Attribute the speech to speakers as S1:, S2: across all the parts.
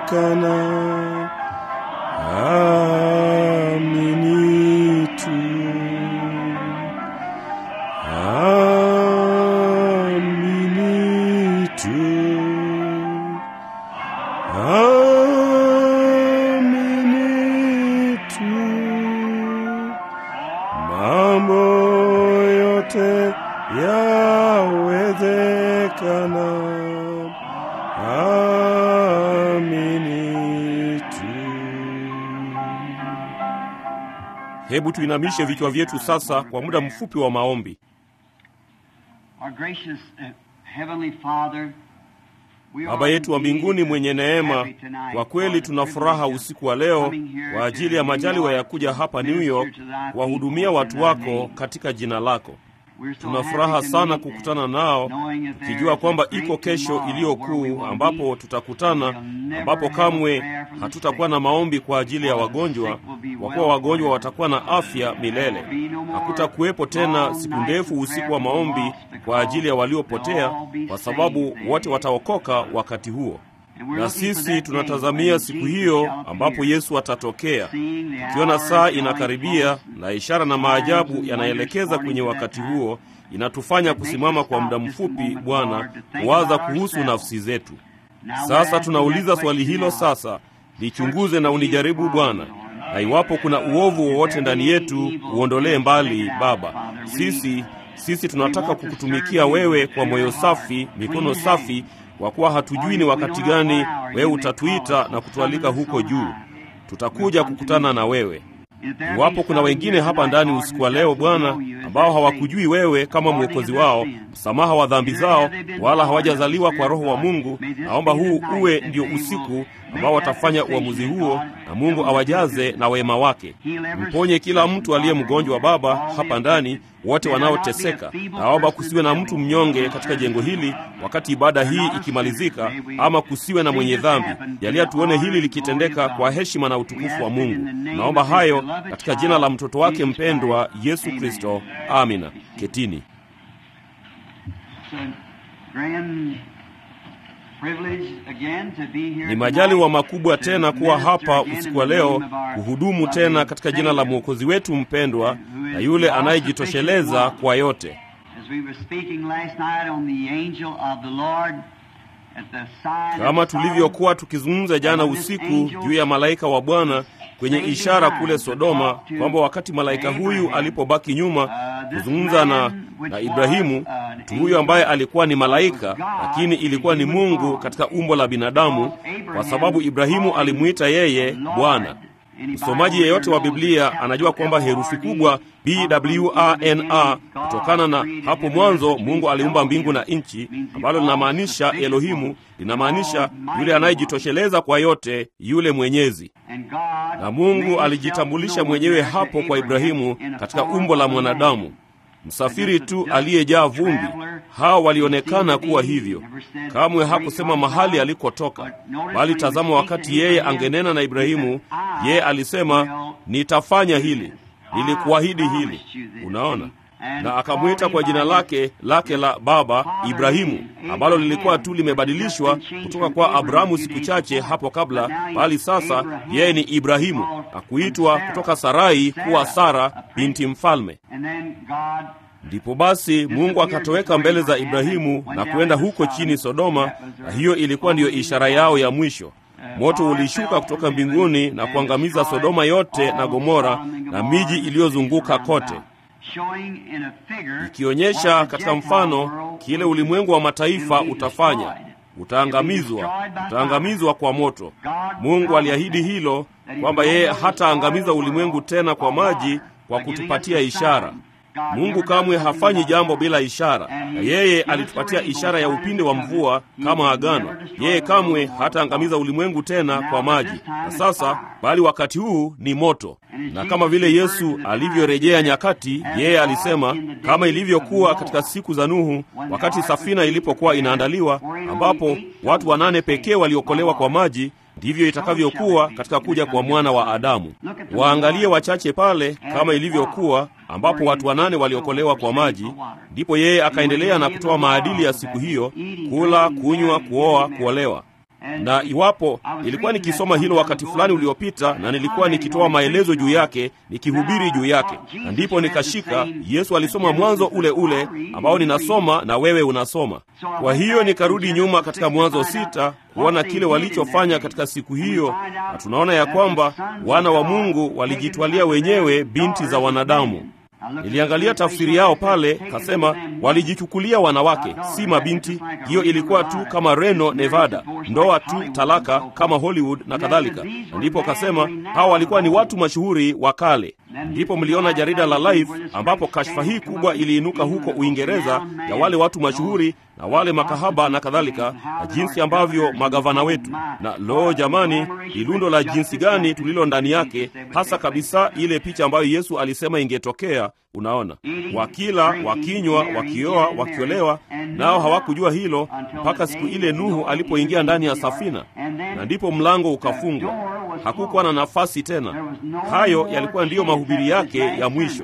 S1: yawezekana. Amini tu, amini tu, amini tu, mambo yote yawezekana. Amini tu. Hebu tuinamishe vichwa vyetu sasa kwa muda mfupi wa maombi.
S2: Our gracious uh, Heavenly Father, we
S1: Baba
S2: are
S1: yetu wa
S2: indeed
S1: mbinguni mwenye neema,
S2: happy tonight
S1: kwa
S2: for
S1: kweli
S2: the
S1: tuna furaha
S2: privilege of
S1: usiku wa leo
S2: coming here
S1: kwa
S2: to
S1: ajili ya
S2: New
S1: majaliwa ya
S2: York
S1: kuja
S2: to
S1: hapa New
S2: minister
S1: York
S2: to thy
S1: kuwahudumia
S2: people
S1: watu
S2: in thy
S1: wako
S2: name.
S1: katika jina lako.
S2: We're so
S1: Tuna
S2: happy
S1: furaha
S2: to
S1: sana
S2: meet
S1: kukutana
S2: them,
S1: nao
S2: knowing that there
S1: tukijua
S2: is a
S1: kwamba
S2: great
S1: iko kesho
S2: tomorrow
S1: iliyo
S2: where we
S1: kuu
S2: will
S1: ambapo
S2: meet,
S1: tutakutana,
S2: and we'll never
S1: ambapo
S2: have a
S1: kamwe
S2: prayer for the
S1: hatutakuwa
S2: sick.
S1: na maombi kwa ajili ya
S2: For the
S1: wagonjwa,
S2: sick will be
S1: kwa
S2: well
S1: kuwa wagonjwa
S2: forever.
S1: watakuwa na afya milele.
S2: There will be no more
S1: Hakutakuwepo tena
S2: long
S1: siku
S2: nights
S1: ndefu
S2: of
S1: usiku
S2: prayer
S1: wa
S2: for the
S1: maombi
S2: lost
S1: kwa ajili ya
S2: because
S1: waliopotea,
S2: they'll all be
S1: kwa
S2: saved
S1: sababu
S2: then.
S1: wote wataokoka wakati huo.
S2: And we're
S1: Na
S2: looking for
S1: sisi
S2: that day
S1: tunatazamia
S2: when
S1: siku
S2: Jesus
S1: hiyo
S2: shall
S1: ambapo
S2: appear.
S1: Yesu atatokea.
S2: Seeing the
S1: Tukiona
S2: hour
S1: saa
S2: is drawing
S1: inakaribia
S2: close,
S1: na ishara na
S2: signs
S1: maajabu
S2: and
S1: yanaelekeza
S2: wonders
S1: kwenye
S2: pointing to
S1: wakati
S2: that time.
S1: huo, inatufanya
S2: It makes
S1: kusimama
S2: us
S1: kwa muda
S2: stop just a
S1: mfupi,
S2: moment,
S1: Bwana,
S2: Lord, to think
S1: kuwaza
S2: about
S1: kuhusu
S2: ourselves.
S1: nafsi zetu.
S2: Now we're
S1: Sasa
S2: asking
S1: tunauliza
S2: that
S1: swali
S2: question
S1: hilo
S2: now.
S1: sasa, lichunguze na unijaribu Bwana, na iwapo kuna uovu wowote ndani yetu uondolee mbali, Baba. Sisi sisi tunataka kukutumikia wewe kwa moyo safi, mikono safi, kwa kuwa hatujui ni wakati gani wewe utatuita na kutualika huko juu. Tutakuja kukutana na wewe. Iwapo kuna wengine hapa ndani usiku wa leo Bwana, ambao hawakujui wewe kama mwokozi wao, msamaha wa dhambi zao, wala hawajazaliwa kwa Roho wa Mungu, naomba huu uwe ndio usiku ambao watafanya uamuzi huo, na Mungu awajaze na wema wake. Mponye kila mtu aliye mgonjwa Baba hapa ndani, wote wanaoteseka. Naomba kusiwe na mtu mnyonge katika jengo hili wakati ibada hii ikimalizika, ama kusiwe na mwenye dhambi. Jalia tuone hili likitendeka kwa heshima na utukufu wa Mungu. Naomba hayo katika jina la mtoto wake mpendwa Yesu Kristo, amina. Ketini.
S2: It's a grand privilege again to be here
S1: Ni majaliwa
S2: tonight
S1: makubwa
S2: to
S1: tena kuwa
S2: minister
S1: hapa
S2: again in
S1: usiku wa
S2: the
S1: leo
S2: name of our
S1: kuhudumu
S2: loving
S1: tena katika jina la
S2: Savior.
S1: mwokozi wetu mpendwa na yule anayejitosheleza kwa yote.
S2: As we were speaking last night on the angel of the Lord at the sign
S1: Kama
S2: of Sodom,
S1: tulivyokuwa tukizungumza jana usiku juu ya malaika wa Bwana kwenye ishara kule Sodoma, kwamba wakati malaika huyu alipobaki nyuma kuzungumza na, na Ibrahimu, mtu huyu ambaye alikuwa ni malaika, lakini ilikuwa ni Mungu katika umbo la binadamu, kwa sababu Ibrahimu alimwita yeye Bwana. Msomaji yeyote wa Biblia anajua kwamba herufi kubwa BWANA kutokana na hapo mwanzo Mungu aliumba mbingu na nchi, ambalo linamaanisha Elohimu, linamaanisha yule anayejitosheleza kwa yote, yule mwenyezi. Na Mungu alijitambulisha mwenyewe hapo kwa Ibrahimu katika umbo la mwanadamu, msafiri tu aliyejaa vumbi. Hao walionekana kuwa hivyo. Kamwe hakusema mahali alikotoka, bali tazama, wakati yeye angenena na Ibrahimu, yeye alisema nitafanya hili, nilikuahidi hili. Unaona, na akamwita kwa jina lake lake la baba Ibrahimu, ambalo lilikuwa tu limebadilishwa kutoka kwa Abrahamu siku chache hapo kabla, bali sasa yeye ni Ibrahimu, na kuitwa kutoka Sarai kuwa Sara binti mfalme. Ndipo basi Mungu akatoweka mbele za Ibrahimu na kwenda huko chini Sodoma, na hiyo ilikuwa ndiyo ishara yao ya mwisho. Moto ulishuka kutoka mbinguni na kuangamiza Sodoma yote na Gomora na miji iliyozunguka kote, ikionyesha katika mfano kile ulimwengu wa mataifa utafanya. Utaangamizwa, utaangamizwa kwa moto. Mungu aliahidi hilo kwamba yeye hataangamiza ulimwengu tena kwa maji, kwa kutupatia ishara. Mungu kamwe hafanyi jambo bila ishara, na yeye alitupatia ishara ya upinde wa mvua kama agano. Yeye kamwe hataangamiza ulimwengu tena kwa maji, na sasa bali wakati huu ni moto. Na kama vile Yesu alivyorejea nyakati, yeye alisema kama ilivyokuwa katika siku za Nuhu, wakati safina ilipokuwa inaandaliwa, ambapo watu wanane pekee waliokolewa kwa maji ndivyo itakavyokuwa katika kuja kwa mwana wa Adamu. Waangalie wachache pale, kama ilivyokuwa ambapo watu wanane waliokolewa kwa maji. Ndipo yeye akaendelea na kutoa maadili ya siku hiyo: kula, kunywa, kuoa, kuolewa. na iwapo nilikuwa nikisoma hilo wakati fulani uliopita, na nilikuwa nikitoa maelezo juu yake, nikihubiri juu yake, na ndipo nikashika Yesu alisoma mwanzo ule ule ambao ninasoma na wewe unasoma. Kwa hiyo nikarudi nyuma katika Mwanzo sita kuona kile walichofanya katika siku hiyo, na tunaona ya kwamba wana wa Mungu walijitwalia wenyewe binti za wanadamu. Niliangalia tafsiri yao pale, kasema walijichukulia wanawake, si mabinti. Hiyo ilikuwa tu kama Reno, Nevada, ndoa tu, talaka kama Hollywood na kadhalika. Na ndipo kasema hawa walikuwa ni watu mashuhuri wa kale. Ndipo mliona jarida la Life ambapo kashfa hii kubwa iliinuka huko Uingereza ya wale watu mashuhuri na wale makahaba na kadhalika, na jinsi ambavyo magavana wetu na loo, jamani, ilundo la jinsi gani tulilo ndani yake, hasa kabisa ile picha ambayo Yesu alisema ingetokea. Unaona, wakila, wakinywa, wakioa, wakiolewa, nao hawakujua hilo mpaka siku ile Nuhu alipoingia ndani ya safina, na ndipo mlango ukafungwa, hakukuwa na nafasi tena. Hayo yalikuwa ndiyo mahubiri yake ya mwisho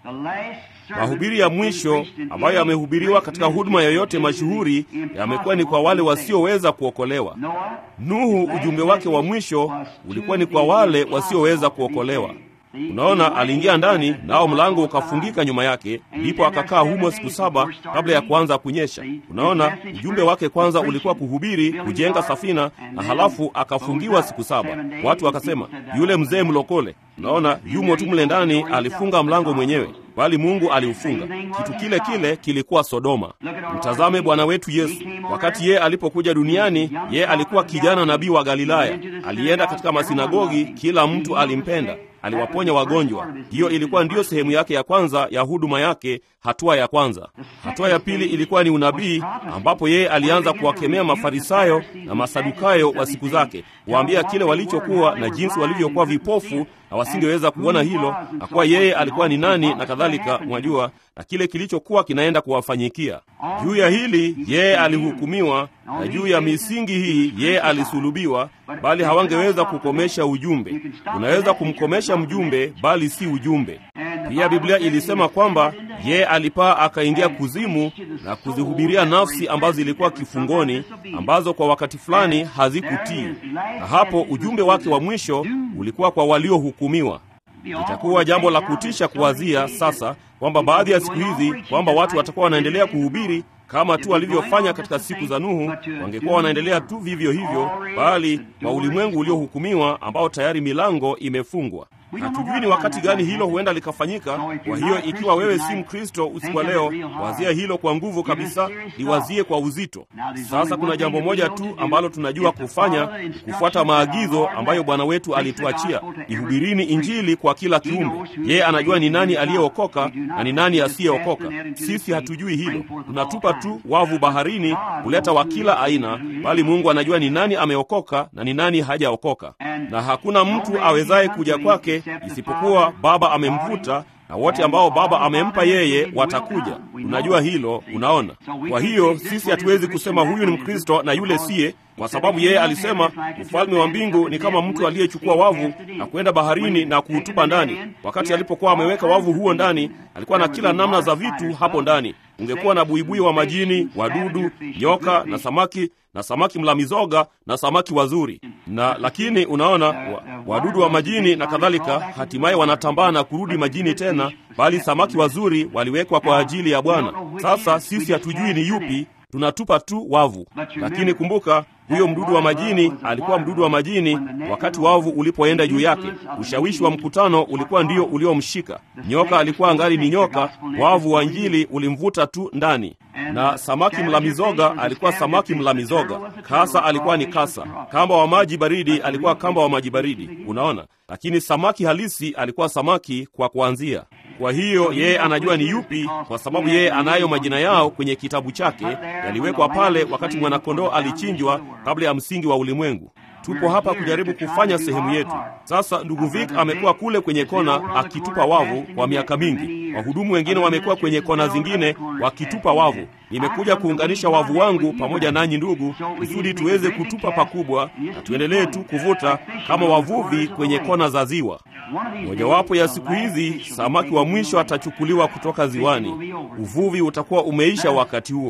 S1: mahubiri ya mwisho ambayo yamehubiriwa katika huduma yoyote mashuhuri yamekuwa ni kwa wale wasioweza kuokolewa. Nuhu, ujumbe wake wa mwisho ulikuwa ni kwa wale wasioweza kuokolewa. Unaona, aliingia ndani nao mlango ukafungika nyuma yake, ndipo akakaa humo siku saba kabla ya kuanza kunyesha. Unaona, ujumbe wake kwanza ulikuwa kuhubiri, kujenga safina, na halafu akafungiwa siku saba. Watu wakasema, yule mzee mlokole, unaona, yumo tu mle ndani, alifunga mlango mwenyewe bali Mungu aliufunga. Kitu kile kile kilikuwa Sodoma. Mtazame Bwana wetu Yesu, wakati yeye alipokuja duniani, yeye alikuwa kijana nabii wa Galilaya. Alienda katika masinagogi, kila mtu alimpenda, aliwaponya wagonjwa. Hiyo ilikuwa ndiyo sehemu yake ya kwanza ya huduma yake, hatua ya kwanza. Hatua ya pili ilikuwa ni unabii, ambapo yeye alianza kuwakemea Mafarisayo na Masadukayo wa siku zake, kuwaambia kile walichokuwa na jinsi walivyokuwa vipofu na wasingeweza kuona hilo, na kuwa yeye alikuwa ni nani na kadhalika, mwajua, na kile kilichokuwa kinaenda kuwafanyikia. Juu ya hili yeye alihukumiwa, na juu ya misingi hii yeye alisulubiwa, bali hawangeweza kukomesha ujumbe. Unaweza kumkomesha mjumbe, bali si ujumbe. Pia Biblia ilisema kwamba yeye alipaa akaingia kuzimu na kuzihubiria nafsi ambazo zilikuwa kifungoni, ambazo kwa wakati fulani hazikutii, na hapo ujumbe wake wa mwisho ulikuwa kwa waliohukumiwa. Itakuwa jambo la kutisha kuwazia sasa kwamba baadhi ya siku hizi kwamba watu watakuwa wanaendelea kuhubiri kama tu walivyofanya katika siku za Nuhu, wangekuwa wanaendelea tu vivyo hivyo, bali kwa ulimwengu uliohukumiwa ambao tayari milango imefungwa. Hatujui ni wakati gani hilo huenda likafanyika. Kwa hiyo ikiwa wewe si Mkristo usiku wa leo, wazia hilo kwa nguvu kabisa, liwazie kwa uzito. Sasa kuna jambo moja tu ambalo tunajua kufanya, kufuata maagizo ambayo Bwana wetu alituachia: ihubirini Injili kwa kila kiumbe. Yeye anajua ni nani aliyeokoka na ni nani asiyeokoka. Sisi hatujui hilo, tunatupa tu wavu baharini kuleta wa kila aina, bali Mungu anajua ni nani ameokoka na ni nani hajaokoka, na hakuna mtu awezaye kuja kwake isipokuwa Baba amemvuta na wote ambao Baba amempa yeye watakuja. Unajua hilo, unaona. Kwa hiyo sisi hatuwezi kusema huyu ni Mkristo na yule siye, kwa sababu yeye alisema ufalme wa mbingu ni kama mtu aliyechukua wavu na kwenda baharini na kuutupa ndani. Wakati alipokuwa ameweka wavu huo ndani, alikuwa na kila namna za vitu hapo ndani. Ungekuwa na buibui wa majini, wadudu, nyoka na samaki na samaki mla mizoga na samaki wazuri na lakini unaona wa, wadudu wa majini na kadhalika, hatimaye wanatambaa na kurudi majini tena, bali samaki wazuri waliwekwa kwa ajili ya Bwana. Sasa sisi hatujui ni yupi, tunatupa tu wavu. Lakini kumbuka, huyo mdudu wa majini alikuwa mdudu wa majini wakati wavu ulipoenda juu yake. Ushawishi wa mkutano ulikuwa ndio uliomshika. Nyoka alikuwa angali ni nyoka, wavu wa Injili ulimvuta tu ndani na samaki mla mizoga alikuwa samaki mla mizoga. Kasa alikuwa ni kasa. Kamba wa maji baridi alikuwa kamba wa maji baridi. Unaona, lakini samaki halisi alikuwa samaki kwa kuanzia. Kwa hiyo yeye anajua ni yupi, kwa sababu yeye anayo majina yao kwenye kitabu chake, yaliwekwa pale wakati mwanakondoo alichinjwa kabla ya msingi wa ulimwengu. Tupo hapa kujaribu kufanya sehemu yetu. Sasa ndugu Vic amekuwa kule kwenye kona akitupa wavu kwa miaka mingi. Wahudumu wengine wamekuwa kwenye kona zingine wakitupa wavu. Nimekuja kuunganisha wavu wangu pamoja nanyi ndugu, kusudi tuweze kutupa pakubwa na tuendelee tu kuvuta kama wavuvi kwenye kona za ziwa. Mojawapo ya siku hizi samaki wa mwisho atachukuliwa kutoka ziwani. Uvuvi utakuwa umeisha wakati huo.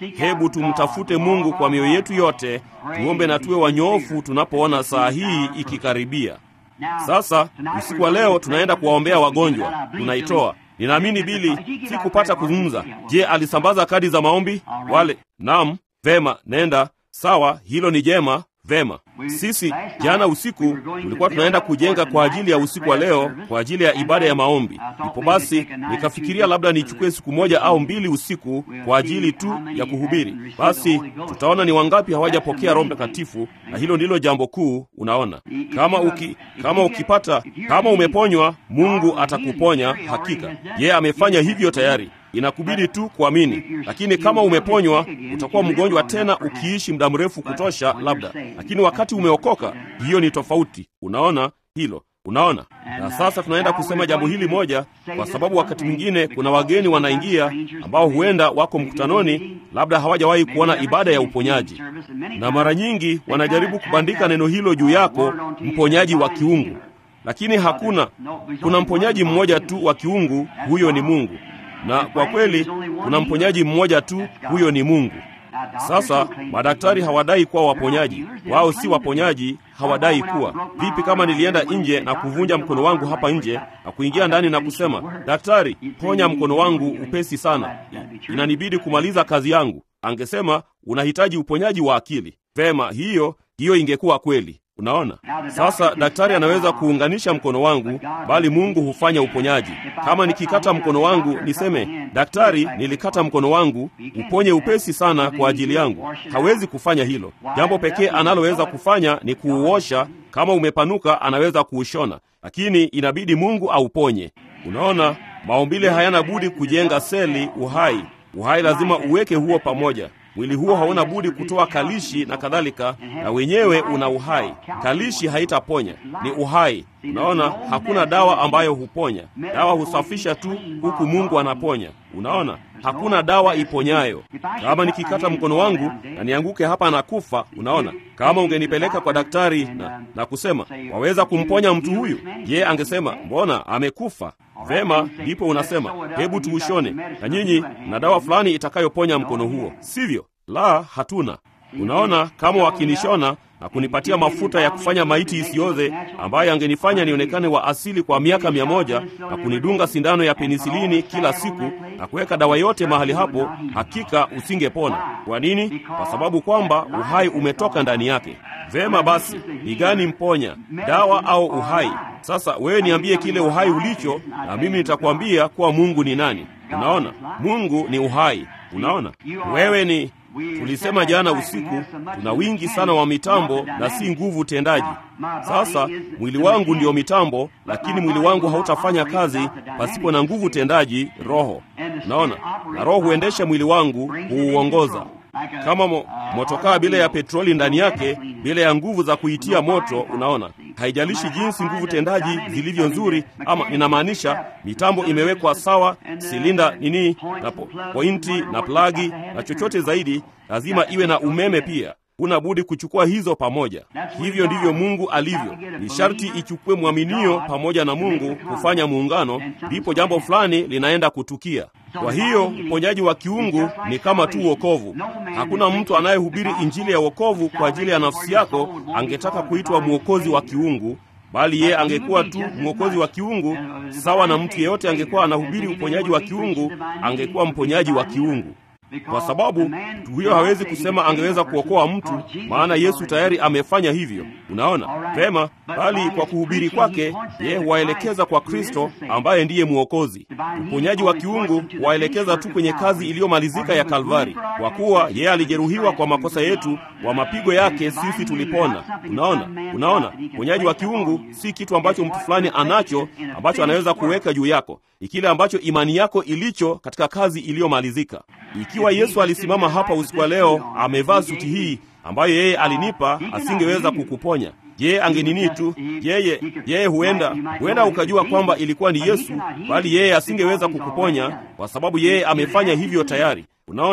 S1: hebu tumtafute Mungu kwa mioyo yetu yote, tuombe na tuwe wanyoofu tunapoona saa hii ikikaribia. Sasa usiku wa leo tunaenda kuwaombea wagonjwa, tunaitoa Ninaamini Bili si kupata kuzungumza. Je, alisambaza kadi za maombi wale? Naam, vema, nenda. Sawa, hilo ni jema. Vema, sisi jana usiku tulikuwa tunaenda kujenga kwa ajili ya usiku wa leo, kwa ajili ya ibada ya maombi. Ndipo basi nikafikiria labda nichukue siku moja au mbili usiku kwa ajili tu ya kuhubiri. Basi tutaona ni wangapi hawajapokea Roho Mtakatifu, na hilo ndilo jambo kuu. Unaona, kama uki, kama ukipata, kama umeponywa, Mungu atakuponya hakika. Yeye amefanya hivyo tayari inakubidi tu kuamini. Lakini kama umeponywa, utakuwa mgonjwa tena ukiishi muda mrefu kutosha, labda. Lakini wakati umeokoka, hiyo ni tofauti. Unaona hilo? Unaona? Na sasa tunaenda kusema jambo hili moja, kwa sababu wakati mwingine kuna wageni wanaingia ambao huenda wako mkutanoni, labda hawajawahi kuona ibada ya uponyaji, na mara nyingi wanajaribu kubandika neno hilo juu yako, mponyaji wa kiungu. Lakini hakuna, kuna mponyaji mmoja tu wa kiungu, huyo ni Mungu na kwa kweli kuna mponyaji mmoja tu, huyo ni Mungu. Sasa madaktari hawadai kuwa waponyaji, wao si waponyaji, hawadai kuwa. Vipi kama nilienda nje na kuvunja mkono wangu hapa nje na kuingia ndani na kusema, daktari, ponya mkono wangu upesi sana, inanibidi kumaliza kazi yangu? Angesema unahitaji uponyaji wa akili. Vema, hiyo hiyo ingekuwa kweli. Unaona, sasa daktari anaweza kuunganisha mkono wangu, bali Mungu hufanya uponyaji. Kama nikikata mkono wangu niseme, daktari, nilikata mkono wangu, uponye upesi sana kwa ajili yangu, hawezi kufanya hilo. Jambo pekee analoweza kufanya ni kuuosha. Kama umepanuka, anaweza kuushona, lakini inabidi Mungu auponye. Unaona, maumbile hayana budi kujenga seli uhai. Uhai lazima uweke huo pamoja mwili huo hauna budi kutoa kalishi na kadhalika, na wenyewe una uhai. Kalishi haitaponya, ni uhai. Unaona, hakuna dawa ambayo huponya. Dawa husafisha tu, huku Mungu anaponya. Unaona, hakuna dawa iponyayo. Kama nikikata mkono wangu na nianguke hapa na kufa, unaona, kama ungenipeleka kwa daktari na, na kusema waweza kumponya mtu huyu, ye angesema mbona amekufa. Vema, ndipo unasema hebu tuushone, na nyinyi na dawa fulani itakayoponya mkono huo, sivyo? La, hatuna. Unaona, kama wakinishona na kunipatia mafuta ya kufanya maiti isioze ambayo angenifanya nionekane wa asili kwa miaka mia moja na kunidunga sindano ya penisilini kila siku na kuweka dawa yote mahali hapo, hakika usingepona. Kwa nini? Kwa sababu kwamba uhai umetoka ndani yake. Vema basi, ni gani mponya, dawa au uhai? Sasa wewe niambie kile uhai ulicho, na mimi nitakwambia kuwa Mungu ni nani. Unaona, Mungu ni uhai. Unaona, wewe ni Tulisema jana usiku, tuna wingi sana wa mitambo na si nguvu tendaji. Sasa mwili wangu ndiyo mitambo, lakini mwili wangu hautafanya kazi pasipo na nguvu tendaji, Roho. Unaona, na Roho huendesha mwili wangu, huuongoza kama mo, motokaa bila ya petroli ndani yake, bila ya nguvu za kuitia moto. Unaona, haijalishi jinsi nguvu tendaji zilivyo nzuri, ama ninamaanisha mitambo imewekwa sawa, silinda nini na po, pointi na plagi na chochote zaidi, lazima iwe na umeme pia. Huna budi kuchukua hizo pamoja. Hivyo ndivyo Mungu alivyo. Ni sharti ichukue mwaminio pamoja na Mungu kufanya muungano, ndipo jambo fulani linaenda kutukia. Kwa hiyo uponyaji wa kiungu ni kama tu wokovu. Hakuna mtu anayehubiri injili ya wokovu kwa ajili ya nafsi yako angetaka kuitwa mwokozi wa kiungu, bali yeye angekuwa tu mwokozi wa kiungu sawa na mtu yeyote angekuwa anahubiri uponyaji wa kiungu, angekuwa mponyaji wa kiungu kwa sababu mtu huyo hawezi kusema angeweza kuokoa mtu, maana Yesu tayari amefanya hivyo. Unaona vema, bali kwa kuhubiri kwake yeye huwaelekeza kwa Kristo ambaye ndiye mwokozi. Uponyaji wa kiungu huwaelekeza tu kwenye kazi iliyomalizika ya Kalvari, kwa kuwa yeye alijeruhiwa kwa makosa yetu, kwa mapigo yake sisi tulipona. Unaona, unaona, uponyaji wa kiungu si kitu ambacho mtu fulani anacho ambacho anaweza kuweka juu yako, ni kile ambacho imani yako ilicho katika kazi iliyomalizika. Ikiwa Yesu alisimama hapa usiku wa leo amevaa suti hii ambayo yeye alinipa, asingeweza kukuponya. Yeye angenini tu, yeye yeye, huenda huenda ukajua kwamba ilikuwa ni Yesu, bali yeye asingeweza kukuponya kwa sababu yeye amefanya hivyo tayari. Unaona,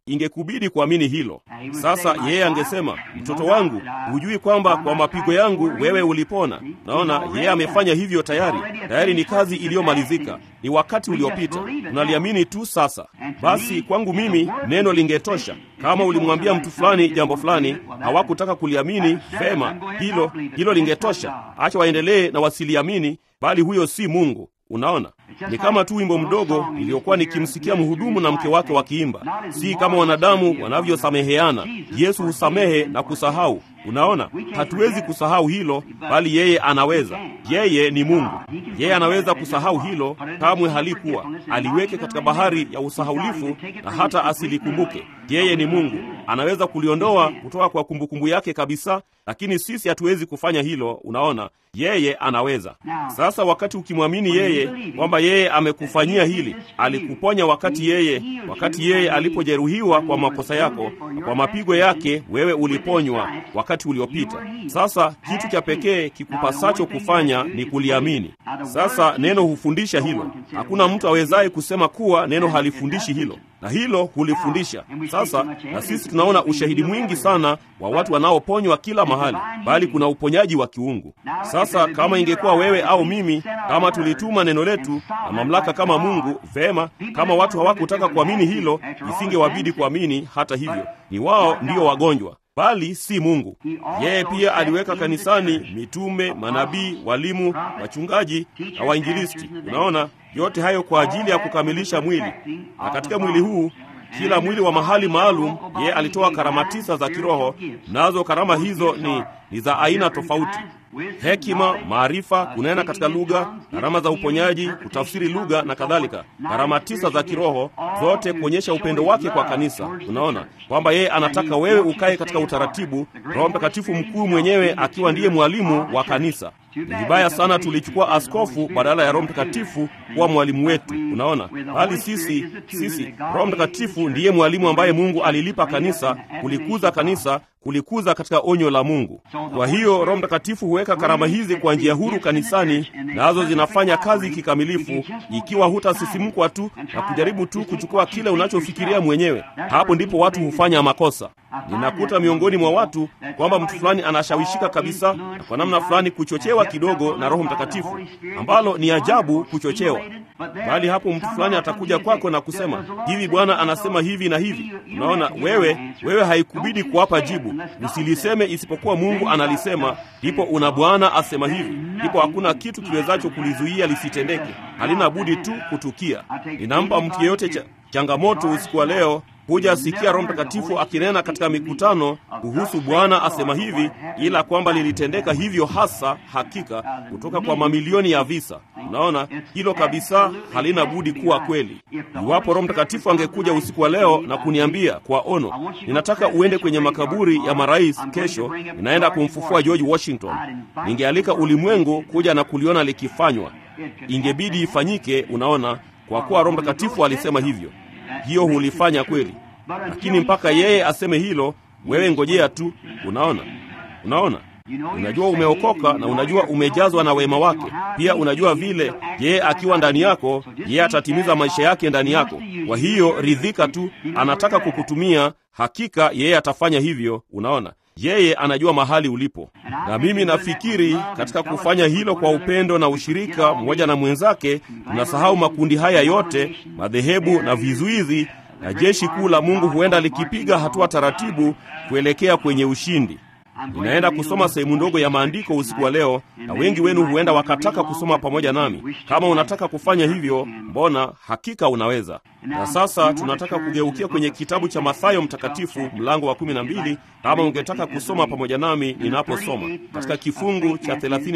S1: ingekubidi kuamini hilo. Sasa yeye angesema, mtoto wangu, hujui kwamba kwa mapigo yangu wewe ulipona? Naona yeye amefanya hivyo tayari. Tayari ni kazi iliyomalizika, ni wakati uliopita. Unaliamini tu sasa. Basi kwangu mimi neno lingetosha. Kama ulimwambia mtu fulani jambo fulani, hawakutaka kuliamini, vema, hilo hilo lingetosha. Acha waendelee na wasiliamini, bali huyo si Mungu. Unaona, ni kama tu wimbo mdogo iliyokuwa nikimsikia mhudumu na mke wake wakiimba, si kama wanadamu wanavyosameheana. Yesu husamehe na kusahau. Unaona, hatuwezi kusahau hilo, bali yeye anaweza. Yeye ni Mungu, yeye anaweza kusahau hilo. Kamwe halikuwa aliweke katika bahari ya usahaulifu na hata asilikumbuke. Yeye ni Mungu, anaweza kuliondoa kutoka kwa kumbukumbu yake kabisa, lakini sisi hatuwezi kufanya hilo. Unaona, yeye anaweza. Sasa wakati ukimwamini yeye kwamba yeye amekufanyia hili, alikuponya wakati yeye wakati yeye alipojeruhiwa kwa makosa yako, na kwa mapigo yake wewe uliponywa wakati uliopita. Sasa kitu cha pekee kikupasacho kufanya ni kuliamini. Sasa neno hufundisha hilo. Hakuna mtu awezaye kusema kuwa neno halifundishi hilo, na hilo hulifundisha. Sasa na sisi tunaona ushahidi mwingi sana wa watu wanaoponywa kila mahali, bali kuna uponyaji wa kiungu. Sasa kama ingekuwa wewe au mimi, kama tulituma neno letu na mamlaka kama Mungu, vema. Kama watu hawakutaka kuamini hilo, isingewabidi kuamini. Hata hivyo, ni wao ndio wagonjwa bali si Mungu. Yeye pia aliweka kanisani mitume, manabii, walimu, wachungaji na wainjilisti. Unaona, yote hayo kwa ajili ya kukamilisha mwili, na katika mwili huu kila mwili wa mahali maalum, yeye alitoa karama tisa za kiroho, nazo karama hizo ni, ni za aina tofauti: hekima, maarifa, kunena katika lugha, karama za uponyaji, kutafsiri lugha na kadhalika. Karama tisa za kiroho zote kuonyesha upendo wake kwa kanisa. Unaona kwamba yeye anataka wewe ukae katika utaratibu, Roho Mtakatifu mkuu mwenyewe akiwa ndiye mwalimu wa kanisa. Ni vibaya sana tulichukua askofu badala ya Roho Mtakatifu kuwa mwalimu wetu. Unaona, bali sisi sisi, Roho Mtakatifu ndiye mwalimu ambaye Mungu alilipa kanisa, kulikuza kanisa, kulikuza katika onyo la Mungu. Kwa hiyo Roho Mtakatifu huweka karama hizi kwa njia huru kanisani, nazo zinafanya kazi kikamilifu, ikiwa hutasisimkwa tu na kujaribu tu kuchukua kile unachofikiria mwenyewe. Hapo ndipo watu hufanya makosa. Ninakuta miongoni mwa watu kwamba mtu fulani anashawishika kabisa na kwa namna fulani kuchochewa kidogo na Roho Mtakatifu, ambalo ni ajabu kuchochewa. Bali hapo mtu fulani atakuja kwako na kusema hivi, Bwana anasema hivi na hivi. Unaona, wewe wewe haikubidi kuwapa jibu, usiliseme isipokuwa Mungu analisema, ndipo una Bwana asema hivi, ndipo hakuna kitu kiwezacho kulizuia lisitendeke, halina budi tu kutukia. Ninampa mtu yeyote cha, changamoto usiku wa leo kuja sikia Roho Mtakatifu akinena katika mikutano kuhusu Bwana asema hivi, ila kwamba lilitendeka hivyo hasa hakika kutoka kwa mamilioni ya visa. Unaona, hilo kabisa halina budi kuwa kweli. Iwapo Roho Mtakatifu angekuja usiku wa leo na kuniambia kwa ono, ninataka uende kwenye makaburi ya marais kesho, ninaenda kumfufua George Washington, ningealika ulimwengu kuja na kuliona likifanywa. Ingebidi ifanyike, unaona, kwa kuwa Roho Mtakatifu alisema hivyo hiyo hulifanya kweli, lakini mpaka yeye aseme hilo, wewe ngojea tu. Unaona, unaona, unajua umeokoka na unajua umejazwa na wema wake. Pia unajua vile yeye akiwa ndani yako, yeye atatimiza maisha yake ndani yako. Kwa hiyo ridhika tu, anataka kukutumia, hakika yeye atafanya hivyo. Unaona, yeye anajua mahali ulipo, na mimi nafikiri katika kufanya hilo kwa upendo na ushirika mmoja na mwenzake, tunasahau makundi haya yote, madhehebu na vizuizi, na jeshi kuu la Mungu huenda likipiga hatua taratibu kuelekea kwenye ushindi. Ninaenda kusoma sehemu ndogo ya maandiko usiku wa leo, na wengi wenu huenda wakataka kusoma pamoja nami. Kama unataka kufanya hivyo, mbona hakika unaweza. Na sasa tunataka kugeukia kwenye kitabu cha Mathayo Mtakatifu mlango wa kumi na mbili, kama ungetaka kusoma pamoja nami ninaposoma katika kifungu cha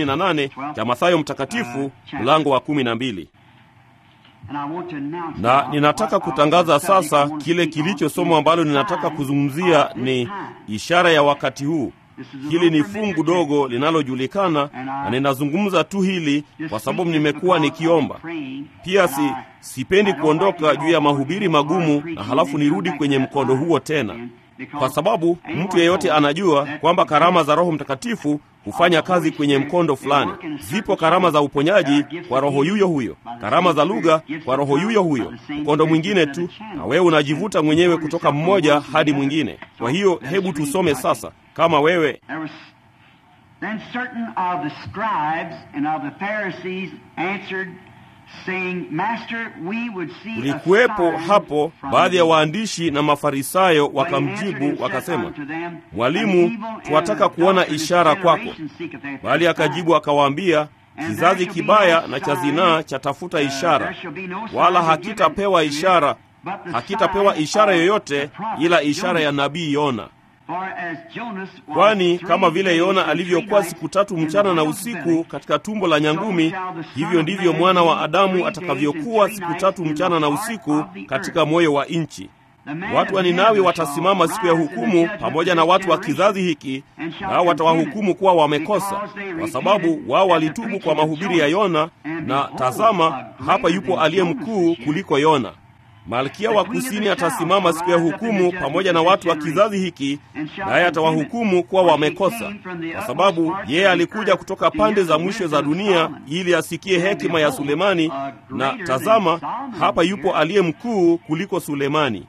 S1: 38 cha Mathayo Mtakatifu mlango wa kumi na mbili na ninataka kutangaza sasa kile kilichosomwa ambalo ninataka kuzungumzia ni ishara ya wakati huu. Hili ni fungu dogo linalojulikana, na ninazungumza tu hili kwa sababu nimekuwa nikiomba pia. Si sipendi kuondoka juu ya mahubiri magumu na halafu nirudi kwenye mkondo huo tena, kwa sababu mtu yeyote anajua kwamba karama za Roho Mtakatifu hufanya kazi kwenye mkondo fulani. Zipo karama za uponyaji kwa roho yuyo huyo, karama za lugha kwa roho yuyo huyo, mkondo mwingine tu, na wewe unajivuta mwenyewe kutoka mmoja hadi mwingine. Kwa hiyo hebu tusome sasa, kama wewe
S2: Then certain of the scribes and of the Pharisees answered, saying, Master, we would see a
S1: Kulikuwepo
S2: sign
S1: hapo
S2: from
S1: baadhi ya
S2: thee."
S1: waandishi na Mafarisayo
S2: But he answered
S1: wakamjibu
S2: and said
S1: wakasema,
S2: unto them,
S1: Mwalimu,
S2: "An evil and
S1: twataka kuona
S2: adulterous
S1: ishara kwako.
S2: generation seeketh after
S1: Bali
S2: a
S1: akajibu
S2: sign.
S1: akawaambia, kizazi kibaya na cha zinaa chatafuta ishara, wala hakitapewa ishara, hakitapewa ishara yoyote ila ishara ya nabii Yona. Kwani kama vile Yona alivyokuwa siku tatu mchana na usiku katika tumbo la nyangumi, hivyo ndivyo mwana wa Adamu atakavyokuwa siku tatu mchana na usiku katika moyo wa nchi. Watu wa Ninawi watasimama siku ya hukumu pamoja na watu wa kizazi hiki, nao watawahukumu kuwa wamekosa, kwa sababu wao walitubu kwa mahubiri ya Yona, na tazama, hapa yupo aliye mkuu kuliko Yona. Malkia wa kusini atasimama siku ya hukumu pamoja na watu wa kizazi hiki, naye atawahukumu kuwa wamekosa, kwa sababu yeye alikuja kutoka pande za mwisho za dunia ili asikie hekima ya Sulemani, na tazama, hapa yupo aliye mkuu kuliko Sulemani.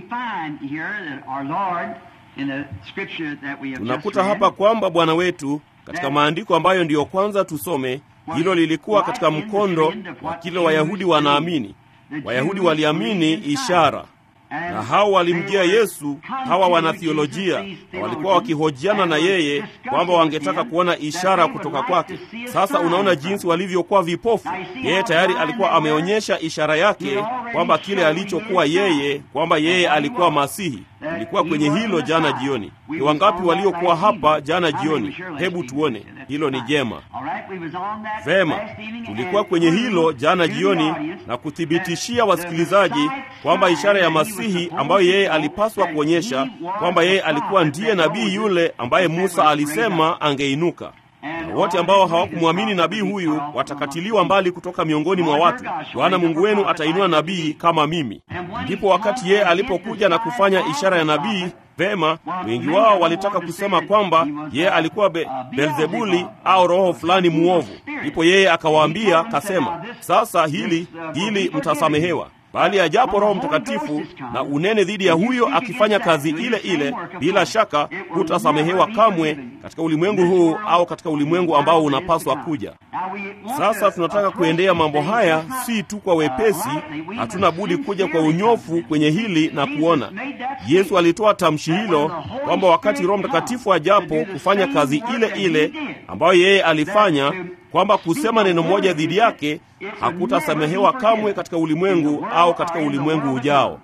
S1: Tunakuta hapa kwamba Bwana wetu katika maandiko ambayo ndiyo kwanza tusome, hilo lilikuwa katika mkondo wa kile Wayahudi wanaamini. Wayahudi waliamini ishara, na hao walimjia Yesu, hawa wanathiolojia, na walikuwa wakihojiana na yeye kwamba wangetaka kuona ishara kutoka kwake. Sasa unaona jinsi walivyokuwa vipofu. Yeye tayari alikuwa ameonyesha ishara yake kwamba kile alichokuwa yeye, kwamba yeye alikuwa Masihi. Ilikuwa kwenye hilo jana jioni. Ni wangapi waliokuwa hapa jana jioni? Hebu tuone, hilo ni jema. Vema, tulikuwa kwenye hilo jana jioni na kuthibitishia wasikilizaji kwamba ishara ya Masihi ambayo yeye alipaswa kuonyesha kwamba yeye alikuwa ndiye nabii yule ambaye Musa alisema angeinuka na wote ambao hawakumwamini nabii huyu watakatiliwa mbali kutoka miongoni mwa watu. Bwana Mungu wenu atainua nabii kama mimi. Ndipo wakati yeye alipokuja na kufanya ishara ya nabii, vema, wengi wao walitaka kusema kwamba yeye alikuwa be, Belzebuli au roho fulani muovu. Ndipo yeye akawaambia, kasema, sasa hili hili mtasamehewa bali ajapo Roho Mtakatifu na unene dhidi ya huyo akifanya kazi ile ile, bila shaka hutasamehewa kamwe katika ulimwengu huu au katika ulimwengu ambao unapaswa kuja. Sasa tunataka kuendea mambo haya si tu kwa wepesi, hatuna budi kuja kwa unyofu kwenye hili na kuona. Yesu alitoa tamshi hilo kwamba wakati Roho Mtakatifu ajapo kufanya kazi ile ile ambayo yeye alifanya kwamba kusema neno moja dhidi yake hakutasamehewa kamwe katika ulimwengu au katika ulimwengu ujao.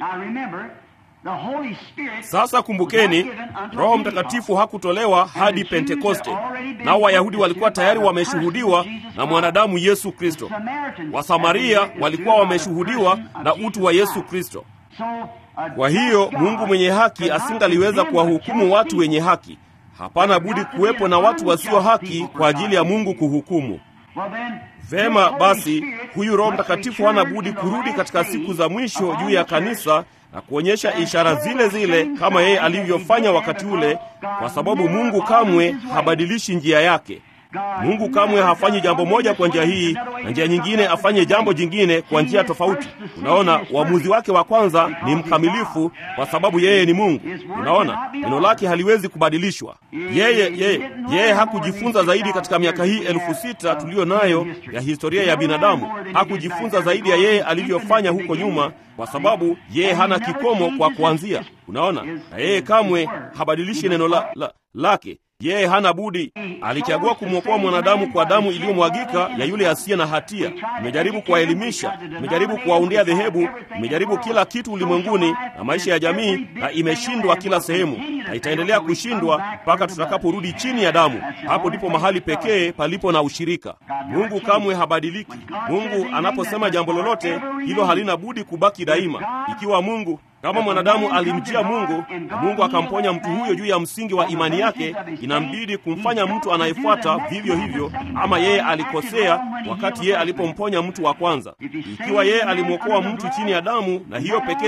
S1: Sasa kumbukeni, Roho Mtakatifu hakutolewa hadi Pentekoste, nao Wayahudi walikuwa tayari wameshuhudiwa na mwanadamu Yesu Kristo. Wasamaria walikuwa wameshuhudiwa na utu wa Yesu Kristo. Kwa hiyo Mungu mwenye haki asingaliweza kuwahukumu watu wenye haki. Hapana budi kuwepo na watu wasio haki kwa ajili ya Mungu kuhukumu. Vema basi, huyu Roho Mtakatifu hana budi kurudi katika siku za mwisho juu ya kanisa na kuonyesha ishara zile zile kama yeye alivyofanya wakati ule, kwa sababu Mungu kamwe habadilishi njia yake. Mungu kamwe hafanyi jambo moja kwa njia hii na njia nyingine afanye jambo jingine kwa njia tofauti. Unaona, uamuzi wake wa kwanza ni mkamilifu kwa sababu yeye ni Mungu. Unaona, neno lake haliwezi kubadilishwa. Yeye yeye yeye hakujifunza zaidi katika miaka hii elfu sita tuliyo nayo ya historia ya binadamu. Hakujifunza zaidi ya yeye alivyofanya huko nyuma, kwa sababu yeye hana kikomo kwa kuanzia. Unaona, na yeye kamwe habadilishi neno la, la, lake yeye hana budi. Alichagua kumwokoa mwanadamu kwa damu iliyomwagika ya yule asiye na hatia. Imejaribu kuwaelimisha, imejaribu kuwaundia dhehebu, imejaribu kila kitu ulimwenguni na maisha ya jamii, na imeshindwa kila sehemu, na itaendelea kushindwa mpaka tutakaporudi chini ya damu. Hapo ndipo mahali pekee palipo na ushirika. Mungu kamwe habadiliki. Mungu anaposema jambo lolote, hilo halina budi kubaki daima. Ikiwa Mungu kama mwanadamu alimjia Mungu na Mungu akamponya mtu huyo juu ya msingi wa imani yake, inambidi kumfanya mtu anayefuata vivyo hivyo. Ama yeye alikosea wakati yeye alipomponya mtu wa kwanza. Ikiwa yeye alimwokoa mtu chini ya damu na hiyo pekee,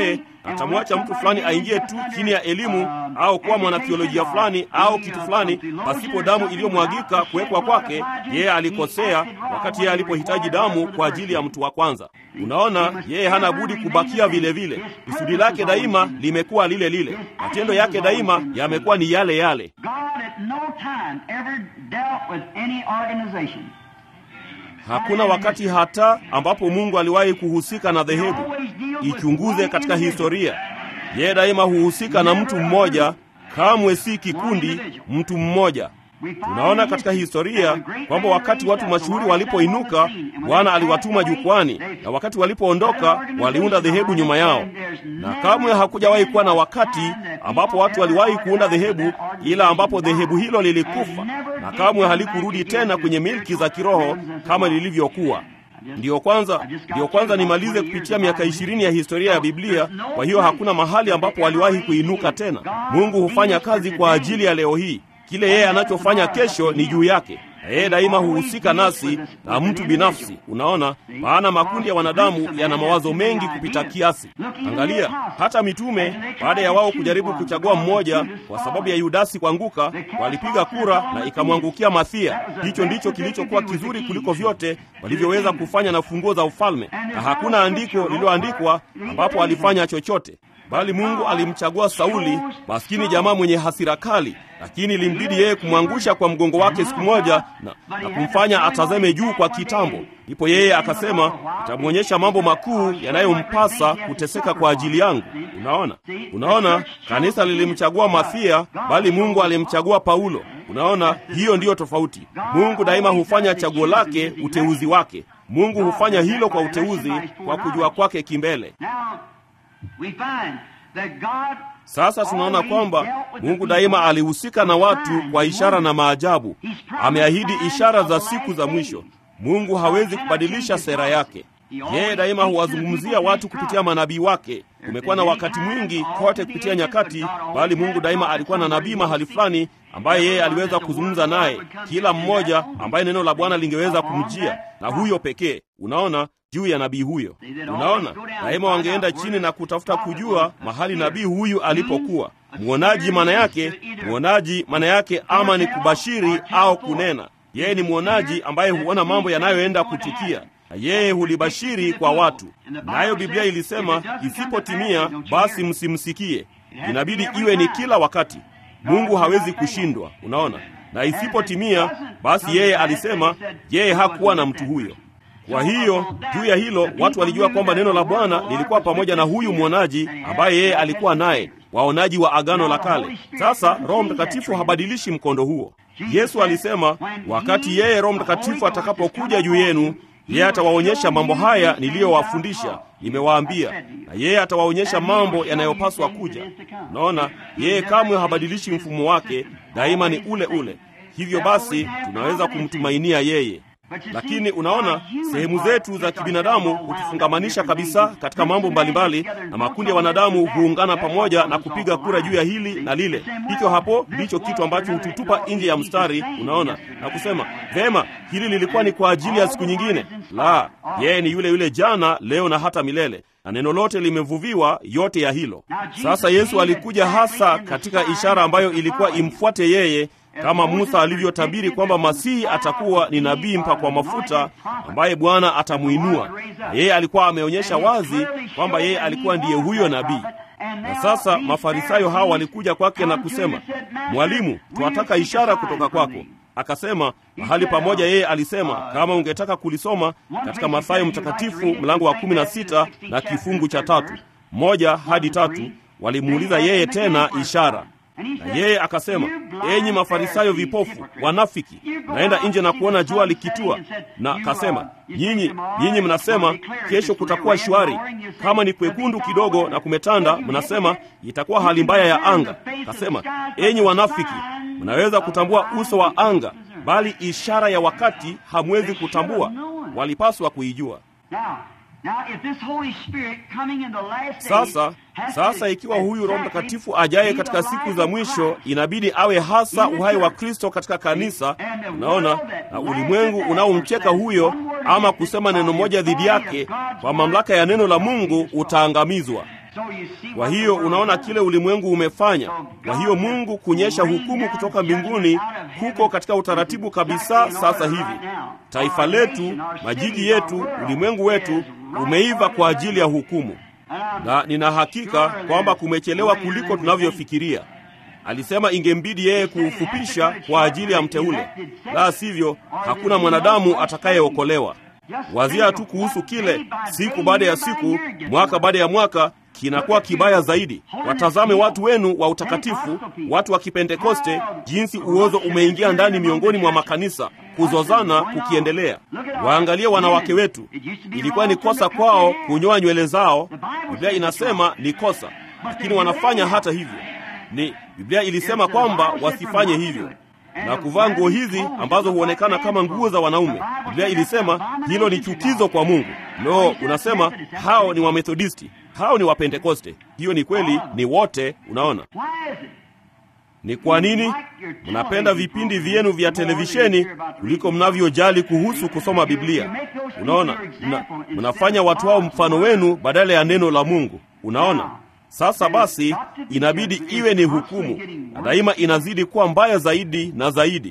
S1: atamwacha mtu fulani aingie tu chini ya elimu au kuwa mwanatheolojia fulani au kitu fulani pasipo damu iliyomwagika kuwekwa kwake, yeye alikosea wakati yeye alipohitaji damu kwa ajili ya mtu wa kwanza. Unaona, yeye hana budi kubakia vile vile. Kusudi lake daima limekuwa lile lile, matendo yake daima yamekuwa ni yale yale. Hakuna wakati hata ambapo Mungu aliwahi kuhusika na dhehebu. Ichunguze katika historia, yeye daima huhusika na mtu mmoja, kamwe si kikundi, mtu mmoja. Tunaona katika historia kwamba wakati watu mashuhuri walipoinuka, Bwana aliwatuma jukwani, na wakati walipoondoka waliunda dhehebu nyuma yao, na kamwe hakujawahi kuwa na wakati ambapo watu waliwahi kuunda dhehebu, ila ambapo dhehebu hilo lilikufa na kamwe halikurudi tena kwenye milki za kiroho kama lilivyokuwa. Ndiyo kwanza, ndiyo kwanza nimalize kupitia miaka ishirini ya historia ya Biblia. Kwa hiyo hakuna mahali ambapo waliwahi kuinuka tena. Mungu hufanya kazi kwa ajili ya leo hii. Kile yeye anachofanya kesho ni juu yake, na yeye daima huhusika nasi na mtu binafsi. Unaona, maana makundi ya wanadamu yana mawazo mengi kupita kiasi. Angalia hata mitume, baada ya wao kujaribu kuchagua mmoja kwa sababu ya Yudasi kuanguka, walipiga kura na ikamwangukia Mathia. Hicho ndicho kilichokuwa kizuri kuliko vyote walivyoweza kufanya na funguo za ufalme, na hakuna andiko lililoandikwa ambapo alifanya chochote bali Mungu alimchagua Sauli, maskini jamaa mwenye hasira kali, lakini ilimbidi yeye kumwangusha kwa mgongo wake siku moja na, na kumfanya atazame juu kwa kitambo. Ndipo yeye akasema, nitamwonyesha mambo makuu yanayompasa kuteseka kwa ajili yangu. Unaona, unaona, kanisa lilimchagua Mathia, bali Mungu alimchagua Paulo. Unaona, hiyo ndiyo tofauti. Mungu daima hufanya chaguo lake, uteuzi wake. Mungu hufanya hilo kwa uteuzi, kwa kujua kwake kimbele. Sasa tunaona kwamba Mungu daima alihusika na watu kwa ishara na maajabu. Ameahidi ishara za siku za mwisho. Mungu hawezi kubadilisha sera yake. Yeye daima huwazungumzia watu kupitia manabii wake. Kumekuwa na wakati mwingi kote kupitia nyakati, bali Mungu daima alikuwa na nabii mahali fulani ambaye yeye aliweza kuzungumza naye, kila mmoja ambaye neno la Bwana lingeweza kumjia, na huyo pekee. Unaona juu ya nabii huyo. Unaona, daima wangeenda chini na kutafuta kujua mahali nabii huyu alipokuwa. Mwonaji maana yake, mwonaji maana yake ama ni kubashiri au kunena. Yeye ni mwonaji ambaye huona mambo yanayoenda kutukia na yeye hulibashiri kwa watu. Nayo Biblia ilisema isipotimia, basi msimsikie. Inabidi iwe ni kila wakati. Mungu hawezi kushindwa. Unaona, na isipotimia, basi yeye alisema yeye hakuwa na mtu huyo. Kwa hiyo juu ya hilo watu walijua kwamba neno la Bwana lilikuwa pamoja na huyu mwonaji ambaye yeye alikuwa naye, waonaji wa Agano la Kale. Sasa Roho Mtakatifu habadilishi mkondo huo. Yesu alisema wakati yeye Roho Mtakatifu atakapokuja juu yenu, yeye atawaonyesha mambo haya niliyowafundisha, nimewaambia, na yeye atawaonyesha mambo yanayopaswa kuja. Unaona, yeye kamwe habadilishi mfumo wake, daima ni ule ule. Hivyo basi tunaweza kumtumainia yeye. Lakini unaona, sehemu zetu za kibinadamu hutufungamanisha kabisa katika mambo mbalimbali, na makundi ya wanadamu huungana pamoja na kupiga kura juu ya hili na lile. Hicho hapo ndicho kitu ambacho hututupa nje ya mstari, unaona, na kusema vema, hili lilikuwa ni kwa ajili ya siku nyingine. La, yeye ni yule yule jana, leo na hata milele, na neno lote limevuviwa yote ya hilo. Sasa Yesu alikuja hasa katika ishara ambayo ilikuwa imfuate yeye kama Musa alivyotabiri kwamba Masihi atakuwa ni nabii mpakwa mafuta ambaye Bwana atamuinua. Na yeye alikuwa ameonyesha wazi kwamba yeye alikuwa ndiye huyo nabii. Na sasa Mafarisayo hao walikuja kwake na kusema, Mwalimu, tunataka ishara kutoka kwako. Akasema mahali pamoja, yeye alisema, kama ungetaka kulisoma katika Mathayo Mtakatifu mlango wa kumi na sita na kifungu cha tatu moja hadi tatu, walimuuliza yeye tena ishara na yeye akasema, enyi Mafarisayo vipofu, wanafiki, naenda nje na kuona jua likitua. Na akasema, nyinyi nyinyi mnasema kesho kutakuwa shwari, kama ni kwekundu kidogo na kumetanda, mnasema itakuwa hali mbaya ya anga. Akasema, enyi wanafiki, mnaweza kutambua uso wa anga, bali ishara ya wakati hamwezi kutambua. Walipaswa kuijua. Sasa sasa, ikiwa huyu Roho Mtakatifu ajaye katika siku za mwisho, inabidi awe hasa uhai wa Kristo katika kanisa. Unaona, na ulimwengu unaomcheka huyo, ama kusema neno moja dhidi yake, kwa mamlaka ya neno la Mungu utaangamizwa. Kwa hiyo unaona kile ulimwengu umefanya. Kwa hiyo Mungu kunyesha hukumu kutoka mbinguni huko katika utaratibu kabisa. Sasa hivi taifa letu, majiji yetu, ulimwengu wetu umeiva kwa ajili ya hukumu, na nina hakika kwamba kumechelewa kuliko tunavyofikiria. Alisema ingembidi yeye kuufupisha kwa ajili ya mteule, la sivyo hakuna mwanadamu atakayeokolewa. Wazia tu kuhusu kile, siku baada ya siku, mwaka baada ya mwaka kinakuwa kibaya zaidi. Watazame watu wenu wa utakatifu, watu wa Kipentekoste, jinsi uozo umeingia ndani miongoni mwa makanisa, kuzozana kukiendelea. Waangalie wanawake wetu, ilikuwa ni kosa kwao kunyoa nywele zao. Biblia inasema ni kosa, lakini wanafanya hata hivyo. Ni Biblia ilisema kwamba wasifanye hivyo na kuvaa nguo hizi ambazo huonekana kama nguo za wanaume. Biblia ilisema hilo ni chukizo kwa Mungu. Lo, unasema hao ni Wamethodisti, hao ni Wapentekoste. Hiyo ni kweli, ni wote. Unaona ni kwa nini mnapenda vipindi vyenu vya televisheni kuliko mnavyojali kuhusu kusoma Biblia? Unaona, mna, mnafanya watu hao mfano wenu badala ya neno la Mungu. Unaona. Sasa basi, inabidi iwe ni hukumu, na daima inazidi kuwa mbaya zaidi na zaidi.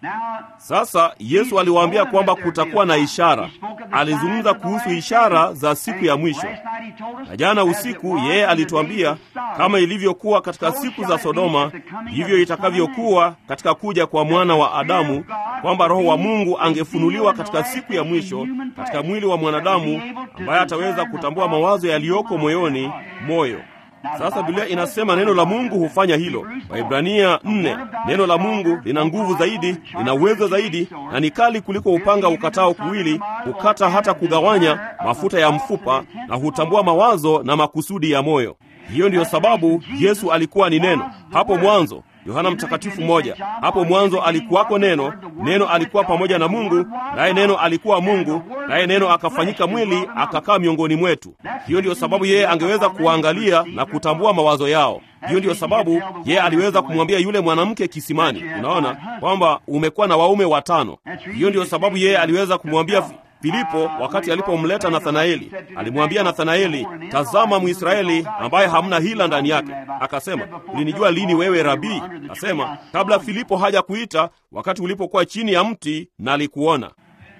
S1: Sasa Yesu aliwaambia kwamba kutakuwa na ishara. Alizungumza kuhusu ishara za siku ya mwisho, na jana usiku yeye alituambia kama ilivyokuwa katika siku za Sodoma, ndivyo itakavyokuwa katika kuja kwa mwana wa Adamu, kwamba Roho wa Mungu angefunuliwa katika siku ya mwisho katika mwili wa mwanadamu, ambaye ataweza kutambua mawazo yaliyoko moyoni moyo sasa Biblia inasema neno la Mungu hufanya hilo. Waibrania nne, neno la Mungu lina nguvu zaidi, lina uwezo zaidi, na ni kali kuliko upanga ukatao kuwili, hukata hata kugawanya mafuta ya mfupa, na hutambua mawazo na makusudi ya moyo. Hiyo ndiyo sababu Yesu alikuwa ni neno hapo mwanzo. Yohana Mtakatifu moja, hapo mwanzo alikuwako neno, neno alikuwa pamoja na Mungu, naye neno alikuwa Mungu, naye neno akafanyika mwili akakaa miongoni mwetu. Hiyo ndiyo sababu yeye angeweza kuangalia na kutambua mawazo yao. Hiyo ndiyo sababu yeye aliweza kumwambia yule mwanamke kisimani, unaona kwamba umekuwa na waume watano. Hiyo ndiyo sababu yeye aliweza kumwambia Filipo wakati alipomleta Nathanaeli, alimwambia Nathanaeli, tazama Mwisraeli ambaye hamna hila ndani yake. Akasema, ulinijua lini wewe Rabii? Akasema, kabla Filipo haja kuita, wakati ulipokuwa chini ya mti na alikuona.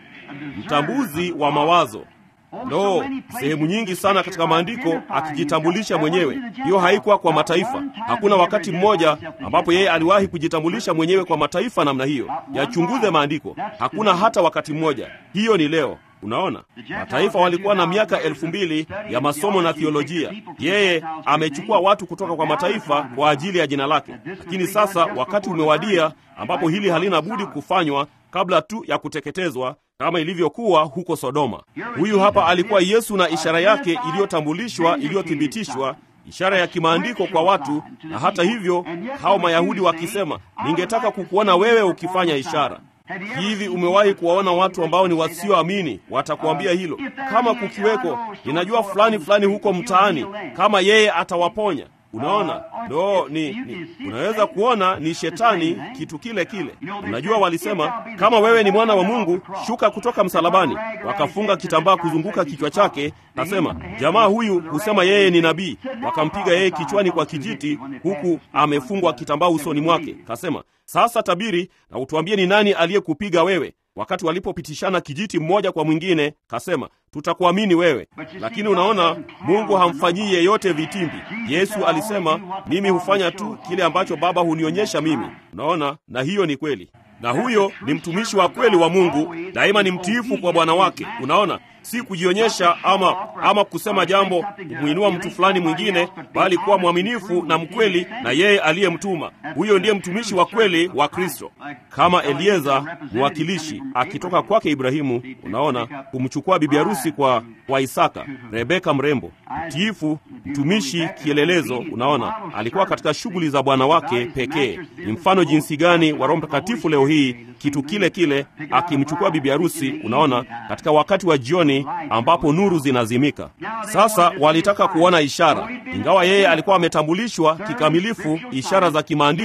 S1: Mtambuzi wa mawazo. No, sehemu nyingi sana katika maandiko akijitambulisha mwenyewe. Hiyo haikuwa kwa mataifa. Hakuna wakati mmoja ambapo yeye aliwahi kujitambulisha mwenyewe kwa mataifa namna hiyo. Yachunguze maandiko, hakuna hata wakati mmoja. Hiyo ni leo. Unaona, mataifa walikuwa na miaka elfu mbili ya masomo na thiolojia. Yeye amechukua watu kutoka kwa mataifa kwa ajili ya jina lake, lakini sasa wakati umewadia ambapo hili halina budi kufanywa kabla tu ya kuteketezwa kama ilivyokuwa huko Sodoma. Huyu hapa alikuwa Yesu na ishara yake iliyotambulishwa, iliyothibitishwa, ishara ya kimaandiko kwa watu. Na hata hivyo, hao Mayahudi wakisema, ningetaka kukuona wewe ukifanya ishara hivi. Umewahi kuwaona watu ambao ni wasioamini? Watakuambia hilo, kama kukiweko, ninajua fulani fulani huko mtaani, kama yeye atawaponya. Unaona, no, ni, ni unaweza kuona ni shetani, kitu kile kile. Unajua, walisema kama wewe ni mwana wa Mungu, shuka kutoka msalabani. Wakafunga kitambaa kuzunguka kichwa chake. Nasema jamaa huyu husema yeye ni nabii. Wakampiga yeye kichwani kwa kijiti, huku amefungwa kitambaa usoni mwake. Kasema, sasa tabiri na utuambie ni nani aliyekupiga wewe. Wakati walipopitishana kijiti mmoja kwa mwingine, kasema tutakuamini wewe. Lakini unaona, Mungu hamfanyii yeyote vitimbi. Yesu alisema, mimi hufanya tu kile ambacho Baba hunionyesha mimi. Unaona, na hiyo ni kweli, na huyo ni mtumishi wa kweli wa Mungu, daima ni mtiifu kwa bwana wake. Unaona, si kujionyesha ama ama kusema jambo kumwinua mtu fulani mwingine, bali kuwa mwaminifu na mkweli na yeye aliyemtuma. Huyo ndiye mtumishi wa kweli wa Kristo, kama Elieza mwakilishi akitoka kwake Ibrahimu. Unaona, kumchukua bibi harusi kwa kwa Isaka, Rebeka mrembo, mtiifu, mtumishi, kielelezo. Unaona, alikuwa katika shughuli za bwana wake pekee. Ni mfano jinsi gani wa Roho Mtakatifu leo hii, kitu kile kile, akimchukua bibi harusi. Unaona, katika wakati wa jioni ambapo nuru zinazimika. Sasa walitaka kuona ishara, ingawa yeye alikuwa ametambulishwa kikamilifu ishara za kimaandiko,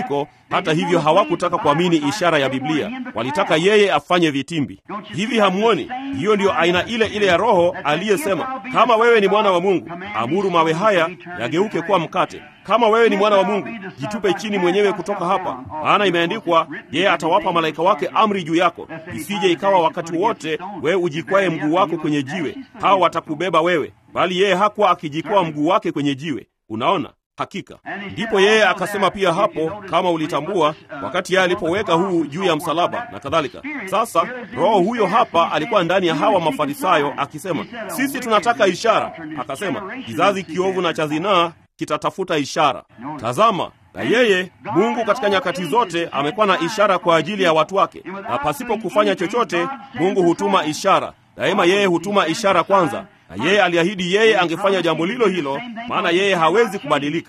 S1: Hata hivyo hawakutaka kuamini ishara ya Biblia, walitaka yeye afanye vitimbi. Hivi hamuoni? Hiyo ndiyo aina ile ile ya Roho aliyesema, kama wewe ni mwana wa Mungu, amuru mawe haya yageuke kuwa mkate. Kama wewe ni mwana wa Mungu, jitupe chini mwenyewe kutoka hapa, maana imeandikwa, yeye atawapa malaika wake amri juu yako, isije ikawa wakati wote wewe ujikwae mguu wako kwenye jiwe, hao watakubeba wewe. Bali yeye hakuwa akijikwaa mguu wake kwenye jiwe. Unaona? Hakika ndipo yeye akasema pia hapo, kama ulitambua, wakati yeye alipoweka huu juu ya msalaba na kadhalika. Sasa roho huyo hapa alikuwa ndani ya hawa Mafarisayo akisema, sisi tunataka ishara. Akasema, kizazi kiovu na cha zinaa kitatafuta ishara. Tazama, na yeye Mungu katika nyakati zote amekuwa na ishara kwa ajili ya watu wake, na pasipo kufanya chochote Mungu hutuma ishara. Daima yeye hutuma ishara kwanza na yeye aliahidi yeye angefanya jambo lilo hilo, maana yeye hawezi kubadilika.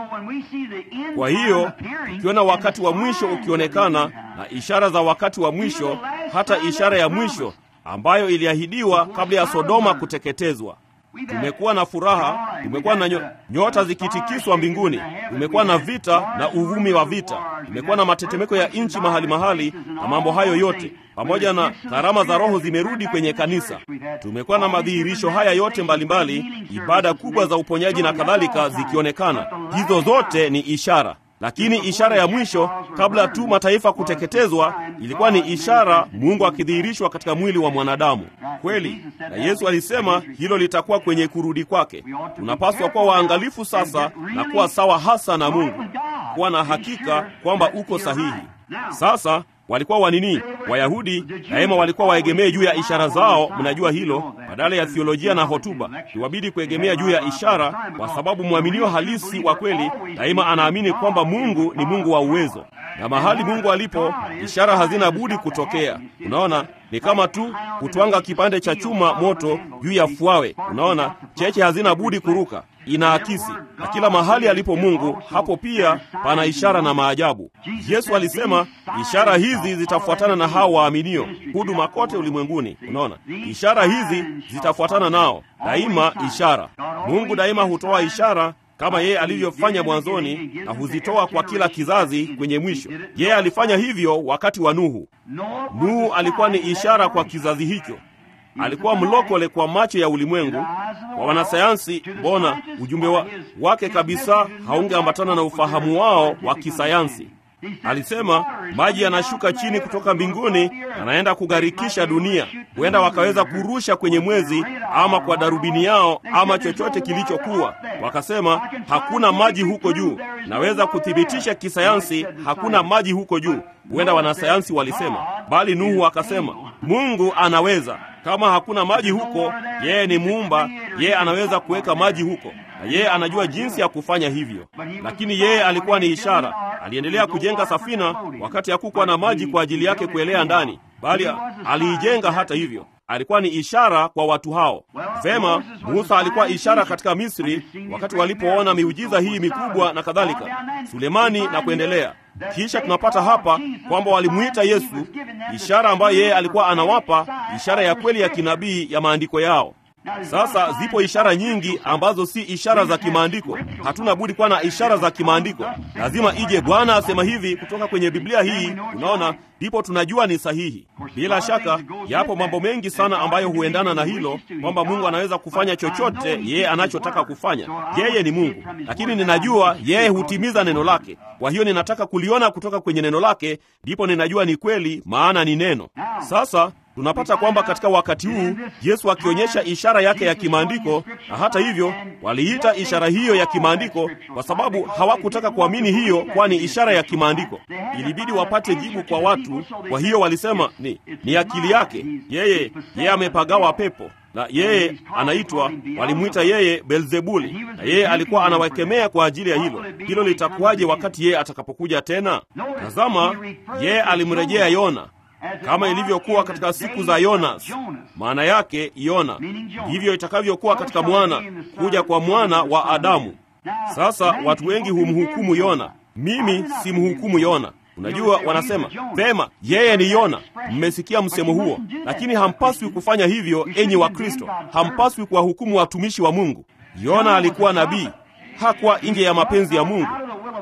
S1: Kwa hiyo ukiona wakati wa mwisho ukionekana na ishara za wakati wa mwisho, hata ishara ya mwisho ambayo iliahidiwa kabla ya Sodoma kuteketezwa, tumekuwa na furaha, tumekuwa na nyota zikitikiswa mbinguni, tumekuwa na vita na uvumi wa vita, tumekuwa na matetemeko ya nchi mahali mahali, na mambo hayo yote pamoja na karama za Roho zimerudi kwenye kanisa. Tumekuwa na madhihirisho haya yote mbalimbali mbali, ibada kubwa za uponyaji na kadhalika zikionekana. Hizo zote ni ishara, lakini ishara ya mwisho kabla tu mataifa kuteketezwa ilikuwa ni ishara, Mungu akidhihirishwa katika mwili wa mwanadamu kweli. Na Yesu alisema hilo litakuwa kwenye kurudi kwake. Tunapaswa kuwa waangalifu sasa na kuwa sawa hasa na Mungu, kuwa na hakika kwamba uko sahihi. Sasa walikuwa wanini? Wayahudi daima walikuwa waegemee juu ya ishara zao, mnajua hilo, badala ya thiolojia na hotuba. Iwabidi kuegemea juu ya ishara, kwa sababu mwaminio halisi wa kweli daima anaamini kwamba Mungu ni Mungu wa uwezo, na mahali Mungu alipo, ishara hazina budi kutokea. Unaona, ni kama tu kutwanga kipande cha chuma moto juu ya fuawe. Unaona, cheche hazina budi kuruka, inaakisi. Na kila mahali alipo Mungu, hapo pia pana ishara na maajabu. Yesu alisema ishara hizi zitafuatana na hao waaminio, huduma kote ulimwenguni. Unaona, ishara hizi zitafuatana nao daima. Ishara, Mungu daima hutoa ishara kama yeye alivyofanya mwanzoni na huzitoa kwa kila kizazi kwenye mwisho. Yeye alifanya hivyo wakati wa Nuhu. Nuhu alikuwa ni ishara kwa kizazi hicho, alikuwa mlokole kwa macho ya ulimwengu. Kwa wanasayansi, mbona ujumbe wa, wake kabisa haungeambatana na ufahamu wao wa kisayansi. Alisema maji yanashuka chini kutoka mbinguni, yanaenda kugharikisha dunia. Huenda wakaweza kurusha kwenye mwezi ama kwa darubini yao ama chochote kilichokuwa. Wakasema hakuna maji huko juu. Naweza kuthibitisha kisayansi hakuna maji huko juu. Huenda wanasayansi walisema, bali Nuhu akasema Mungu anaweza. Kama hakuna maji huko, yeye ni muumba, yeye anaweza kuweka maji huko na yeye anajua jinsi ya kufanya hivyo. Lakini yeye alikuwa ni ishara. Aliendelea kujenga safina wakati hakukuwa na maji kwa ajili yake kuelea ndani, bali aliijenga hata hivyo. Alikuwa ni ishara kwa watu hao. Vema, Musa alikuwa ishara katika Misri wakati walipoona miujiza hii mikubwa na kadhalika, Sulemani na kuendelea. Kisha tunapata hapa kwamba walimwita Yesu ishara ambayo yeye alikuwa anawapa, ishara ya kweli ya kinabii ya maandiko yao. Sasa zipo ishara nyingi ambazo si ishara za kimaandiko. Hatuna budi kuwa na ishara za kimaandiko. Lazima ije Bwana asema hivi kutoka kwenye Biblia hii, unaona, ndipo tunajua ni sahihi. Bila shaka, yapo mambo mengi sana ambayo huendana na hilo, kwamba Mungu anaweza kufanya chochote yeye anachotaka kufanya. Yeye ni Mungu, lakini ninajua yeye hutimiza neno lake. Kwa hiyo ninataka kuliona kutoka kwenye neno lake, ndipo ninajua ni kweli, maana ni neno. Sasa tunapata kwamba katika wakati huu Yesu akionyesha ishara yake ya kimaandiko, na hata hivyo waliita ishara hiyo ya kimaandiko kwa sababu hawakutaka kuamini hiyo, kwani ishara ya kimaandiko ilibidi wapate jibu kwa watu. Kwa hiyo walisema ni, ni akili yake yeye, yeye amepagawa pepo na yeye anaitwa, walimwita yeye Beelzebuli, na yeye alikuwa anawakemea kwa ajili ya hilo. Hilo litakuwaje wakati yeye atakapokuja tena? Tazama, yeye alimrejea Yona kama ilivyokuwa katika siku za Yonas, maana yake Yona, ndivyo itakavyokuwa katika mwana kuja kwa mwana wa Adamu. Sasa watu wengi humhukumu Yona. Mimi simhukumu Yona. Unajua, wanasema vema, yeye ni Yona. Mmesikia msemo huo, lakini hampaswi kufanya hivyo, enyi wa Kristo. Hampaswi kuwahukumu watumishi wa Mungu. Yona alikuwa nabii, hakuwa nje ya mapenzi ya Mungu.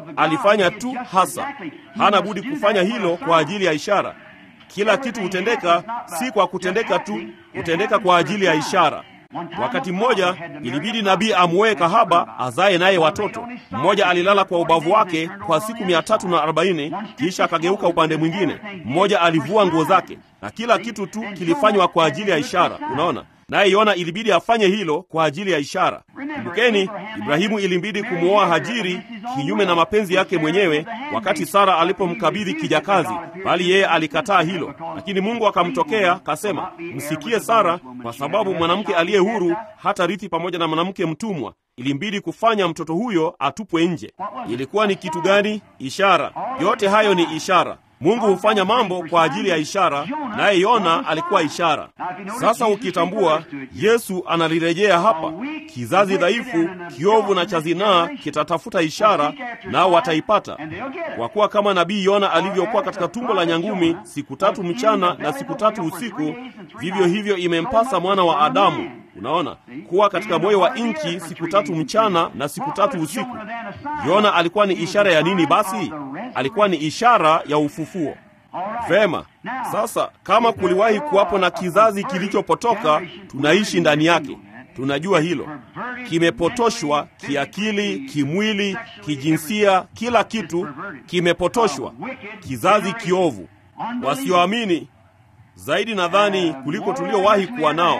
S1: alifanya tu hasa. Hana budi kufanya hilo kwa ajili ya ishara. Kila kitu hutendeka si kwa kutendeka tu, hutendeka kwa ajili ya ishara. Wakati mmoja ilibidi nabii amuoe kahaba azaye naye watoto. Mmoja alilala kwa ubavu wake kwa siku mia tatu na arobaini kisha akageuka upande mwingine. Mmoja alivua nguo zake, na kila kitu tu kilifanywa kwa ajili ya ishara. Unaona, naye Yona ilibidi afanye hilo kwa ajili ya ishara. Kumbukeni, Ibrahimu ilimbidi kumwoa Hajiri kinyume na mapenzi yake mwenyewe, wakati Sara alipomkabidhi kijakazi, bali yeye alikataa hilo. Lakini Mungu akamtokea kasema, msikie Sara, kwa sababu mwanamke aliye huru hata rithi pamoja na mwanamke mtumwa. Ilimbidi kufanya mtoto huyo atupwe nje. Ilikuwa ni kitu gani? Ishara. Yote hayo ni ishara. Mungu hufanya mambo kwa ajili ya ishara, naye Yona alikuwa ishara. Sasa ukitambua, Yesu analirejea hapa. Kizazi dhaifu, kiovu na cha zinaa kitatafuta ishara, nao wataipata, kwa kuwa kama nabii Yona alivyokuwa katika tumbo la nyangumi siku tatu mchana na siku tatu usiku, vivyo hivyo imempasa mwana wa Adamu Unaona, kuwa katika moyo wa nchi siku tatu mchana na siku tatu usiku. Yona alikuwa ni ishara ya nini? Basi alikuwa ni ishara ya ufufuo. Vema, sasa kama kuliwahi kuwapo na kizazi kilichopotoka, tunaishi ndani yake. Tunajua hilo, kimepotoshwa kiakili, kimwili, kijinsia, kila kitu kimepotoshwa. Kizazi kiovu, wasioamini zaidi nadhani kuliko tuliowahi kuwa nao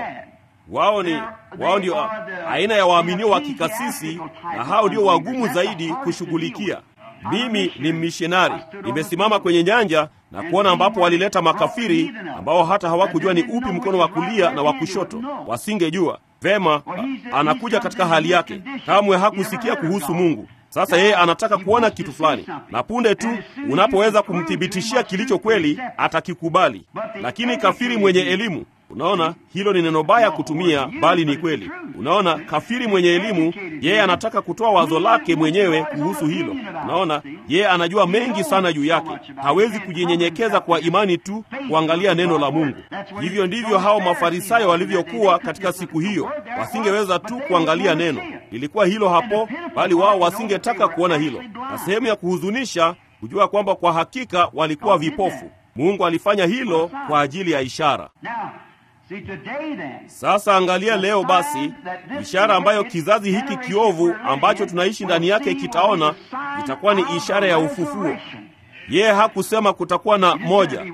S1: wao ni wao ndio aina ya waaminio wa kikasisi, na hao ndio wagumu zaidi kushughulikia. Mimi ni mmishinari, nimesimama kwenye nyanja na kuona ambapo walileta makafiri ambao hata hawakujua ni upi mkono wa kulia na wa kushoto, wasingejua vema. Anakuja katika hali yake, kamwe hakusikia kuhusu Mungu. Sasa yeye anataka kuona kitu fulani, na punde tu unapoweza kumthibitishia kilicho kweli, atakikubali. Lakini kafiri mwenye elimu Unaona, hilo ni neno baya kutumia, bali ni kweli. Unaona, kafiri mwenye elimu, yeye anataka kutoa wazo lake mwenyewe kuhusu hilo. Unaona, yeye anajua mengi sana juu yake, hawezi kujinyenyekeza kwa imani tu kuangalia neno la Mungu. Hivyo ndivyo hao Mafarisayo walivyokuwa katika siku hiyo, wasingeweza tu kuangalia neno. Ilikuwa hilo hapo, bali wao wasingetaka kuona hilo, na sehemu ya kuhuzunisha kujua kwamba kwa hakika walikuwa vipofu. Mungu alifanya hilo kwa ajili ya ishara. Sasa angalia leo basi, ishara ambayo kizazi hiki kiovu ambacho tunaishi ndani yake kitaona itakuwa ni ishara ya ufufuo. Yeye hakusema kutakuwa na moja.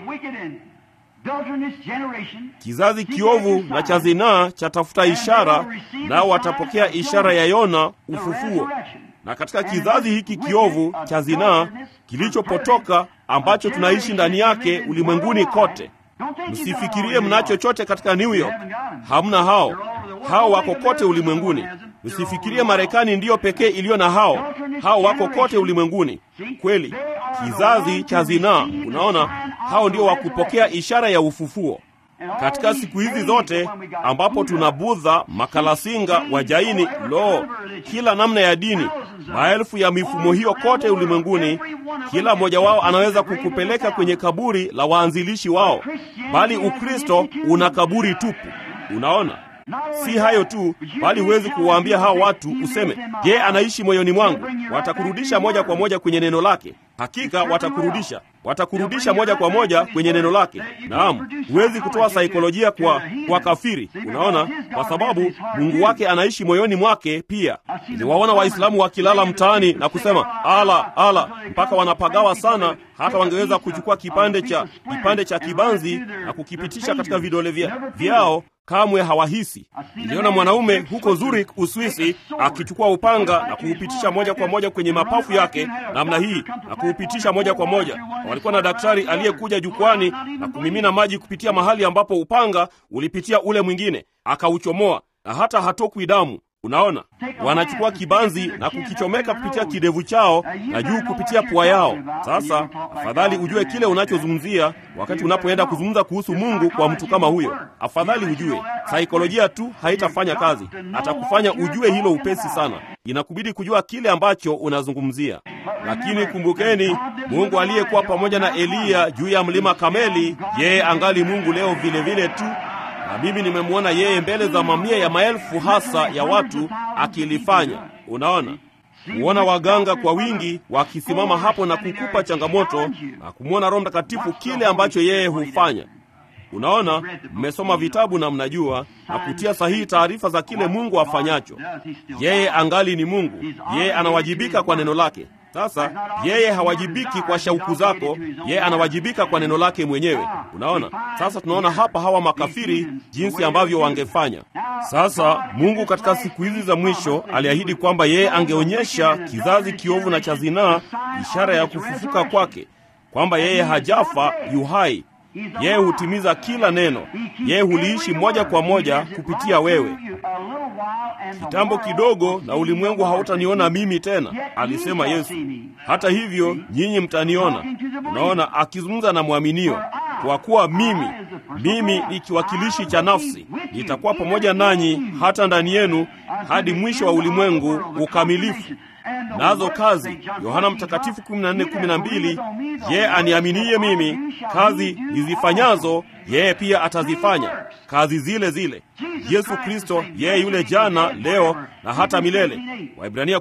S1: Kizazi kiovu na cha zinaa chatafuta ishara, nao watapokea ishara ya Yona, ufufuo. Na katika kizazi hiki kiovu cha zinaa kilichopotoka ambacho tunaishi ndani yake ulimwenguni kote Msifikirie mna chochote katika New York. Hamna hao, hao wako kote ulimwenguni. Msifikirie Marekani ndiyo pekee iliyo na hao, hao wako kote ulimwenguni. Kweli, kizazi cha zinaa, unaona, hao ndio wakupokea ishara ya ufufuo. Katika siku hizi zote ambapo tuna Budha, makalasinga, wajaini, lo, kila namna ya dini, maelfu ya mifumo hiyo kote ulimwenguni, kila mmoja wao anaweza kukupeleka kwenye kaburi la waanzilishi wao, bali Ukristo una kaburi tupu. Unaona, si hayo tu, bali huwezi kuwaambia hao watu useme, je, anaishi moyoni mwangu? Watakurudisha moja kwa moja kwenye neno lake. Hakika watakurudisha, watakurudisha moja kwa moja kwenye neno lake. Naam, huwezi kutoa saikolojia kwa kwa kafiri, unaona, kwa sababu Mungu wake anaishi moyoni mwake pia. Niliwaona Waislamu wakilala mtaani na kusema ala ala, mpaka wanapagawa sana, hata wangeweza kuchukua kipande cha kipande cha kibanzi na kukipitisha katika vidole vya, vyao kamwe hawahisi. Niliona mwanaume huko Zurich, Uswisi, akichukua upanga na kuupitisha moja kwa moja kwenye mapafu yake namna hii na kuupitisha moja kwa moja. Walikuwa na daktari aliyekuja jukwani na kumimina maji kupitia mahali ambapo upanga ulipitia ule mwingine, akauchomoa na hata hatokwi damu. Unaona, wanachukua kibanzi na kukichomeka kupitia kidevu chao na juu kupitia pua yao. Sasa afadhali ujue kile unachozungumzia wakati unapoenda kuzungumza kuhusu Mungu kwa mtu kama huyo. Afadhali ujue. Saikolojia tu haitafanya kazi, atakufanya ujue hilo upesi sana. Inakubidi kujua kile ambacho unazungumzia. Lakini kumbukeni, Mungu aliyekuwa pamoja na Eliya juu ya mlima Kameli, yeye angali Mungu leo vile vile tu na mimi nimemwona yeye mbele za mamia ya maelfu hasa ya watu akilifanya. Unaona, kuona waganga kwa wingi wakisimama hapo na kukupa changamoto na kumwona Roho Mtakatifu kile ambacho yeye hufanya. Unaona, mmesoma vitabu na mnajua na kutia sahihi taarifa za kile Mungu afanyacho. Yeye angali ni Mungu, yeye anawajibika kwa neno lake. Sasa yeye hawajibiki kwa shauku zako, yeye anawajibika kwa neno lake mwenyewe. Unaona, sasa tunaona hapa hawa makafiri jinsi ambavyo wangefanya. Sasa Mungu katika siku hizi za mwisho aliahidi kwamba yeye angeonyesha kizazi kiovu na cha zinaa ishara ya kufufuka kwake, kwamba yeye hajafa, yu hai. Yeye hutimiza kila neno, yeye huliishi moja kwa moja kupitia wewe. Kitambo kidogo na ulimwengu hautaniona mimi tena, alisema Yesu. Hata hivyo nyinyi mtaniona. Unaona, akizungumza na mwaminio, kwa kuwa mimi mimi ni kiwakilishi cha nafsi, nitakuwa pamoja nanyi hata ndani yenu hadi mwisho wa ulimwengu ukamilifu. Nazo kazi, Yohana Mtakatifu 14:12, yeye aniaminiye mimi, kazi nizifanyazo yeye pia atazifanya, kazi zile zile. Yesu Kristo yeye yule jana, leo na hata milele. Waibrania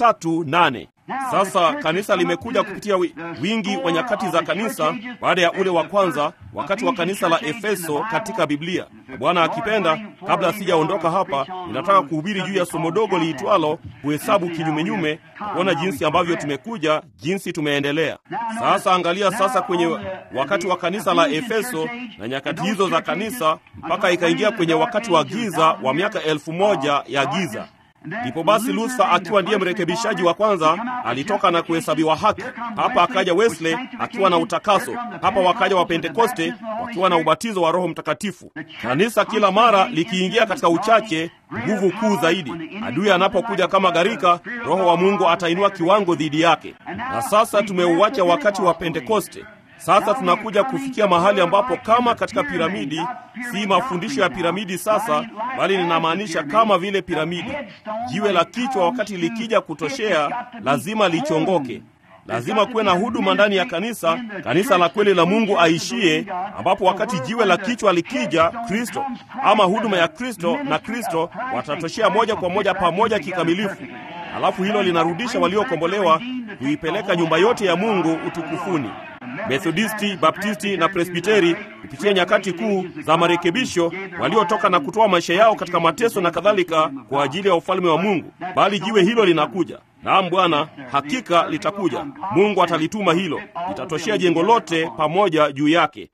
S1: 13:8. Sasa kanisa limekuja kupitia wingi wa nyakati za kanisa baada ya ule wa kwanza, wakati wa kanisa la Efeso katika Biblia. Na Bwana akipenda, kabla sijaondoka hapa, ninataka kuhubiri juu ya somo dogo liitwalo kuhesabu kinyumenyume, kuona jinsi ambavyo tumekuja, jinsi tumeendelea. Sasa angalia sasa kwenye wakati wa kanisa la Efeso na nyakati hizo za kanisa, mpaka ikaingia kwenye wakati wa giza wa miaka elfu moja ya giza. Ndipo basi Luther akiwa ndiye mrekebishaji wa kwanza alitoka na kuhesabiwa haki. Hapa akaja Wesley akiwa na utakaso. Hapa wakaja wa Pentekoste wakiwa na ubatizo wa Roho Mtakatifu. Kanisa kila mara likiingia katika uchache, nguvu kuu zaidi. Adui anapokuja kama gharika, Roho wa Mungu atainua kiwango dhidi yake. Na sasa tumeuacha wakati wa Pentekoste. Sasa tunakuja kufikia mahali ambapo kama katika piramidi, si mafundisho ya piramidi sasa, bali ninamaanisha kama vile piramidi. Jiwe la kichwa wakati likija kutoshea, lazima lichongoke. Lazima kuwe na huduma ndani ya kanisa, kanisa la kweli la Mungu aishie, ambapo wakati jiwe la kichwa likija, Kristo ama huduma ya Kristo na Kristo watatoshea moja kwa moja pamoja kikamilifu. Alafu hilo linarudisha waliokombolewa kuipeleka nyumba yote ya Mungu utukufuni. Methodisti, Baptisti na Presbiteri kupitia nyakati kuu za marekebisho waliotoka na kutoa maisha yao katika mateso na kadhalika kwa ajili ya ufalme wa Mungu. Bali jiwe hilo linakuja. Naam Bwana, hakika litakuja. Mungu atalituma hilo, litatoshea jengo lote pamoja juu yake.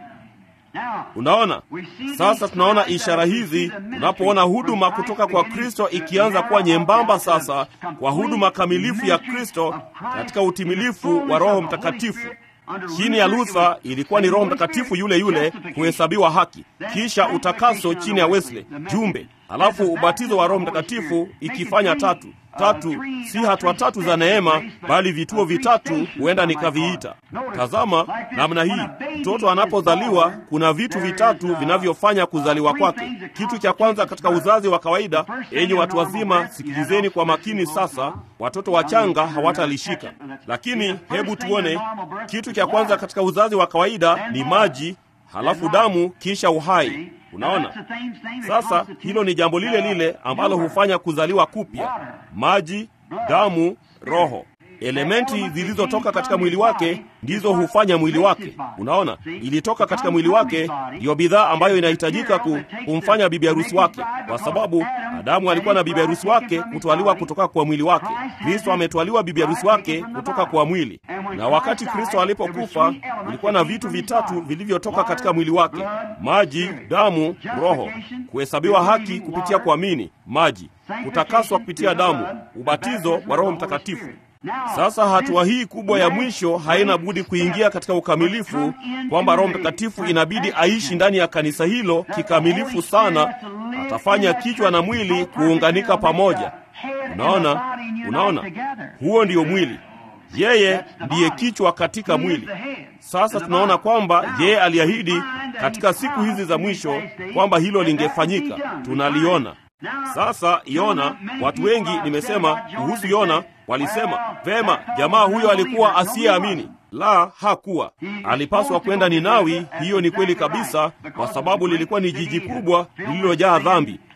S1: Unaona, sasa tunaona ishara hizi tunapoona huduma kutoka kwa Kristo ikianza kuwa nyembamba sasa kwa huduma kamilifu ya Kristo katika utimilifu wa Roho Mtakatifu. Chini ya Luther ilikuwa ni Roho Mtakatifu yule yule kuhesabiwa haki, kisha utakaso chini ya Wesley, jumbe, alafu ubatizo wa Roho Mtakatifu ikifanya tatu tatu, si hatua tatu za neema, bali vituo vitatu, huenda nikaviita. Tazama namna hii, mtoto anapozaliwa kuna vitu vitatu vinavyofanya kuzaliwa kwake. Kitu cha kwanza katika uzazi wa kawaida, enyi watu wazima, sikilizeni kwa makini sasa, watoto wachanga hawatalishika, lakini hebu tuone. Kitu cha kwanza katika uzazi wa kawaida ni maji, halafu damu, kisha uhai. Unaona, sasa hilo ni jambo lile lile ambalo hufanya kuzaliwa kupya: maji, damu, roho. Elementi zilizotoka katika mwili wake ndizo hufanya mwili wake. Unaona, ilitoka katika mwili wake, ndiyo bidhaa ambayo inahitajika kumfanya bibi harusi wake, kwa sababu Adamu alikuwa na bibi harusi wake kutwaliwa kutoka kwa mwili wake. Kristo ametwaliwa bibi harusi wake kutoka kwa mwili, na wakati Kristo alipokufa kulikuwa na vitu vitatu vilivyotoka katika mwili wake: maji, damu, roho. Kuhesabiwa haki kupitia kuamini maji, kutakaswa kupitia damu, ubatizo wa Roho Mtakatifu. Sasa hatua hii kubwa ya mwisho haina budi kuingia katika ukamilifu, kwamba Roho Mtakatifu inabidi aishi ndani ya kanisa hilo kikamilifu sana. Atafanya kichwa na mwili kuunganika pamoja. Unaona, unaona, huo ndio mwili. Yeye ndiye kichwa katika mwili. Sasa tunaona kwamba yeye aliahidi katika siku hizi za mwisho kwamba hilo lingefanyika. Tunaliona sasa. Yona, watu wengi nimesema kuhusu Yona walisema vema, jamaa huyo alikuwa asiyeamini. La, hakuwa. Alipaswa kwenda Ninawi. Hiyo ni kweli kabisa, kwa sababu lilikuwa ni jiji kubwa lililojaa dhambi.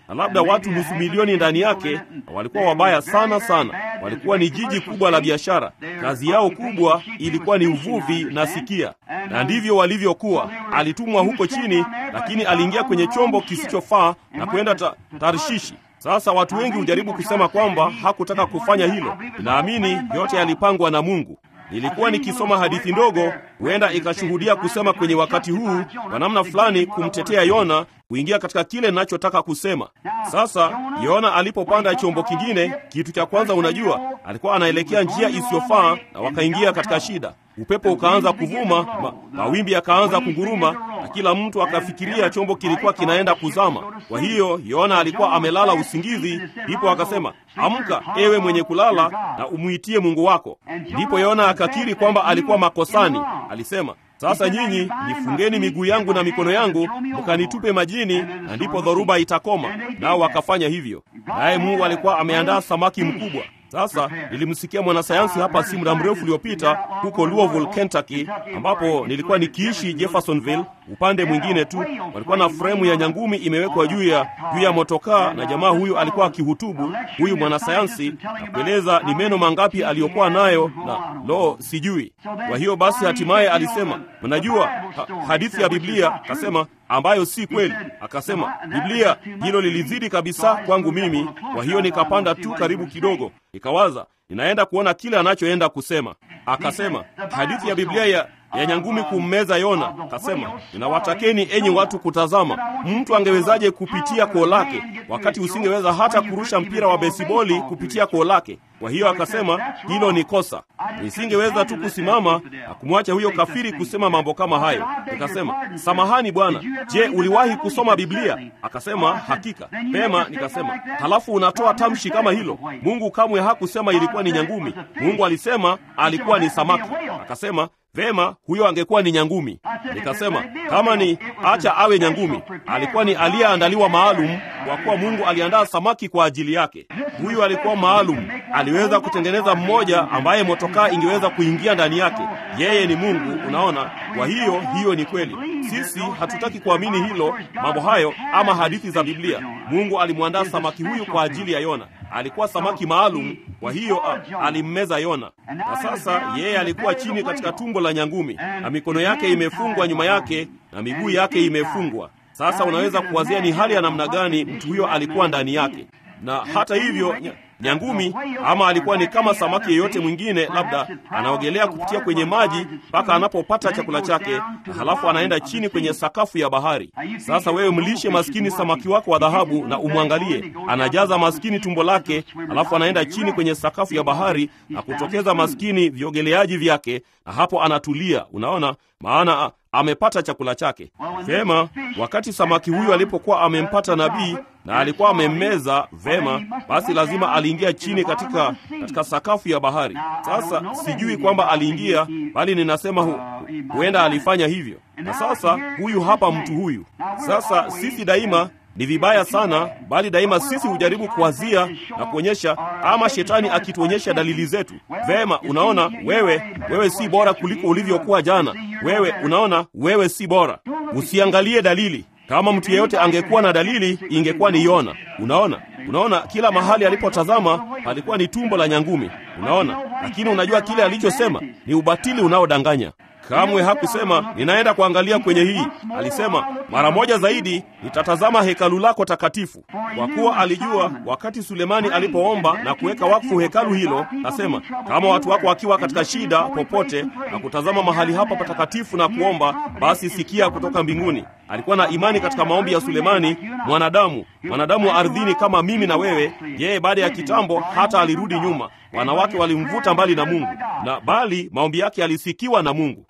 S1: na labda watu nusu milioni ndani yake, na walikuwa wabaya sana sana. Walikuwa ni jiji kubwa la biashara. Kazi yao kubwa ilikuwa ni uvuvi na sikia, na ndivyo walivyokuwa. Alitumwa huko chini, lakini aliingia kwenye chombo kisichofaa na kwenda ta, Tarshishi. Sasa watu wengi hujaribu kusema kwamba hakutaka kufanya hilo. Naamini yote yalipangwa na Mungu. Nilikuwa nikisoma hadithi ndogo, huenda ikashuhudia kusema kwenye wakati huu kwa namna fulani kumtetea Yona kuingia katika kile ninachotaka kusema. Sasa Yona alipopanda chombo kingine, kitu cha kwanza, unajua, alikuwa anaelekea njia isiyofaa na wakaingia katika shida. Upepo ukaanza kuvuma, ma, mawimbi yakaanza kunguruma, na kila mtu akafikiria chombo kilikuwa kinaenda kuzama. Kwa hiyo Yona alikuwa amelala usingizi, ndipo akasema, amka ewe mwenye kulala na umwitie Mungu wako. Ndipo Yona akakiri kwamba alikuwa makosani. Alisema, sasa nyinyi nifungeni miguu yangu na mikono yangu, mkanitupe majini, na ndipo dhoruba itakoma. Nao wakafanya hivyo, naye Mungu alikuwa ameandaa samaki mkubwa. Sasa nilimsikia mwanasayansi hapa si muda mrefu uliopita huko Louisville, Kentucky, ambapo nilikuwa nikiishi Jeffersonville. Upande mwingine tu walikuwa na fremu ya nyangumi imewekwa juu ya juu ya motokaa, na jamaa huyu alikuwa akihutubu, huyu mwanasayansi na kueleza ni meno mangapi aliyokuwa nayo, na lo, sijui. Kwa hiyo basi, hatimaye alisema, mnajua ha, hadithi ya Biblia, akasema ambayo si kweli. Akasema Biblia, hilo lilizidi kabisa kwangu mimi. Kwa hiyo nikapanda tu karibu kidogo, nikawaza ninaenda kuona kile anachoenda kusema. Akasema hadithi ya Biblia ya ya nyangumi kummeza Yona. Akasema ninawatakeni enyi watu kutazama, mtu angewezaje kupitia koo lake wakati usingeweza hata kurusha mpira wa besiboli kupitia koo lake? Kwa hiyo akasema hilo ni kosa. Nisingeweza tu kusimama na kumwacha huyo kafiri kusema mambo kama hayo. Nikasema samahani bwana, je, uliwahi kusoma Biblia? Akasema hakika. Pema. Nikasema halafu unatoa tamshi kama hilo? Mungu kamwe hakusema ilikuwa ni nyangumi. Mungu alisema alikuwa ni samaki. Akasema Vema, huyo angekuwa ni nyangumi. Nikasema kama ni acha awe nyangumi. Alikuwa ni aliyeandaliwa maalum, kwa kuwa Mungu aliandaa samaki kwa ajili yake. Huyu alikuwa maalum, aliweza kutengeneza mmoja ambaye motokaa ingeweza kuingia ndani yake. Yeye ni Mungu, unaona. Kwa hiyo hiyo ni kweli. Sisi hatutaki kuamini hilo, mambo hayo ama hadithi za Biblia. Mungu alimwandaa samaki huyu kwa ajili ya Yona. Alikuwa samaki maalum, kwa hiyo alimmeza Yona. Na sasa yeye alikuwa chini katika tumbo la nyangumi, na mikono yake imefungwa nyuma yake na miguu yake imefungwa. Sasa unaweza kuwazia ni hali ya namna gani mtu huyo alikuwa ndani yake. Na hata hivyo nyangumi ama alikuwa ni kama samaki yeyote mwingine, labda anaogelea kupitia kwenye maji mpaka anapopata chakula chake, na halafu anaenda chini kwenye sakafu ya bahari. Sasa wewe mlishe maskini samaki wako wa dhahabu na umwangalie, anajaza maskini tumbo lake, halafu anaenda chini kwenye sakafu ya bahari na kutokeza maskini viogeleaji vyake, na hapo anatulia. Unaona, maana amepata chakula chake vema. Wakati samaki huyu alipokuwa amempata nabii na alikuwa amemmeza vema, basi lazima aliingia chini katika, katika sakafu ya bahari. Sasa sijui kwamba aliingia, bali ninasema hu, huenda alifanya hivyo. Na sasa huyu hapa mtu huyu sasa, sisi daima ni vibaya sana, bali daima sisi hujaribu kuwazia na kuonyesha, ama shetani akituonyesha dalili zetu. Vema, unaona wewe, wewe si bora kuliko ulivyokuwa jana. Wewe unaona, wewe si bora. Usiangalie dalili. Kama mtu yeyote angekuwa na dalili, ingekuwa ni Yona. Unaona, unaona kila mahali alipotazama alikuwa ni tumbo la nyangumi. Unaona, lakini unajua kile alichosema ni ubatili unaodanganya. Kamwe hakusema ninaenda kuangalia kwenye hii. Alisema mara moja zaidi nitatazama hekalu lako takatifu, kwa kuwa alijua wakati Sulemani alipoomba na kuweka wakfu hekalu hilo, asema kama watu wako wakiwa katika shida popote na kutazama mahali hapa patakatifu na kuomba, basi sikia kutoka mbinguni. Alikuwa na imani katika maombi ya Sulemani, mwanadamu mwanadamu wa ardhini kama mimi na wewe. Yeye baada ya kitambo hata alirudi nyuma, wanawake walimvuta mbali na Mungu, na bali maombi yake yalisikiwa na Mungu,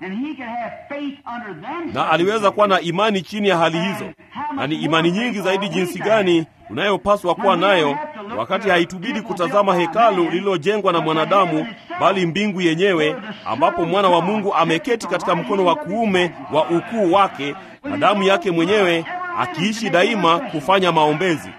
S1: na aliweza kuwa na imani chini ya hali hizo. Na ni imani nyingi zaidi jinsi gani tunayopaswa kuwa nayo wakati haitubidi kutazama hekalu lililojengwa na mwanadamu, bali mbingu yenyewe, ambapo mwana wa Mungu ameketi katika mkono wa kuume wa ukuu wake na damu yake mwenyewe akiishi daima kufanya maombezi.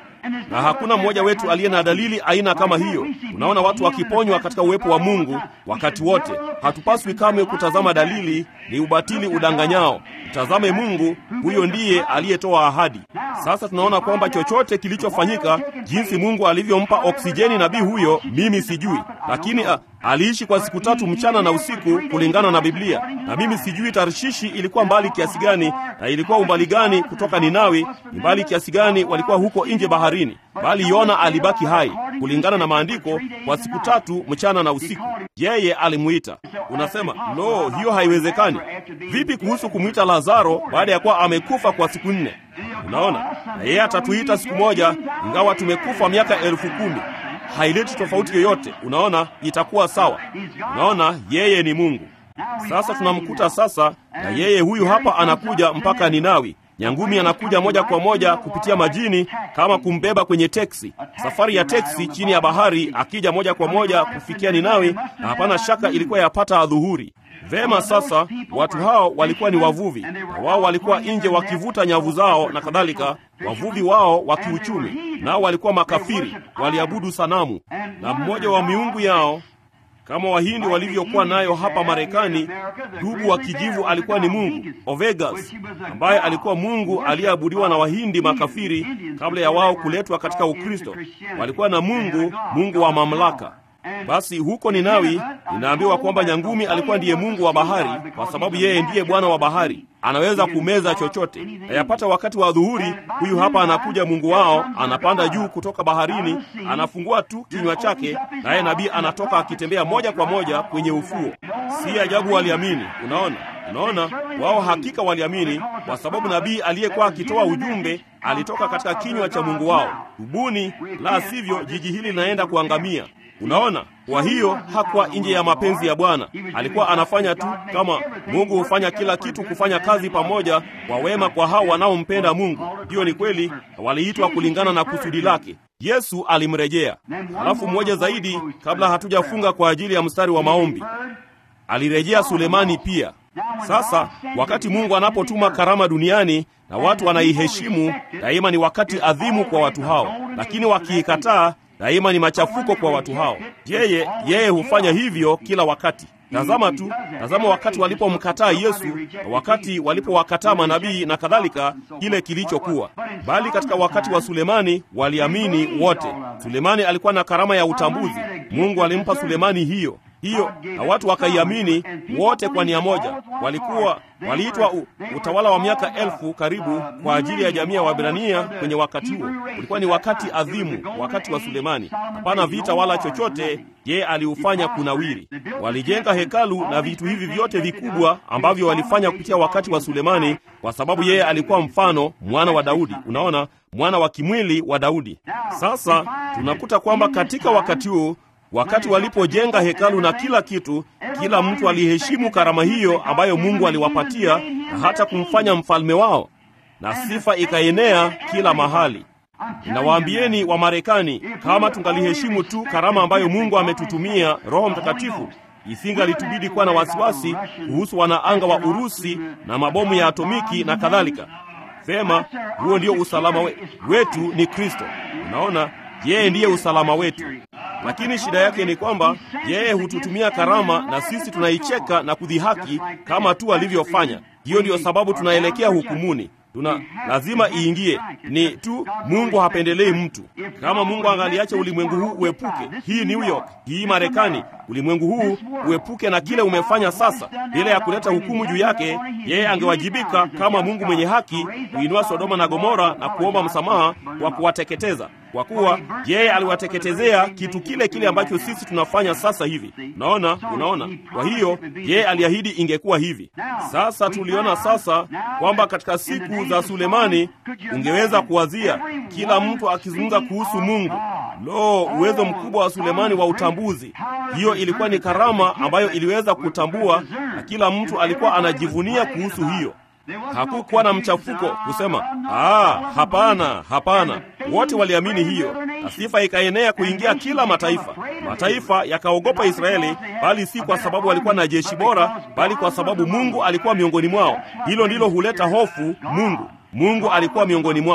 S1: na hakuna mmoja wetu aliye na dalili aina kama hiyo. Unaona watu wakiponywa katika uwepo wa Mungu wakati wote. Hatupaswi kamwe kutazama dalili, ni ubatili udanganyao. Mtazame Mungu, huyo ndiye aliyetoa ahadi. Sasa tunaona kwamba chochote kilichofanyika, jinsi Mungu alivyompa oksijeni nabii huyo, mimi sijui, lakini a, aliishi kwa siku tatu mchana na usiku kulingana na Biblia, na mimi sijui Tarshishi ilikuwa mbali kiasi gani na ilikuwa umbali gani kutoka Ninawi, ni mbali kiasi gani walikuwa huko nje baharini, bali Yona alibaki hai kulingana na maandiko kwa siku tatu mchana na usiku. Yeye alimuita. Unasema lo, hiyo haiwezekani. Vipi kuhusu kumwita Lazaro baada ya kuwa amekufa kwa siku nne? Unaona, na yeye atatuita siku moja, ingawa tumekufa miaka elfu kumi haileti tofauti yoyote. Unaona, itakuwa sawa. Unaona, yeye ni Mungu. Sasa tunamkuta sasa, na yeye huyu hapa anakuja mpaka Ninawi. Nyangumi anakuja moja kwa moja kupitia majini kama kumbeba kwenye teksi, safari ya teksi chini ya bahari, akija moja kwa moja kufikia Ninawi, na hapana shaka ilikuwa yapata adhuhuri. Vema, sasa watu hao walikuwa ni wavuvi, na wao walikuwa nje wakivuta nyavu zao na kadhalika, wavuvi wao wa kiuchumi, nao walikuwa makafiri, waliabudu sanamu, na mmoja wa miungu yao kama Wahindi walivyokuwa nayo hapa Marekani. Dubu wa kijivu alikuwa ni mungu Ovegas, ambaye alikuwa mungu aliyeabudiwa na Wahindi makafiri kabla ya wao kuletwa katika Ukristo. Walikuwa na mungu, mungu wa mamlaka. Basi huko Ninawi inaambiwa kwamba nyangumi alikuwa ndiye mungu wa bahari, kwa sababu yeye ndiye bwana wa bahari, anaweza kumeza chochote. Ayapata wakati wa dhuhuri, huyu hapa anakuja mungu wao, anapanda juu kutoka baharini, anafungua tu kinywa chake, naye nabii anatoka akitembea moja kwa moja kwenye ufuo. Si ajabu waliamini. Unaona, unaona, wao hakika waliamini, kwa sababu nabii aliyekuwa akitoa ujumbe alitoka katika kinywa cha mungu wao. Tubuni, la sivyo jiji hili linaenda kuangamia. Unaona, kwa hiyo hakuwa nje ya mapenzi ya Bwana. Alikuwa anafanya tu kama Mungu hufanya kila kitu kufanya kazi pamoja kwa wema kwa hao wanaompenda Mungu. Hiyo ni kweli, waliitwa kulingana na kusudi lake. Yesu alimrejea. Halafu mmoja zaidi, kabla hatujafunga kwa ajili ya mstari wa maombi, alirejea Sulemani pia. Sasa wakati Mungu anapotuma karama duniani na watu wanaiheshimu, daima ni wakati adhimu kwa watu hao, lakini wakiikataa daima ni machafuko kwa watu hao. Yeye yeye hufanya hivyo kila wakati. Tazama tu, tazama wakati walipomkataa Yesu, wakati walipowakataa manabii na kadhalika, kile kilichokuwa. Bali katika wakati wa Sulemani waliamini wote. Sulemani alikuwa na karama ya utambuzi. Mungu alimpa Sulemani hiyo hiyo na watu wakaiamini wote kwa nia moja. Walikuwa waliitwa utawala wa miaka elfu karibu kwa ajili ya jamii ya Waebrania kwenye wakati huo. Ulikuwa ni wakati adhimu, wakati wa Sulemani. Hapana vita wala chochote, yeye aliufanya kunawiri. Walijenga hekalu na vitu hivi vyote vikubwa ambavyo walifanya kupitia wakati wa Sulemani, kwa sababu yeye alikuwa mfano, mwana wa Daudi. Unaona, mwana wa kimwili wa Daudi. Sasa tunakuta kwamba katika wakati huu wakati walipojenga hekalu na kila kitu, kila mtu aliheshimu karama hiyo ambayo Mungu aliwapatia na hata kumfanya mfalme wao, na sifa ikaenea kila mahali. Ninawaambieni wa Marekani, kama tungaliheshimu tu karama ambayo Mungu ametutumia, Roho Mtakatifu, isingalitubidi kuwa na wasiwasi kuhusu wanaanga wa Urusi na mabomu ya atomiki na kadhalika. Vema, huo ndio usalama we, wetu ni Kristo. Unaona, yeye ndiye usalama wetu lakini shida yake ni kwamba yeye hututumia karama na sisi tunaicheka na kudhihaki kama tu alivyofanya. Hiyo ndiyo sababu tunaelekea hukumuni. Tuna lazima iingie. Ni tu Mungu hapendelei mtu. Kama Mungu angaliacha ulimwengu huu uepuke, hii New York, hii Marekani, ulimwengu huu uepuke na kile umefanya sasa, bila ya kuleta hukumu juu yake, yeye angewajibika kama Mungu mwenye haki kuinua Sodoma na Gomora na kuomba msamaha kwa kuwateketeza kwa kuwa yeye aliwateketezea kitu kile kile ambacho sisi tunafanya sasa hivi. Unaona, unaona. Kwa hiyo yeye aliahidi ingekuwa hivi. Sasa tuliona sasa kwamba katika siku za Sulemani ungeweza kuwazia kila mtu akizungumza kuhusu Mungu. Lo, uwezo mkubwa wa Sulemani wa utambuzi! Hiyo ilikuwa ni karama ambayo iliweza kutambua, na kila mtu alikuwa anajivunia kuhusu hiyo. Hakukuwa na mchafuko kusema ah, hapana, hapana. Wote waliamini hiyo, na sifa ikaenea kuingia kila mataifa. Mataifa yakaogopa Israeli, bali si kwa sababu walikuwa na jeshi bora, bali kwa sababu Mungu alikuwa miongoni mwao. Hilo ndilo huleta hofu. Mungu Mungu alikuwa miongoni mwao.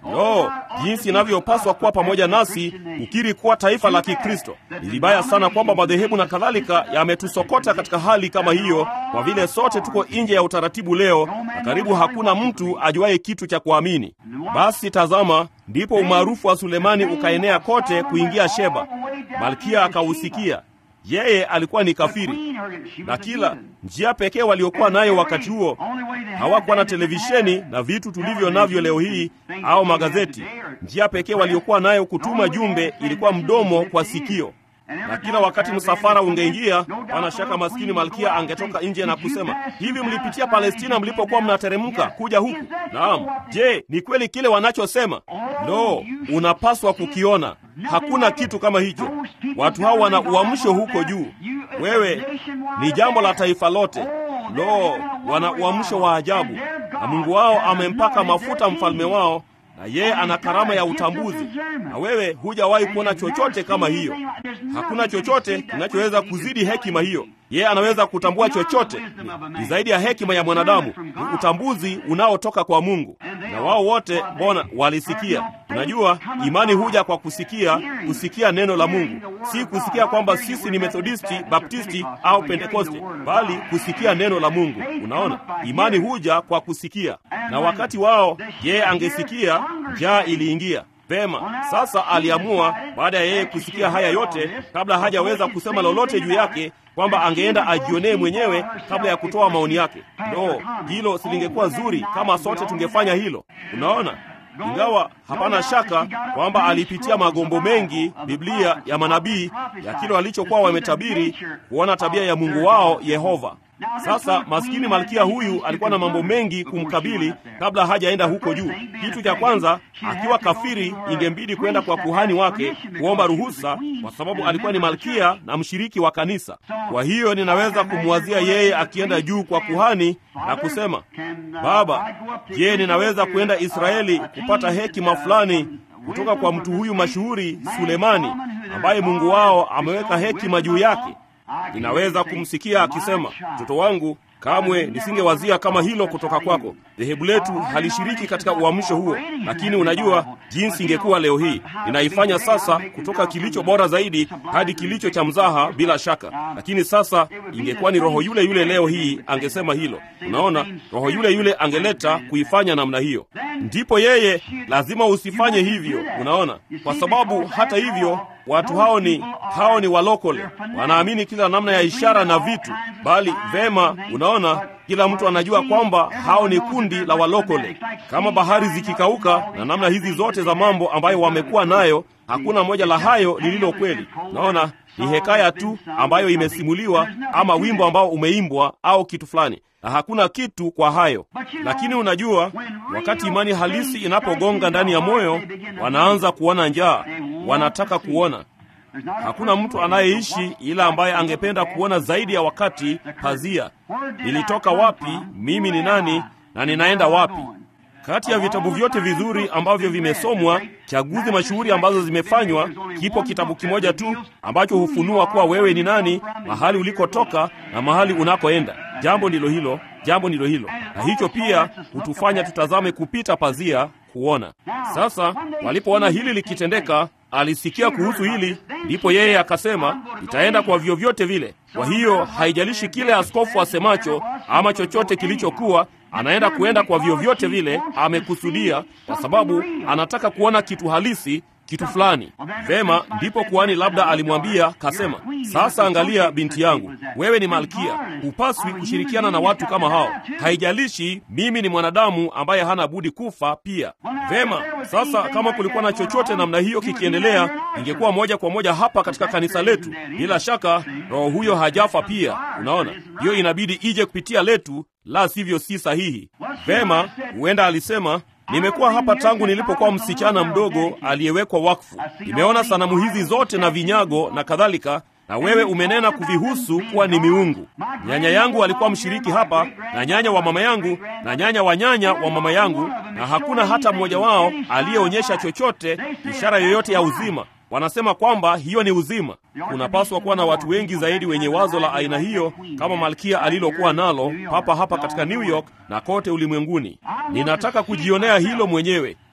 S1: Yo, jinsi inavyopaswa kuwa pamoja nasi kukiri kuwa taifa la Kikristo. Ni vibaya sana kwamba madhehebu na kadhalika yametusokota katika hali kama hiyo, kwa vile sote tuko nje ya utaratibu leo na karibu hakuna mtu ajuaye kitu cha kuamini. Basi tazama, ndipo umaarufu wa Sulemani ukaenea kote kuingia Sheba. Malkia akausikia. Yeye alikuwa ni kafiri, na kila njia pekee waliokuwa nayo wakati huo, hawakuwa na televisheni na vitu tulivyo navyo leo hii au magazeti. Njia pekee waliokuwa nayo kutuma jumbe ilikuwa mdomo kwa sikio na kila wakati msafara ungeingia, pana shaka maskini malkia angetoka nje na kusema, hivi mlipitia Palestina mlipokuwa mnateremka kuja huku? Naam. Je, ni kweli kile wanachosema? Lo, unapaswa kukiona. Hakuna kitu kama hicho. Watu hao wana uamsho huko juu. Wewe ni jambo la taifa lote. Lo, wana uamsho wa ajabu, na Mungu wao amempaka mafuta mfalme wao na yeye ana karama ya utambuzi, na wewe hujawahi kuona chochote kama hiyo. Hakuna chochote kinachoweza kuzidi hekima hiyo. Yeye anaweza kutambua chochote, ni, ni zaidi ya hekima ya mwanadamu. Ni utambuzi unaotoka kwa Mungu, na wao wote mbona walisikia. Unajua, imani huja kwa kusikia, kusikia neno la Mungu, si kusikia kwamba sisi ni Methodisti, Baptisti au Pentekoste, bali kusikia neno la Mungu. Unaona, imani huja kwa kusikia, na wakati wao yeye angesikia, njaa iliingia. Vema, sasa aliamua baada ya yeye kusikia haya yote, kabla hajaweza kusema lolote juu yake, kwamba angeenda ajionee mwenyewe kabla ya kutoa maoni yake. No, hilo silingekuwa zuri kama sote tungefanya hilo. Unaona, ingawa hapana shaka kwamba alipitia magombo mengi Biblia ya manabii ya kile walichokuwa wametabiri, kuona tabia ya Mungu wao Yehova. Sasa maskini malkia huyu alikuwa na mambo mengi kumkabili kabla hajaenda huko juu. Kitu cha kwanza, akiwa kafiri, ingembidi kwenda kwa kuhani wake kuomba ruhusa, kwa sababu alikuwa ni malkia na mshiriki wa kanisa. Kwa hiyo ninaweza kumwazia yeye akienda juu kwa kuhani na kusema, Baba, je, ninaweza kwenda Israeli kupata hekima fulani kutoka kwa mtu huyu mashuhuri Sulemani, ambaye Mungu wao ameweka hekima juu yake? Ninaweza kumsikia akisema, mtoto wangu, kamwe nisingewazia kama hilo kutoka kwako. Dhehebu letu halishiriki katika uamsho huo, lakini unajua jinsi ingekuwa leo hii. Ninaifanya sasa kutoka kilicho bora zaidi hadi kilicho cha mzaha, bila shaka, lakini sasa ingekuwa ni roho yule yule leo hii angesema hilo. Unaona, roho yule yule angeleta kuifanya namna hiyo. Ndipo yeye lazima usifanye hivyo, unaona, kwa sababu hata hivyo watu hao ni hao ni walokole, wanaamini kila namna ya ishara na vitu, bali vema, unaona, kila mtu anajua kwamba hao ni kundi la walokole. Kama bahari zikikauka na namna hizi zote za mambo ambayo wamekuwa nayo, hakuna moja la hayo lililo kweli. Naona ni hekaya tu ambayo imesimuliwa ama wimbo ambao umeimbwa au kitu fulani na hakuna kitu kwa hayo. Lakini unajua, wakati imani halisi inapogonga ndani ya moyo, wanaanza kuona njaa, wanataka kuona. Hakuna mtu anayeishi ila ambaye angependa kuona zaidi ya wakati pazia, nilitoka wapi, mimi ni nani na ninaenda wapi. Kati ya vitabu vyote vizuri ambavyo vimesomwa, chaguzi mashuhuri ambazo zimefanywa, kipo kitabu kimoja tu ambacho hufunua kuwa wewe ni nani, mahali ulikotoka na mahali unakoenda. Jambo ndilo hilo, jambo ndilo hilo, na hicho pia hutufanya tutazame kupita pazia kuona. Sasa walipoona hili likitendeka, alisikia kuhusu hili, ndipo yeye akasema, itaenda kwa vyovyote vile. Kwa hiyo haijalishi kile askofu asemacho ama chochote kilichokuwa anaenda kuenda kwa vyovyote vile amekusudia, kwa sababu anataka kuona kitu halisi, kitu fulani. Vema, ndipo kuhani labda alimwambia kasema, sasa angalia, binti yangu, wewe ni malkia, hupaswi kushirikiana na watu kama hao. Haijalishi mimi ni mwanadamu ambaye hana budi kufa pia. Vema, sasa kama kulikuwa na chochote namna hiyo kikiendelea, ingekuwa moja kwa moja hapa katika kanisa letu. Bila shaka roho huyo hajafa pia. Unaona, hiyo inabidi ije kupitia letu, la sivyo si sahihi. Vema, huenda alisema Nimekuwa hapa tangu nilipokuwa msichana mdogo aliyewekwa wakfu. Nimeona sanamu hizi zote na vinyago na kadhalika, na wewe umenena kuvihusu kuwa ni miungu. Nyanya yangu alikuwa mshiriki hapa, na nyanya wa mama yangu, na nyanya wa nyanya wa mama yangu, na hakuna hata mmoja wao aliyeonyesha chochote, ishara yoyote ya uzima. Wanasema kwamba hiyo ni uzima. Kunapaswa kuwa na watu wengi zaidi wenye wazo la aina hiyo kama malkia alilokuwa nalo papa hapa katika New York na kote ulimwenguni. Ninataka kujionea hilo mwenyewe.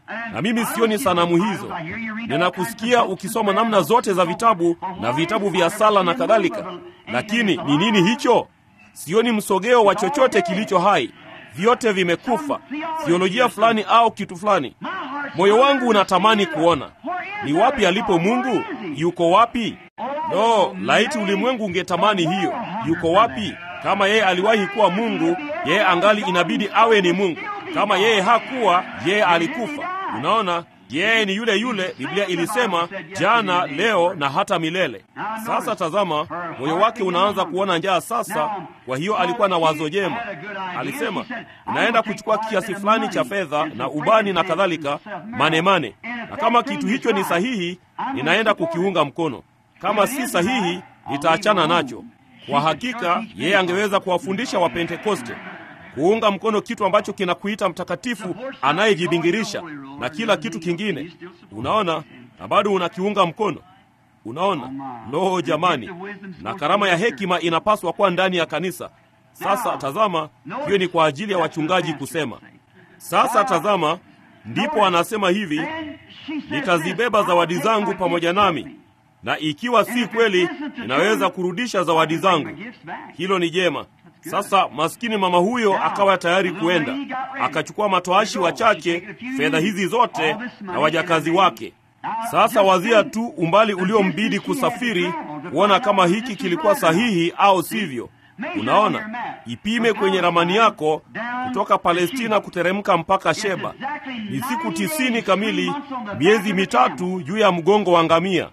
S1: na mimi sioni sanamu hizo. Ninakusikia ukisoma namna zote za vitabu na vitabu vya sala na kadhalika, lakini ni nini hicho? Sioni msogeo wa chochote kilicho hai, vyote vimekufa, theolojia fulani au kitu fulani. Moyo wangu unatamani kuona ni wapi alipo Mungu. Yuko wapi? No, laiti ulimwengu ungetamani hiyo. Yuko wapi? Kama yeye aliwahi kuwa Mungu, yeye angali inabidi awe ni Mungu. Kama yeye hakuwa, yeye alikufa. Unaona, yeye ni yule yule. Biblia ilisema jana, leo na hata milele. Sasa tazama, moyo wake unaanza kuona njaa sasa. Kwa hiyo alikuwa na wazo jema, alisema inaenda kuchukua kiasi fulani cha fedha na ubani na kadhalika, manemane, na kama kitu hicho ni sahihi, ninaenda kukiunga mkono. Kama si sahihi, nitaachana nacho. Kwa hakika yeye angeweza kuwafundisha Wapentekoste kuunga mkono kitu ambacho kinakuita mtakatifu anayejibingirisha na kila kitu kingine. Unaona, na bado unakiunga mkono. Unaona, lo jamani, na karama ya hekima inapaswa kuwa ndani ya kanisa. Sasa tazama, hiyo ni kwa ajili ya wachungaji kusema. Sasa tazama, ndipo anasema hivi, nitazibeba zawadi zangu pamoja nami na ikiwa si kweli, ninaweza kurudisha zawadi zangu. Hilo ni jema. Sasa maskini mama huyo akawa tayari kuenda, akachukua matoashi wachache, fedha hizi zote na wajakazi wake. Sasa wazia tu umbali uliombidi kusafiri kuona kama hiki kilikuwa sahihi au sivyo. Unaona, ipime kwenye ramani yako kutoka Palestina kuteremka mpaka Sheba ni siku tisini kamili, miezi mitatu juu ya mgongo wa ngamia.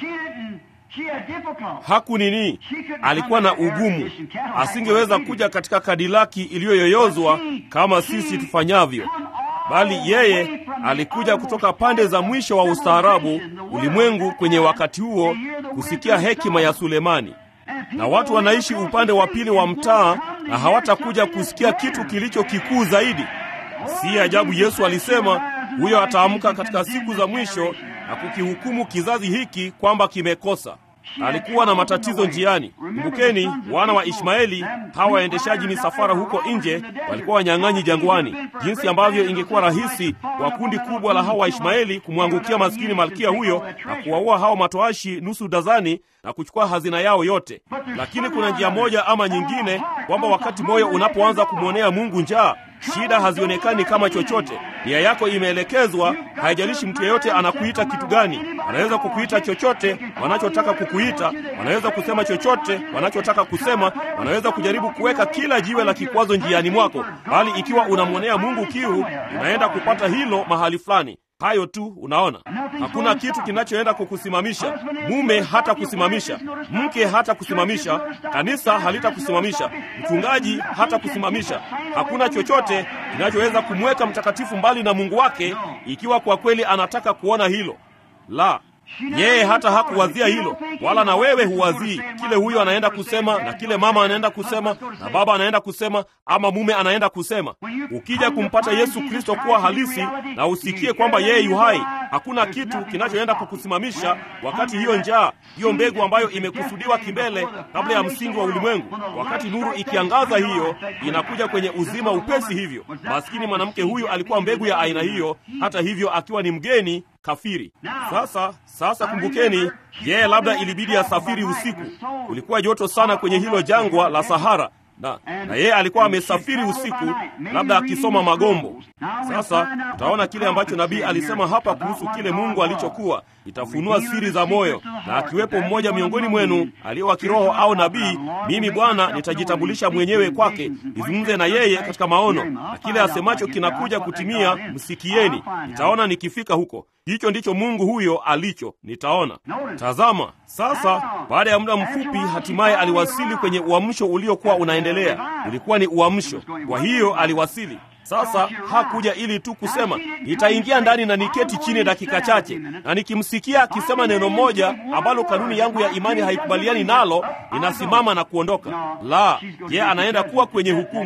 S1: Haku nini, alikuwa na ugumu, asingeweza kuja katika kadilaki iliyoyoyozwa kama sisi tufanyavyo, bali yeye alikuja kutoka pande za mwisho wa ustaarabu ulimwengu kwenye wakati huo kusikia hekima ya Sulemani. Na watu wanaishi upande wa pili wa mtaa na hawatakuja kusikia kitu kilicho kikuu zaidi. Si ajabu Yesu alisema huyo ataamka katika siku za mwisho na kukihukumu kizazi hiki kwamba kimekosa. Alikuwa na matatizo njiani. Kumbukeni, wana wa Ishmaeli hawa waendeshaji misafara huko nje walikuwa wanyang'anyi jangwani, jinsi ambavyo ingekuwa rahisi kwa kundi kubwa la hawa Waishmaeli kumwangukia maskini malkia huyo na kuwaua hao matoashi nusu dazani na kuchukua hazina yao yote. Lakini kuna njia moja ama nyingine, kwamba wakati moyo unapoanza kumwonea Mungu njaa shida hazionekani kama chochote. Nia yako imeelekezwa. Haijalishi mtu yeyote anakuita kitu gani, wanaweza kukuita chochote wanachotaka kukuita, wanaweza kusema chochote wanachotaka kusema, wanaweza kujaribu kuweka kila jiwe la kikwazo njiani mwako, bali ikiwa unamwonea Mungu kiu, unaenda kupata hilo mahali fulani. Hayo tu, unaona, hakuna kitu kinachoenda kukusimamisha. Mume hata kusimamisha, mke hata kusimamisha, kanisa halitakusimamisha, mchungaji hata kusimamisha. Hakuna chochote kinachoweza kumweka mtakatifu mbali na Mungu wake, ikiwa kwa kweli anataka kuona hilo. La, yeye hata hakuwazia hilo, wala na wewe huwazii kile huyo anaenda kusema na kile mama anaenda kusema na baba anaenda kusema ama mume anaenda kusema. Ukija kumpata Yesu Kristo kuwa halisi na usikie kwamba yeye yu hai, hakuna kitu kinachoenda kukusimamisha wakati hiyo njaa, hiyo mbegu ambayo imekusudiwa kimbele kabla ya msingi wa ulimwengu, wakati nuru ikiangaza, hiyo inakuja kwenye uzima upesi hivyo. Maskini mwanamke huyu alikuwa mbegu ya aina hiyo, hata hivyo akiwa ni mgeni kafiri. Sasa sasa, kumbukeni, yeye labda ilibidi asafiri usiku. Kulikuwa joto sana kwenye hilo jangwa la Sahara, na na yeye alikuwa amesafiri usiku, labda akisoma magombo. Sasa utaona kile ambacho nabii alisema hapa kuhusu kile Mungu alichokuwa itafunua siri za moyo, na akiwepo mmoja miongoni mwenu aliye wa kiroho au nabii, mimi Bwana nitajitambulisha mwenyewe kwake, nizungumze na yeye katika maono, na kile asemacho kinakuja kutimia, msikieni. Nitaona nikifika huko. Hicho ndicho Mungu huyo alicho, nitaona. Tazama sasa, baada ya muda mfupi, hatimaye aliwasili kwenye uamsho uliokuwa unaendelea. Ulikuwa ni uamsho, kwa hiyo aliwasili. Sasa hakuja ili tu kusema nitaingia ndani na niketi chini dakika chache, na nikimsikia akisema neno moja ambalo kanuni yangu ya imani haikubaliani nalo, ninasimama na kuondoka. La, ye anaenda kuwa kwenye hukumu,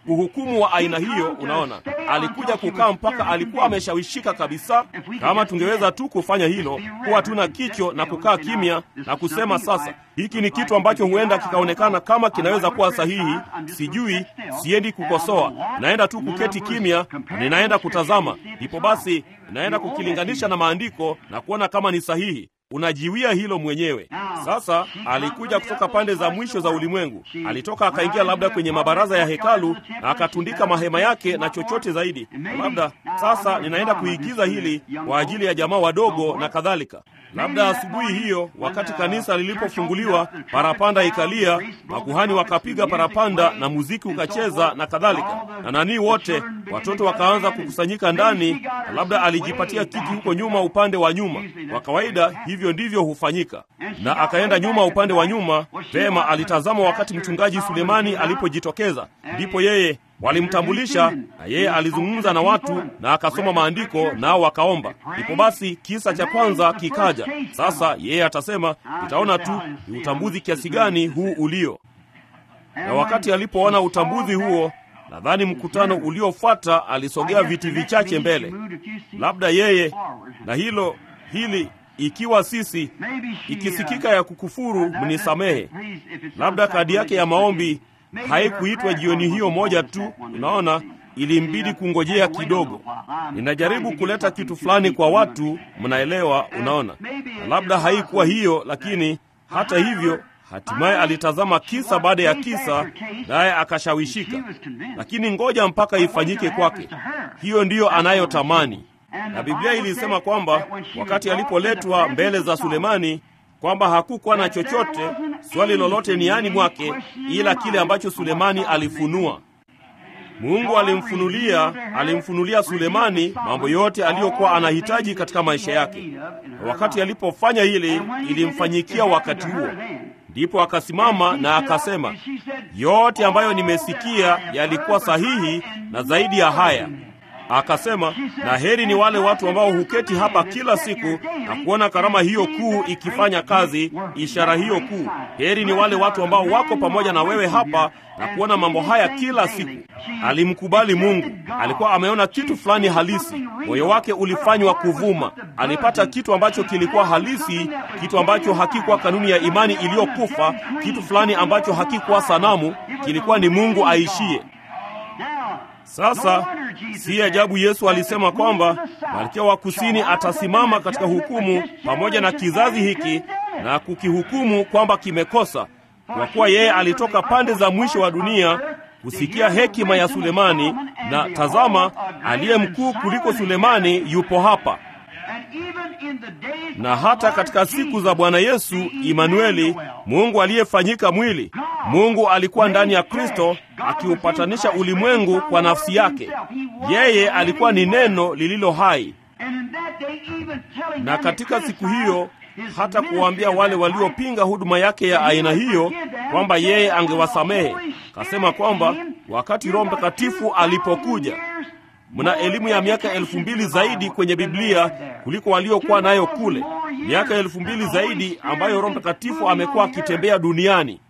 S1: uhukumu wa aina hiyo. Unaona, alikuja kukaa mpaka alikuwa ameshawishika kabisa. Kama tungeweza tu kufanya hilo, kuwa tuna kicho na kukaa kimya na kusema sasa, hiki ni kitu ambacho huenda kikaonekana kama kinaweza kuwa sahihi, sijui, siendi kukosoa, naenda tu kuketi kimya, ninaenda kutazama, ndipo basi naenda kukilinganisha na maandiko na kuona kama ni sahihi. Unajiwia hilo mwenyewe. Sasa alikuja kutoka pande za mwisho za ulimwengu, alitoka akaingia labda kwenye mabaraza ya hekalu na akatundika mahema yake na chochote zaidi. Labda sasa ninaenda kuigiza hili kwa ajili ya jamaa wadogo na kadhalika. Labda asubuhi hiyo, wakati kanisa lilipofunguliwa, parapanda ikalia, makuhani wakapiga parapanda na muziki ukacheza na kadhalika, na nanii wote watoto wakaanza kukusanyika ndani, na labda alijipatia kiti huko nyuma, upande wa nyuma. Kwa kawaida hivyo ndivyo hufanyika, na akaenda nyuma, upande wa nyuma. Vema, alitazama wakati mchungaji Sulemani alipojitokeza, ndipo yeye walimtambulisha na yeye alizungumza na watu na akasoma maandiko nao wakaomba. Ndipo basi kisa cha kwanza kikaja. Sasa yeye atasema, itaona tu ni utambuzi kiasi gani huu ulio. Na wakati alipoona utambuzi huo, nadhani mkutano uliofuata alisogea viti vichache mbele, labda yeye na hilo hili ikiwa sisi ikisikika ya kukufuru, mnisamehe. Labda kadi yake ya maombi haikuitwa jioni hiyo moja tu. Unaona, ilimbidi kungojea kidogo. Ninajaribu kuleta kitu fulani kwa watu, mnaelewa? Unaona, na labda haikuwa hiyo, lakini hata hivyo hatimaye alitazama kisa baada ya kisa, naye akashawishika. Lakini ngoja mpaka ifanyike kwake. Hiyo ndiyo anayotamani, na Biblia ilisema kwamba wakati alipoletwa mbele za Sulemani kwamba hakukuwa na chochote swali lolote niani mwake ila kile ambacho Sulemani alifunua. Mungu alimfunulia alimfunulia Sulemani mambo yote aliyokuwa anahitaji katika maisha yake, na wakati alipofanya hili, ilimfanyikia wakati huo. Ndipo akasimama na akasema, yote ambayo nimesikia yalikuwa sahihi na zaidi ya haya Akasema, na heri ni wale watu ambao huketi hapa kila siku na kuona karama hiyo kuu ikifanya kazi, ishara hiyo kuu. Heri ni wale watu ambao wako pamoja na wewe hapa na kuona mambo haya kila siku. Alimkubali Mungu, alikuwa ameona kitu fulani halisi, moyo wake ulifanywa kuvuma. Alipata kitu ambacho kilikuwa halisi, kitu ambacho hakikuwa kanuni ya imani iliyokufa, kitu fulani ambacho hakikuwa sanamu, kilikuwa ni Mungu aishie. Sasa si ajabu Yesu alisema kwamba malkia wa kusini atasimama katika hukumu pamoja na kizazi hiki na kukihukumu kwamba kimekosa, kwa kuwa yeye alitoka pande za mwisho wa dunia kusikia hekima ya Sulemani, na tazama, aliye mkuu kuliko Sulemani yupo hapa. Na hata katika siku za Bwana Yesu Imanueli, Mungu aliyefanyika mwili, Mungu alikuwa ndani ya Kristo akiupatanisha ulimwengu kwa nafsi yake. Yeye alikuwa ni neno lililo hai. Na katika siku hiyo hata kuwaambia wale waliopinga huduma yake ya aina hiyo kwamba yeye angewasamehe. Kasema kwamba wakati Roho Mtakatifu alipokuja Mna elimu ya miaka elfu mbili zaidi kwenye Biblia kuliko waliokuwa nayo kule, miaka elfu mbili zaidi ambayo Roho Mtakatifu amekuwa akitembea duniani.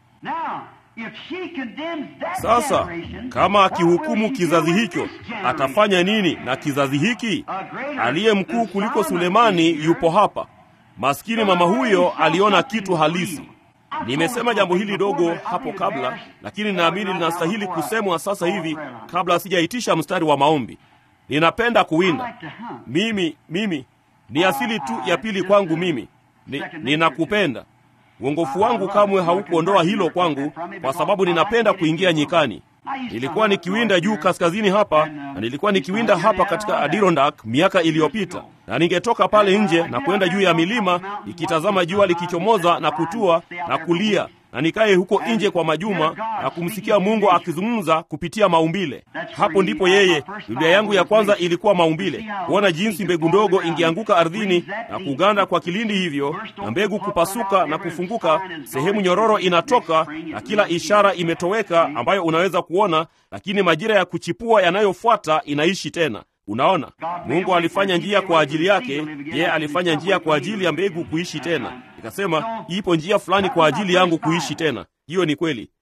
S1: Sasa kama akihukumu kizazi hicho, atafanya nini na kizazi hiki? Aliye mkuu kuliko Sulemani yupo hapa. Maskini mama huyo aliona kitu halisi. Nimesema jambo hili dogo hapo kabla, lakini naamini linastahili kusemwa sasa hivi kabla sijaitisha mstari wa maombi. Ninapenda kuwinda. Mimi mimi ni asili tu ya pili kwangu. Mimi ni, ninakupenda. Uongofu wangu kamwe haukuondoa hilo kwangu, kwa sababu ninapenda kuingia nyikani. Nilikuwa nikiwinda juu kaskazini hapa na nilikuwa nikiwinda hapa katika Adirondack miaka iliyopita, na ningetoka pale nje na kwenda juu ya milima nikitazama jua likichomoza na kutua na kulia na nikaye huko nje kwa majuma na kumsikia Mungu akizungumza kupitia maumbile. Hapo ndipo yeye, Biblia yangu ya kwanza ilikuwa maumbile, kuona jinsi mbegu ndogo ingeanguka ardhini na kuganda kwa kilindi hivyo, na mbegu kupasuka na kufunguka, sehemu nyororo inatoka na kila ishara imetoweka ambayo unaweza kuona, lakini majira ya kuchipua yanayofuata inaishi tena. Unaona, Mungu alifanya njia kwa ajili yake, yeye alifanya njia kwa ajili ya mbegu kuishi tena. Nikasema ipo njia fulani kwa ajili yangu kuishi tena. Hiyo ni kweli.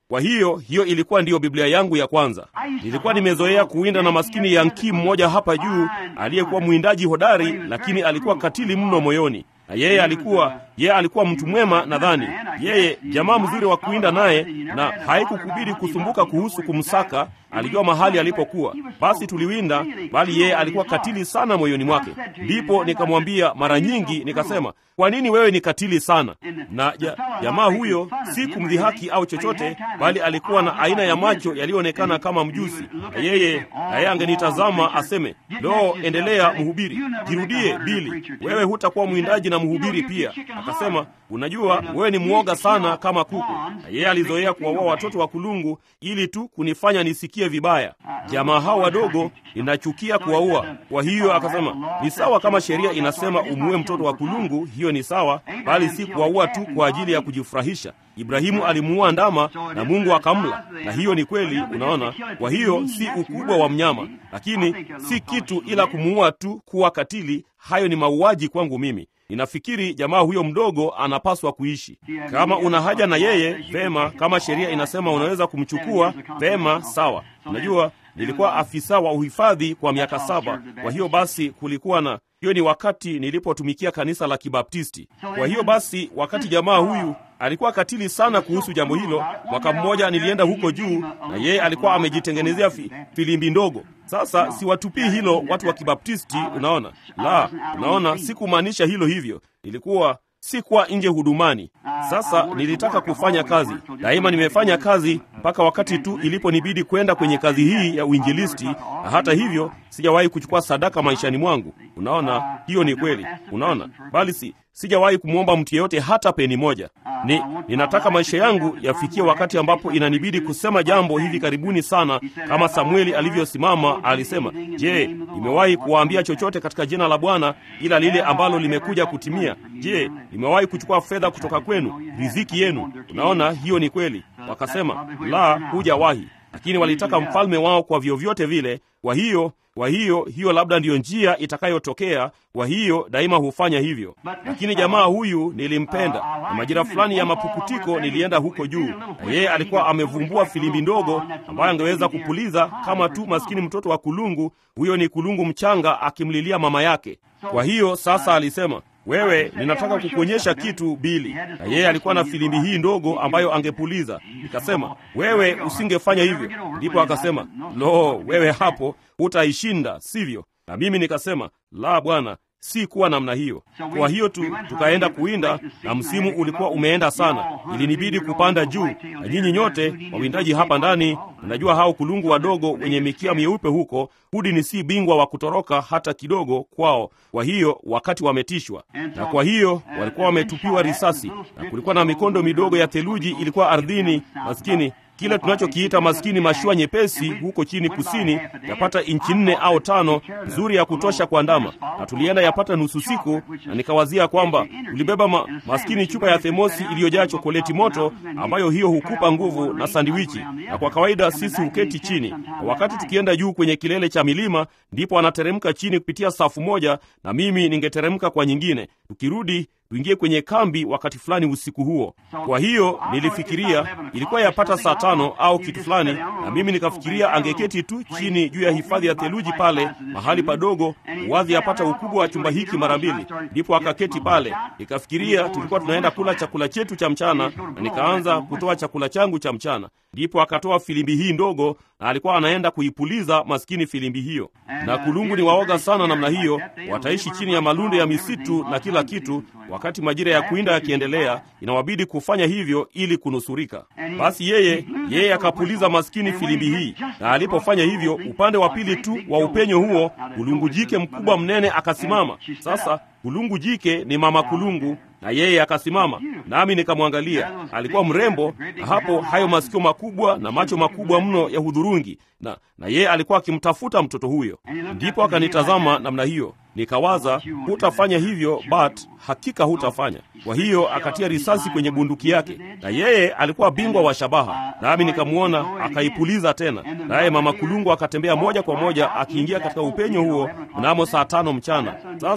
S1: Kwa hiyo hiyo ilikuwa ndiyo Biblia yangu ya kwanza. Nilikuwa nimezoea kuwinda na maskini Yankii mmoja hapa juu aliyekuwa mwindaji hodari, lakini alikuwa katili mno moyoni na yeye alikuwa yeye alikuwa mtu mwema, nadhani yeye jamaa mzuri wa kuinda naye, na haikukubidi kusumbuka kuhusu kumsaka. Alijua mahali alipokuwa, basi tuliwinda, bali yeye alikuwa katili sana moyoni mwake. Ndipo nikamwambia mara nyingi, nikasema, kwa nini wewe ni katili sana? Na ja, jamaa huyo si kumdhihaki au chochote, bali alikuwa na aina ya macho yaliyoonekana kama mjusi, na yeye na yeye angenitazama aseme, lo, endelea mhubiri, jirudie Bili, wewe hutakuwa mwindaji na mhubiri pia. Akasema, unajua wewe ni mwoga sana kama kuku. Na yeye alizoea kuwaua watoto wa kulungu ili tu kunifanya nisikie vibaya. Jamaa hao wadogo ninachukia kuwaua. Kwa hiyo akasema, ni sawa kama sheria inasema umuue mtoto wa kulungu, hiyo ni sawa, bali si kuwaua tu kwa ajili ya kujifurahisha. Ibrahimu alimuua ndama na Mungu akamla, na hiyo ni kweli. Unaona, kwa hiyo si ukubwa wa mnyama, lakini si kitu ila kumuua tu kuwa katili. Hayo ni mauaji kwangu mimi. Ninafikiri jamaa huyo mdogo anapaswa kuishi. Kama una haja na yeye, vema. Kama sheria inasema unaweza kumchukua, vema, sawa. Unajua, nilikuwa afisa wa uhifadhi kwa miaka saba. Kwa hiyo basi kulikuwa na hiyo ni wakati nilipotumikia kanisa la Kibaptisti. Kwa hiyo basi, wakati jamaa huyu alikuwa katili sana kuhusu jambo hilo, mwaka mmoja nilienda huko juu, na yeye alikuwa amejitengenezea fi, filimbi ndogo. Sasa siwatupii hilo watu wa Kibaptisti, unaona la, unaona, sikumaanisha hilo hivyo, nilikuwa sikuwa nje hudumani. Sasa nilitaka kufanya kazi daima, nimefanya kazi mpaka wakati tu iliponibidi kwenda kwenye kazi hii ya uinjilisti, na hata hivyo sijawahi kuchukua sadaka maishani mwangu. Unaona, hiyo ni kweli, unaona, bali si sijawahi kumwomba mtu yeyote hata peni moja. Ni ninataka maisha yangu yafikie wakati ambapo inanibidi kusema jambo hivi karibuni sana, kama Samueli alivyosimama alisema, je, nimewahi kuwaambia chochote katika jina la Bwana ila lile ambalo limekuja kutimia? Je, nimewahi kuchukua fedha kutoka kwenu, riziki yenu? Unaona, hiyo ni kweli. Wakasema, la, hujawahi lakini walitaka mfalme wao kwa vyovyote vile. Kwa hiyo kwa hiyo hiyo labda ndiyo njia itakayotokea. Kwa hiyo daima hufanya hivyo, lakini jamaa huyu nilimpenda, na majira fulani ya mapukutiko nilienda huko juu, na yeye alikuwa amevumbua filimbi ndogo ambayo angeweza kupuliza kama tu maskini mtoto wa kulungu. Huyo ni kulungu mchanga akimlilia mama yake. Kwa hiyo sasa alisema wewe, ninataka kukuonyesha kitu Bili, na yeye alikuwa na filimbi hii ndogo ambayo angepuliza. Nikasema, wewe usingefanya hivyo. Ndipo akasema, lo, wewe hapo hutaishinda, sivyo? Na mimi nikasema, la bwana, si kuwa namna hiyo. Kwa hiyo tu tukaenda kuwinda, na msimu ulikuwa umeenda sana, ilinibidi kupanda juu. Na nyinyi nyote wawindaji hapa ndani, mnajua hao kulungu wadogo wenye mikia mieupe huko, hudi ni si bingwa wa kutoroka hata kidogo kwao. Kwa hiyo wakati wametishwa, na kwa hiyo walikuwa wametupiwa risasi, na kulikuwa na mikondo midogo ya theluji ilikuwa ardhini, maskini kile tunachokiita maskini mashua nyepesi huko chini kusini, yapata inchi nne au tano, nzuri ya kutosha kwa ndama, na tulienda yapata nusu siku, na nikawazia kwamba tulibeba ma, maskini chupa ya themosi iliyojaa chokoleti moto, ambayo hiyo hukupa nguvu na sandiwichi, na kwa kawaida sisi huketi chini, na wakati tukienda juu kwenye kilele cha milima, ndipo anateremka chini kupitia safu moja, na mimi ningeteremka kwa nyingine, tukirudi tuingie kwenye kambi wakati fulani usiku huo. Kwa hiyo nilifikiria ilikuwa yapata saa tano au kitu fulani, na mimi nikafikiria angeketi tu chini juu ya hifadhi ya theluji pale mahali padogo, wadhi yapata ukubwa wa chumba hiki mara mbili. Ndipo akaketi pale, nikafikiria tulikuwa tunaenda kula chakula chetu cha mchana, na nikaanza kutoa chakula changu cha mchana. Ndipo akatoa filimbi hii ndogo, na alikuwa anaenda kuipuliza maskini filimbi hiyo. Na kulungu ni waoga sana namna hiyo, wataishi chini ya malundo ya misitu na kila kitu. Wakati majira ya kuinda yakiendelea, inawabidi kufanya hivyo ili kunusurika. Basi yeye yeye akapuliza maskini filimbi hii, na alipofanya hivyo, upande wa pili tu wa upenyo huo, kulungu jike mkubwa mnene akasimama. Sasa kulungu jike ni mama kulungu na yeye akasimama, nami nikamwangalia. Alikuwa mrembo, na hapo hayo masikio makubwa na macho makubwa mno ya hudhurungi, na na yeye alikuwa akimtafuta mtoto huyo. Ndipo akanitazama namna hiyo, nikawaza, hutafanya hivyo, but hakika hutafanya. Kwa hiyo akatia risasi kwenye bunduki yake, na yeye alikuwa bingwa wa shabaha, nami nikamwona akaipuliza tena, naye mama kulungu akatembea moja kwa moja akiingia katika upenyo huo mnamo saa tano mchana. Sasa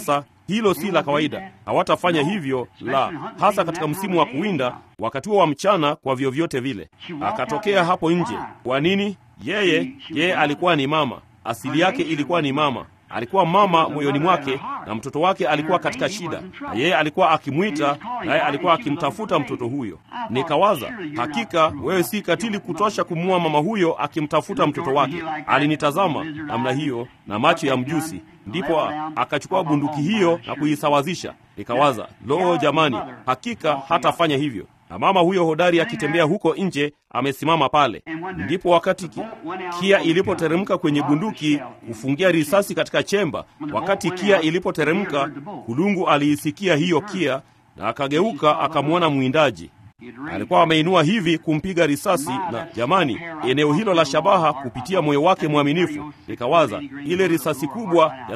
S1: hilo si la kawaida. Hawatafanya hivyo, la hasa katika msimu wa kuwinda, wakati huo wa mchana, kwa vyovyote vile. Akatokea hapo nje. Kwa nini? Yeye yeye alikuwa ni mama, asili yake ilikuwa ni mama alikuwa mama moyoni mwake, na mtoto wake alikuwa katika shida, na yeye alikuwa akimwita, naye alikuwa akimtafuta mtoto huyo. Nikawaza, hakika wewe si katili kutosha kumuua mama huyo akimtafuta mtoto wake. Alinitazama namna hiyo na macho ya mjusi, ndipo akachukua bunduki hiyo na kuisawazisha. Nikawaza, lo, jamani, hakika hatafanya hivyo na mama huyo hodari akitembea huko nje amesimama pale. Ndipo wakati ki, kia ilipoteremka kwenye bunduki kufungia risasi katika chemba, wakati kia ilipoteremka, kulungu aliisikia hiyo kia na akageuka akamwona mwindaji alikuwa ameinua hivi kumpiga risasi, na jamani, eneo hilo la shabaha kupitia moyo wake mwaminifu. Nikawaza ile risasi kubwa ya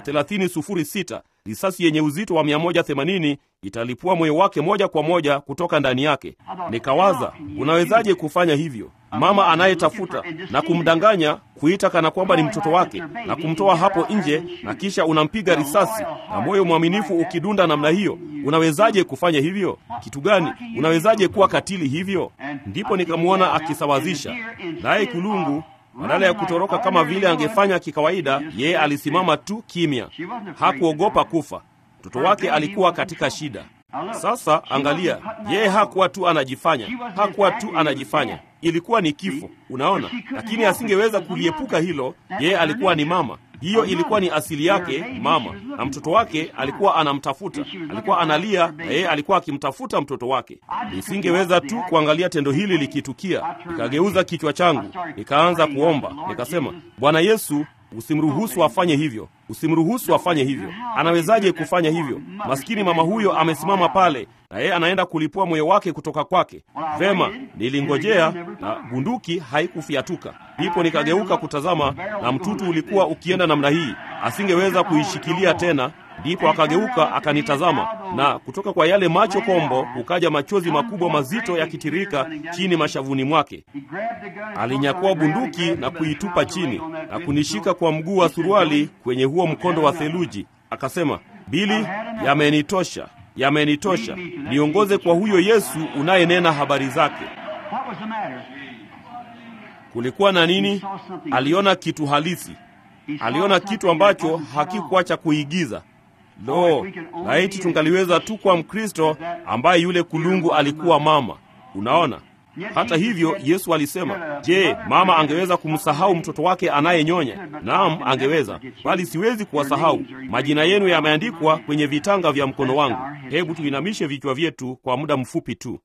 S1: 3006 risasi yenye uzito wa 180 italipua moyo wake moja kwa moja kutoka ndani yake. Nikawaza, unawezaje kufanya hivyo? Mama anayetafuta na kumdanganya, kuita kana kwamba ni mtoto wake na kumtoa hapo nje, na kisha unampiga risasi na moyo mwaminifu ukidunda namna hiyo. Unawezaje kufanya hivyo? Kitu gani? Unawezaje kuwa katili hivyo? Ndipo nikamwona akisawazisha, naye kulungu badala ya kutoroka kama vile angefanya kikawaida, yeye alisimama tu kimya, hakuogopa kufa. Mtoto wake alikuwa katika shida. Sasa angalia, yeye hakuwa tu anajifanya, hakuwa tu anajifanya, ilikuwa ni kifo, unaona. Lakini asingeweza kuliepuka hilo, yeye alikuwa ni mama. Hiyo ilikuwa ni asili yake, mama, na mtoto wake alikuwa anamtafuta, alikuwa analia, na yeye alikuwa akimtafuta mtoto wake. Nisingeweza tu kuangalia tendo hili likitukia. Nikageuza kichwa changu, nikaanza kuomba, nikasema, Bwana Yesu, usimruhusu afanye hivyo, usimruhusu afanye hivyo. Anawezaje kufanya hivyo? Maskini mama huyo amesimama pale, na yeye anaenda kulipua moyo wake kutoka kwake. Vema, nilingojea na bunduki haikufiatuka. Ndipo nikageuka kutazama, na mtutu ulikuwa ukienda namna hii, asingeweza kuishikilia tena. Ndipo akageuka akanitazama, na kutoka kwa yale macho kombo kukaja machozi makubwa mazito yakitirika chini mashavuni mwake. Alinyakua bunduki na kuitupa chini na kunishika kwa mguu wa suruali kwenye huo mkondo wa theluji, akasema, Bili, yamenitosha, yamenitosha, niongoze kwa huyo Yesu unayenena habari zake. Kulikuwa na nini? Aliona kitu halisi, aliona kitu ambacho hakikuwa cha kuigiza. Lo, laiti tungaliweza tu kwa Mkristo ambaye yule kulungu alikuwa mama. Unaona, hata hivyo Yesu alisema, je, mama angeweza kumsahau mtoto wake anayenyonya? Naam, angeweza, bali siwezi kuwasahau. Majina yenu yameandikwa kwenye vitanga vya mkono wangu. Hebu tuinamishe vichwa vyetu kwa muda mfupi tu.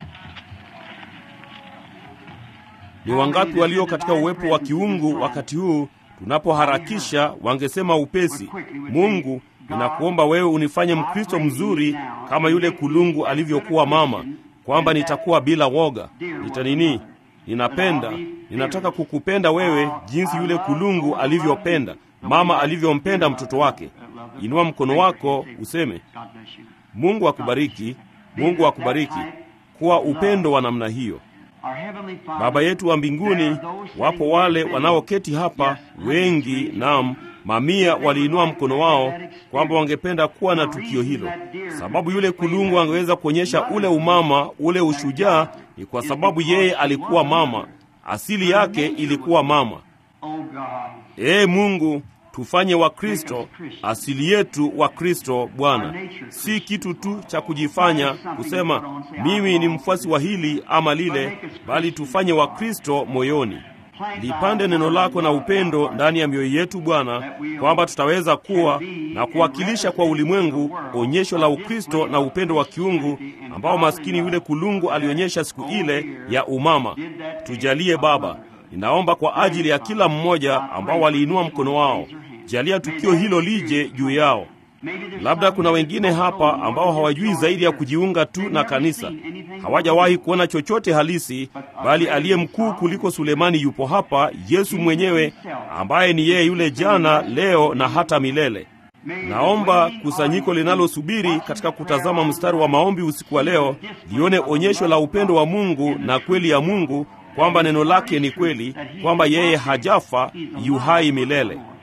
S1: Ni wangapi walio katika uwepo wa kiungu wakati huu tunapoharakisha, wangesema upesi, Mungu ninakuomba wewe unifanye Mkristo mzuri kama yule kulungu alivyokuwa mama, kwamba nitakuwa bila woga, nitanini, ninapenda, ninataka kukupenda wewe jinsi yule kulungu alivyopenda, mama alivyompenda mtoto wake. Inua mkono wako useme, Mungu akubariki, Mungu akubariki, kuwa upendo wa namna hiyo. Baba yetu wa mbinguni, wapo wale wanaoketi hapa wengi, naam mamia waliinua mkono wao kwamba wangependa kuwa na tukio hilo. Sababu yule kulungu angeweza kuonyesha ule umama, ule ushujaa, ni kwa sababu yeye alikuwa mama, asili yake ilikuwa mama. Ee Mungu, tufanye Wakristo, asili yetu Wakristo Bwana, si kitu tu cha kujifanya kusema mimi ni mfuasi wa hili ama lile, bali tufanye Wakristo moyoni. Lipande neno lako na upendo ndani ya mioyo yetu Bwana, kwamba tutaweza kuwa na kuwakilisha kwa ulimwengu onyesho la Ukristo na upendo wa kiungu ambao maskini yule kulungu alionyesha siku ile ya umama. Tujalie Baba, ninaomba kwa ajili ya kila mmoja ambao waliinua mkono wao, jalia tukio hilo lije juu yao. Labda kuna wengine hapa ambao hawajui zaidi ya kujiunga tu na kanisa, hawajawahi kuona chochote halisi, bali aliye mkuu kuliko Sulemani yupo hapa, Yesu mwenyewe, ambaye ni yeye yule jana, leo na hata milele. Naomba kusanyiko linalosubiri katika kutazama mstari wa maombi usiku wa leo lione onyesho la upendo wa Mungu na kweli ya Mungu, kwamba neno lake ni kweli, kwamba yeye hajafa, yu hai milele.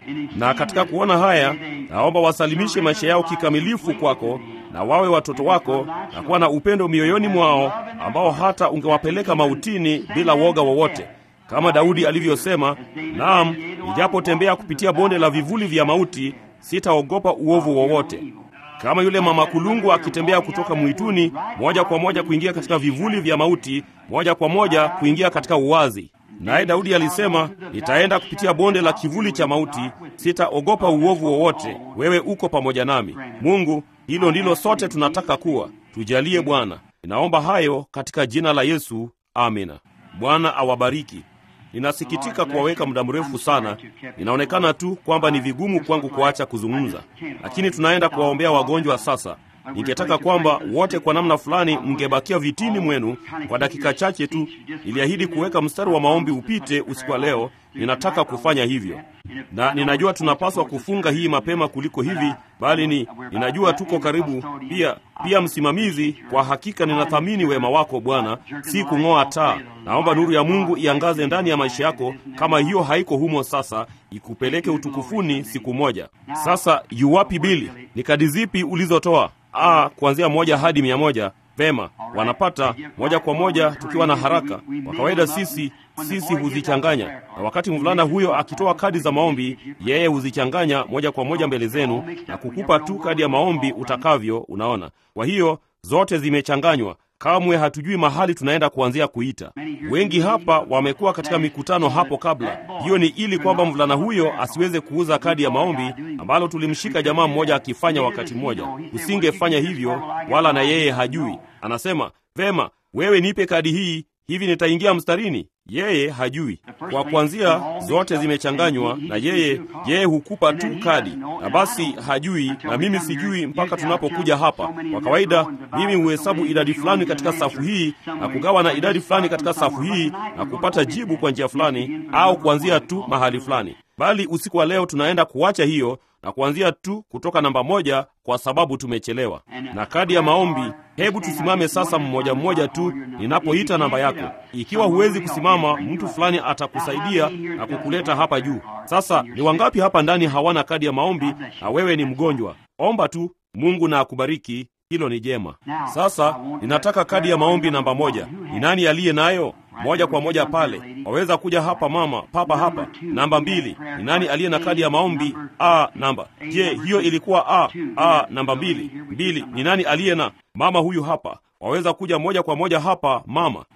S1: Na katika kuona haya, naomba wasalimishe maisha yao kikamilifu kwako na wawe watoto wako na kuwa na upendo mioyoni mwao ambao hata ungewapeleka mautini bila woga wowote, kama Daudi alivyosema, naam, nijapotembea kupitia bonde la vivuli vya mauti, sitaogopa uovu wowote. Kama yule mama kulungu akitembea kutoka mwituni moja kwa moja kuingia katika vivuli vya mauti, moja kwa moja kuingia katika uwazi. Naye Daudi alisema, nitaenda kupitia bonde la kivuli cha mauti, sitaogopa uovu wowote, wewe uko pamoja nami. Mungu, hilo ndilo sote tunataka kuwa. Tujalie Bwana. Ninaomba hayo katika jina la Yesu, amina. Bwana awabariki. Ninasikitika kuwaweka muda mrefu sana. Inaonekana tu kwamba ni vigumu kwangu kuacha kuzungumza, lakini tunaenda kuwaombea wagonjwa sasa. Ningetaka kwamba wote kwa namna fulani mngebakia vitini mwenu kwa dakika chache tu. Niliahidi kuweka mstari wa maombi upite usiku wa leo. Ninataka kufanya hivyo, na ninajua tunapaswa kufunga hii mapema kuliko hivi, bali ni ninajua tuko karibu. Pia pia msimamizi, kwa hakika ninathamini wema wako Bwana, si kung'oa taa. Naomba nuru ya Mungu iangaze ndani ya maisha yako, kama hiyo haiko humo sasa, ikupeleke utukufuni siku moja. Sasa yuwapi Bili? Ni kadi zipi ulizotoa? Ah, kuanzia moja hadi mia moja. Vema, wanapata moja kwa moja tukiwa na haraka. Kwa kawaida sisi sisi huzichanganya, na wakati mvulana huyo akitoa kadi za maombi, yeye huzichanganya moja kwa moja mbele zenu na kukupa tu kadi ya maombi utakavyo. Unaona, kwa hiyo zote zimechanganywa. Kamwe hatujui mahali tunaenda kuanzia kuita. Wengi hapa wamekuwa katika mikutano hapo kabla. Hiyo ni ili kwamba mvulana huyo asiweze kuuza kadi ya maombi, ambalo tulimshika jamaa mmoja akifanya wakati mmoja. Usingefanya hivyo, wala na yeye hajui. Anasema vema, wewe nipe kadi hii, hivi nitaingia mstarini. Yeye hajui. Kwa kuanzia, zote zimechanganywa, na yeye yeye hukupa tu kadi, na basi hajui, na mimi sijui mpaka tunapokuja hapa. Kwa kawaida, mimi huhesabu idadi fulani katika safu hii na kugawa na idadi fulani katika safu hii na kupata jibu kwa njia fulani, au kuanzia tu mahali fulani. Bali usiku wa leo tunaenda kuacha hiyo na kuanzia tu kutoka namba moja kwa sababu tumechelewa. Na kadi ya maombi, hebu tusimame sasa mmoja mmoja tu ninapoita namba yako. Ikiwa huwezi kusimama, mtu fulani atakusaidia na kukuleta hapa juu. Sasa ni wangapi hapa ndani hawana kadi ya maombi na wewe ni mgonjwa? Omba tu, Mungu na akubariki. Hilo ni jema. Sasa ninataka kadi ya maombi namba moja. Ni nani aliye nayo? Moja kwa moja pale, waweza kuja hapa mama, papa hapa. Namba mbili, ni nani aliye na kadi ya maombi a namba? Je, hiyo ilikuwa a a namba mbili mbili? Ni nani aliye na mama huyu hapa? Waweza kuja moja kwa moja hapa mama.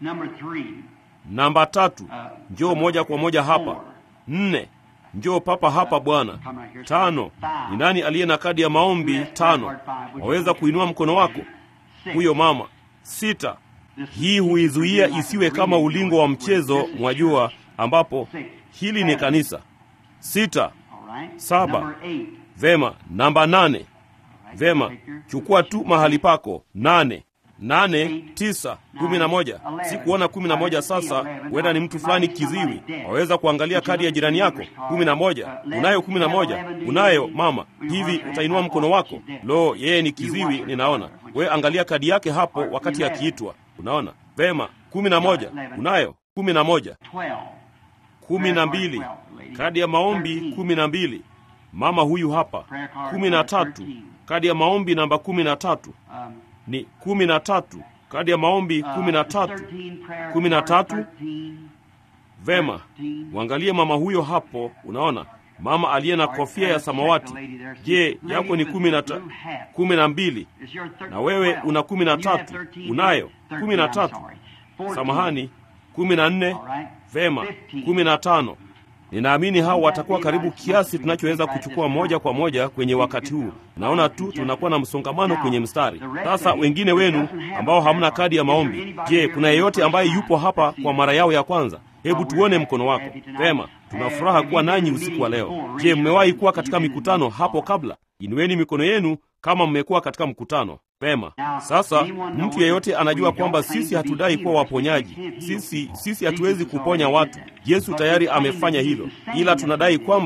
S1: Namba tatu, njoo moja kwa moja hapa. Nne, njoo papa hapa bwana. Tano, ni nani aliye na kadi ya maombi tano? Waweza kuinua mkono wako, huyo mama. Sita, hii huizuia isiwe kama ulingo wa mchezo, mwajua, ambapo hili ni kanisa. Sita, saba, vema. Namba nane, vema, chukua tu mahali pako. Nane, nane, tisa, kumi na moja. Sikuona kumi na moja. Sasa huenda ni mtu fulani kiziwi, waweza kuangalia kadi ya jirani yako. kumi na moja, unayo kumi na moja? Unayo mama? Hivi utainua mkono wako? Lo, yeye ni kiziwi, ninaona. We angalia kadi yake hapo wakati akiitwa Unaona vema. kumi na moja unayo? kumi na moja. kumi na mbili kadi ya maombi kumi na mbili. Mama huyu hapa. kumi na tatu kadi ya maombi namba kumi na tatu ni kumi na tatu kadi ya maombi kumi na tatu kumi na tatu. Vema, mwangalie mama huyo hapo. Unaona mama aliye na kofia ya samawati. Je, yako ni kumi na ta, kumi na mbili na wewe una kumi na tatu unayo kumi na tatu samahani, kumi na nne Vema, kumi na tano. Ninaamini hao watakuwa karibu kiasi tunachoweza kuchukua moja kwa moja kwenye wakati huu. Naona tu tunakuwa na msongamano kwenye mstari. Sasa wengine wenu ambao hamna kadi ya maombi, je, kuna yeyote ambaye yupo hapa kwa mara yao ya kwanza? Hebu tuone mkono wako. Vema, tuna furaha kuwa nanyi usiku wa leo. Je, mmewahi kuwa katika mikutano hapo kabla? Inueni mikono yenu kama mmekuwa katika mkutano. Vema. Sasa mtu yeyote anajua kwamba sisi hatudai kuwa waponyaji. Sisi sisi hatuwezi kuponya watu. Yesu tayari amefanya hilo, ila tunadai kwamba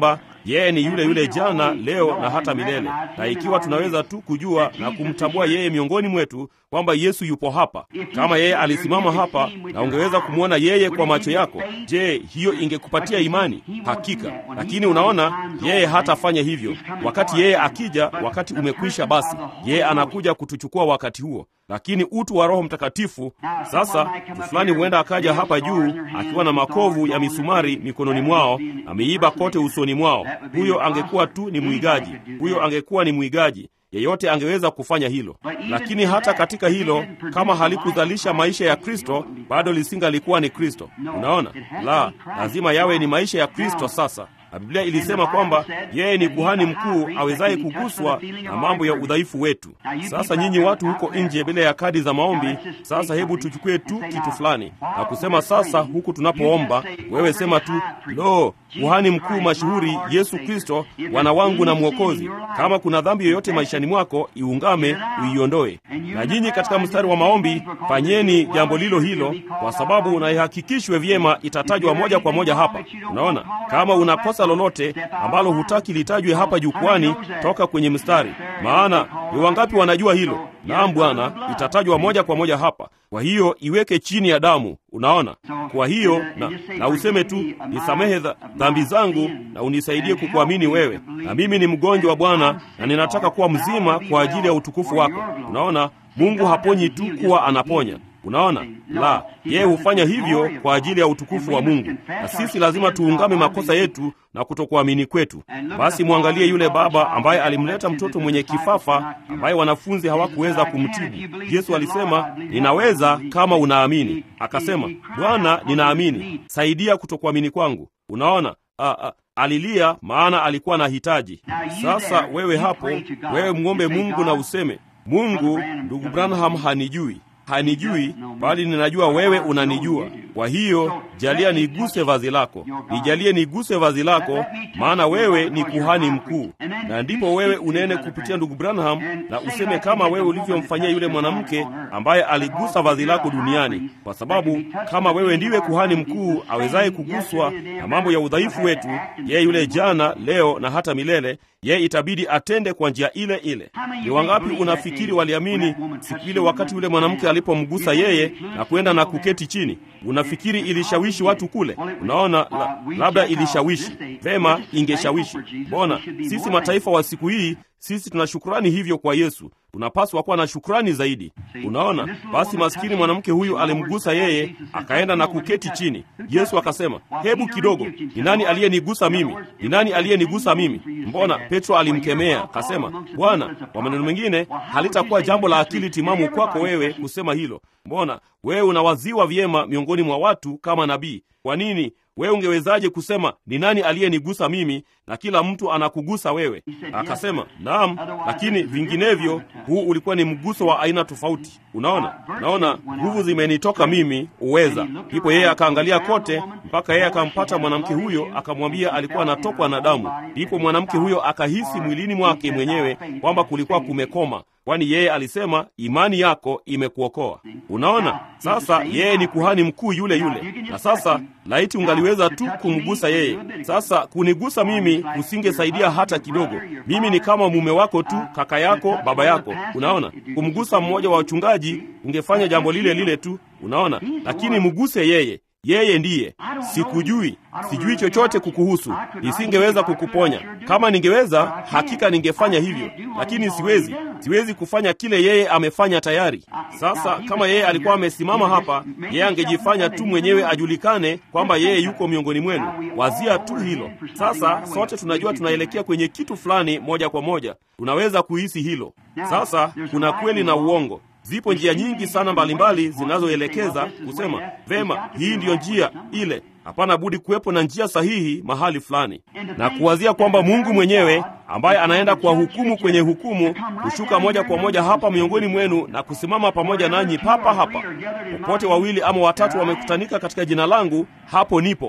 S1: yeye ni yule yule jana, leo na hata milele. Na ikiwa tunaweza tu kujua na kumtambua yeye miongoni mwetu kwamba Yesu yupo hapa, kama yeye alisimama hapa na ungeweza kumwona yeye kwa macho yako, je, hiyo ingekupatia imani? Hakika. Lakini unaona, yeye hatafanya hivyo. Wakati yeye akija, wakati umekwisha, basi yeye anakuja kutuchukua wakati huo lakini utu wa Roho Mtakatifu. Sasa mtu fulani huenda akaja hapa juu akiwa na makovu ya misumari mikononi mwao, ameiba kote usoni mwao. Huyo angekuwa tu ni mwigaji, huyo angekuwa ni mwigaji. Yeyote angeweza kufanya hilo, lakini hata katika hilo, kama halikuzalisha maisha ya Kristo, bado lisingalikuwa ni Kristo. Unaona, la lazima yawe ni maisha ya Kristo sasa na Biblia ilisema kwamba yeye ni kuhani mkuu awezaye kuguswa na mambo ya udhaifu wetu. Sasa nyinyi watu huko nje bila ya kadi za maombi, sasa hebu tuchukue tu kitu fulani na kusema sasa, huku tunapoomba, wewe sema tu, lo, kuhani mkuu mashuhuri Yesu Kristo, Bwana wangu na Mwokozi, kama kuna dhambi yoyote maishani mwako, iungame uiondoe. Na nyinyi katika mstari wa maombi fanyeni jambo lilo hilo, kwa sababu na ihakikishwe vyema, itatajwa moja kwa moja hapa. Unaona, kama unakosa lolote ambalo hutaki litajwe hapa jukwani, toka kwenye mstari. Maana ni wangapi wanajua hilo? Naam Bwana, itatajwa moja kwa moja hapa. Kwa hiyo iweke chini ya damu. Unaona, kwa hiyo na, na useme tu nisamehe dhambi zangu na unisaidie kukuamini wewe, na mimi ni mgonjwa wa Bwana na ninataka kuwa mzima kwa ajili ya utukufu wako. Unaona, Mungu haponyi tu kuwa anaponya Unaona, la, yeye hufanya hivyo kwa ajili ya utukufu wa Mungu, na sisi lazima tuungame makosa yetu na kutokuamini kwetu. Basi mwangalie yule baba ambaye alimleta mtoto mwenye kifafa ambaye wanafunzi hawakuweza kumtibu. Yesu alisema, ninaweza kama unaamini. Akasema, Bwana, ninaamini, saidia kutokuamini kwangu. Unaona, a, a, alilia maana alikuwa na hitaji. Sasa wewe hapo, wewe mwombe Mungu na useme, Mungu, ndugu Branham hanijui hanijui bali ninajua wewe unanijua. Kwa hiyo jalia niguse vazi lako, nijalie niguse vazi lako, maana wewe ni kuhani mkuu. Na ndipo wewe unene kupitia ndugu Branham na useme kama wewe ulivyomfanyia yule mwanamke ambaye aligusa vazi lako duniani, kwa sababu kama wewe ndiwe kuhani mkuu awezaye kuguswa na mambo ya udhaifu wetu, yeye yule jana, leo na hata milele, yeye itabidi atende kwa njia ile ile. Ni wangapi unafikiri waliamini siku ile wakati yule mwanamke alipomgusa yeye na kwenda na kuketi chini? Unafikiri ilishawishi watu kule? Unaona, la, labda ilishawishi vema, ingeshawishi. Mbona sisi mataifa wa siku hii, sisi tuna shukrani hivyo kwa Yesu, tunapaswa kuwa na shukrani zaidi. Unaona, basi maskini mwanamke huyu alimgusa yeye, akaenda na kuketi chini. Yesu akasema, hebu kidogo, ni nani aliyenigusa mimi? Ni nani aliyenigusa mimi? Mbona Petro alimkemea akasema, Bwana, kwa maneno mengine, halitakuwa jambo la akili timamu kwako wewe kusema hilo. Mbona wewe unawaziwa vyema miongoni mwa watu kama nabii? Kwa nini wewe ungewezaje kusema ni nani aliyenigusa mimi, na kila mtu anakugusa wewe? Akasema naam, lakini vinginevyo, huu ulikuwa ni mguso wa aina tofauti. Unaona, naona nguvu zimenitoka mimi, uweza. Ndipo yeye akaangalia kote mpaka yeye akampata mwanamke huyo, akamwambia alikuwa anatokwa na damu. Ndipo mwanamke huyo akahisi mwilini mwake mwenyewe kwamba kulikuwa kumekoma kwani yeye alisema imani yako imekuokoa. Unaona, sasa yeye ni kuhani mkuu yule yule. Na sasa laiti ungaliweza tu kumgusa yeye. Sasa kunigusa mimi kusingesaidia hata kidogo. Mimi ni kama mume wako tu, kaka yako, baba yako. Unaona, kumgusa mmoja wa wachungaji ungefanya jambo lile lile tu. Unaona, lakini mguse yeye yeye ndiye. Sikujui, sijui chochote kukuhusu, nisingeweza kukuponya. Kama ningeweza, hakika ningefanya hivyo, lakini siwezi. Siwezi kufanya kile yeye amefanya tayari. Sasa kama yeye alikuwa amesimama hapa, yeye angejifanya tu mwenyewe ajulikane kwamba yeye yuko miongoni mwenu. Wazia tu hilo. Sasa sote tunajua tunaelekea kwenye kitu fulani moja kwa moja, tunaweza kuhisi hilo. Sasa kuna kweli na uongo. Zipo njia nyingi sana mbalimbali zinazoelekeza kusema vema, hii ndiyo njia ile. Hapana budi kuwepo na njia sahihi mahali fulani, na kuwazia kwamba Mungu mwenyewe ambaye anaenda kwa hukumu kwenye hukumu kushuka moja kwa moja hapa miongoni mwenu na kusimama pamoja nanyi papa hapa. Popote wawili ama watatu wamekutanika katika jina langu, hapo nipo.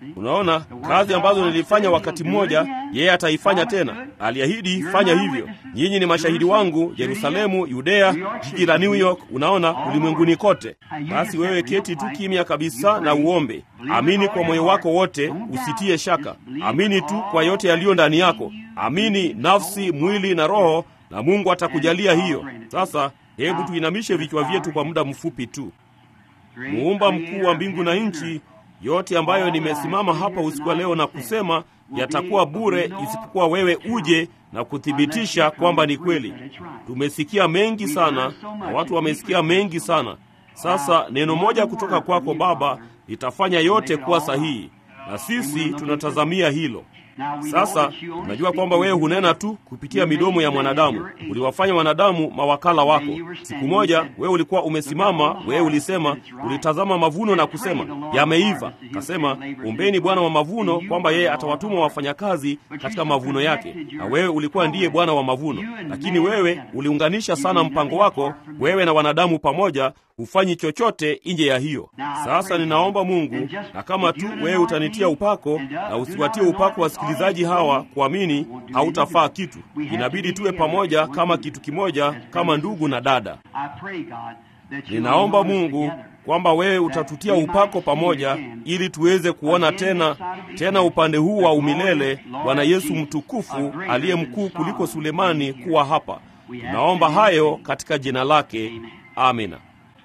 S1: Unaona, kazi ambazo nilifanya wakati mmoja, yeye ataifanya tena. Aliahidi, fanya hivyo. Nyinyi ni mashahidi wangu, Yerusalemu, Yudea, jiji la New York, unaona, ulimwenguni kote. Basi wewe keti tu kimya kabisa na uombe. Amini kwa moyo wako wote, usitie shaka. Amini tu kwa yote yaliyo ndani yako. Amini nafsi, mwili na roho, na Mungu atakujalia hiyo. Sasa hebu tuinamishe vichwa vyetu kwa muda mfupi tu. Muumba mkuu wa mbingu na nchi, yote ambayo nimesimama hapa usiku wa leo na kusema yatakuwa bure isipokuwa wewe uje na kuthibitisha kwamba ni kweli. Tumesikia mengi sana na watu wamesikia mengi sana. Sasa neno moja kutoka kwako Baba litafanya yote kuwa sahihi, na sisi tunatazamia hilo. Sasa unajua kwamba wewe hunena tu kupitia midomo ya mwanadamu. Uliwafanya wanadamu mawakala wako. Siku moja wewe ulikuwa umesimama, wewe ulisema, ulitazama mavuno na kusema yameiva. Kasema, ombeni Bwana wa mavuno kwamba yeye atawatuma wafanyakazi katika mavuno yake, na wewe ulikuwa ndiye Bwana wa mavuno. Lakini wewe uliunganisha sana mpango wako, wewe na wanadamu pamoja, hufanyi chochote nje ya hiyo. Sasa ninaomba Mungu, na kama tu wewe utanitia upako na usiwatie upako wasikilizaji hawa kuamini, hautafaa kitu. Inabidi tuwe pamoja kama kitu kimoja, kama ndugu na dada. Ninaomba Mungu kwamba wewe utatutia upako pamoja, ili tuweze kuona tena tena upande huu wa umilele Bwana Yesu mtukufu aliye mkuu kuliko Sulemani kuwa hapa. Naomba hayo katika jina lake, amina.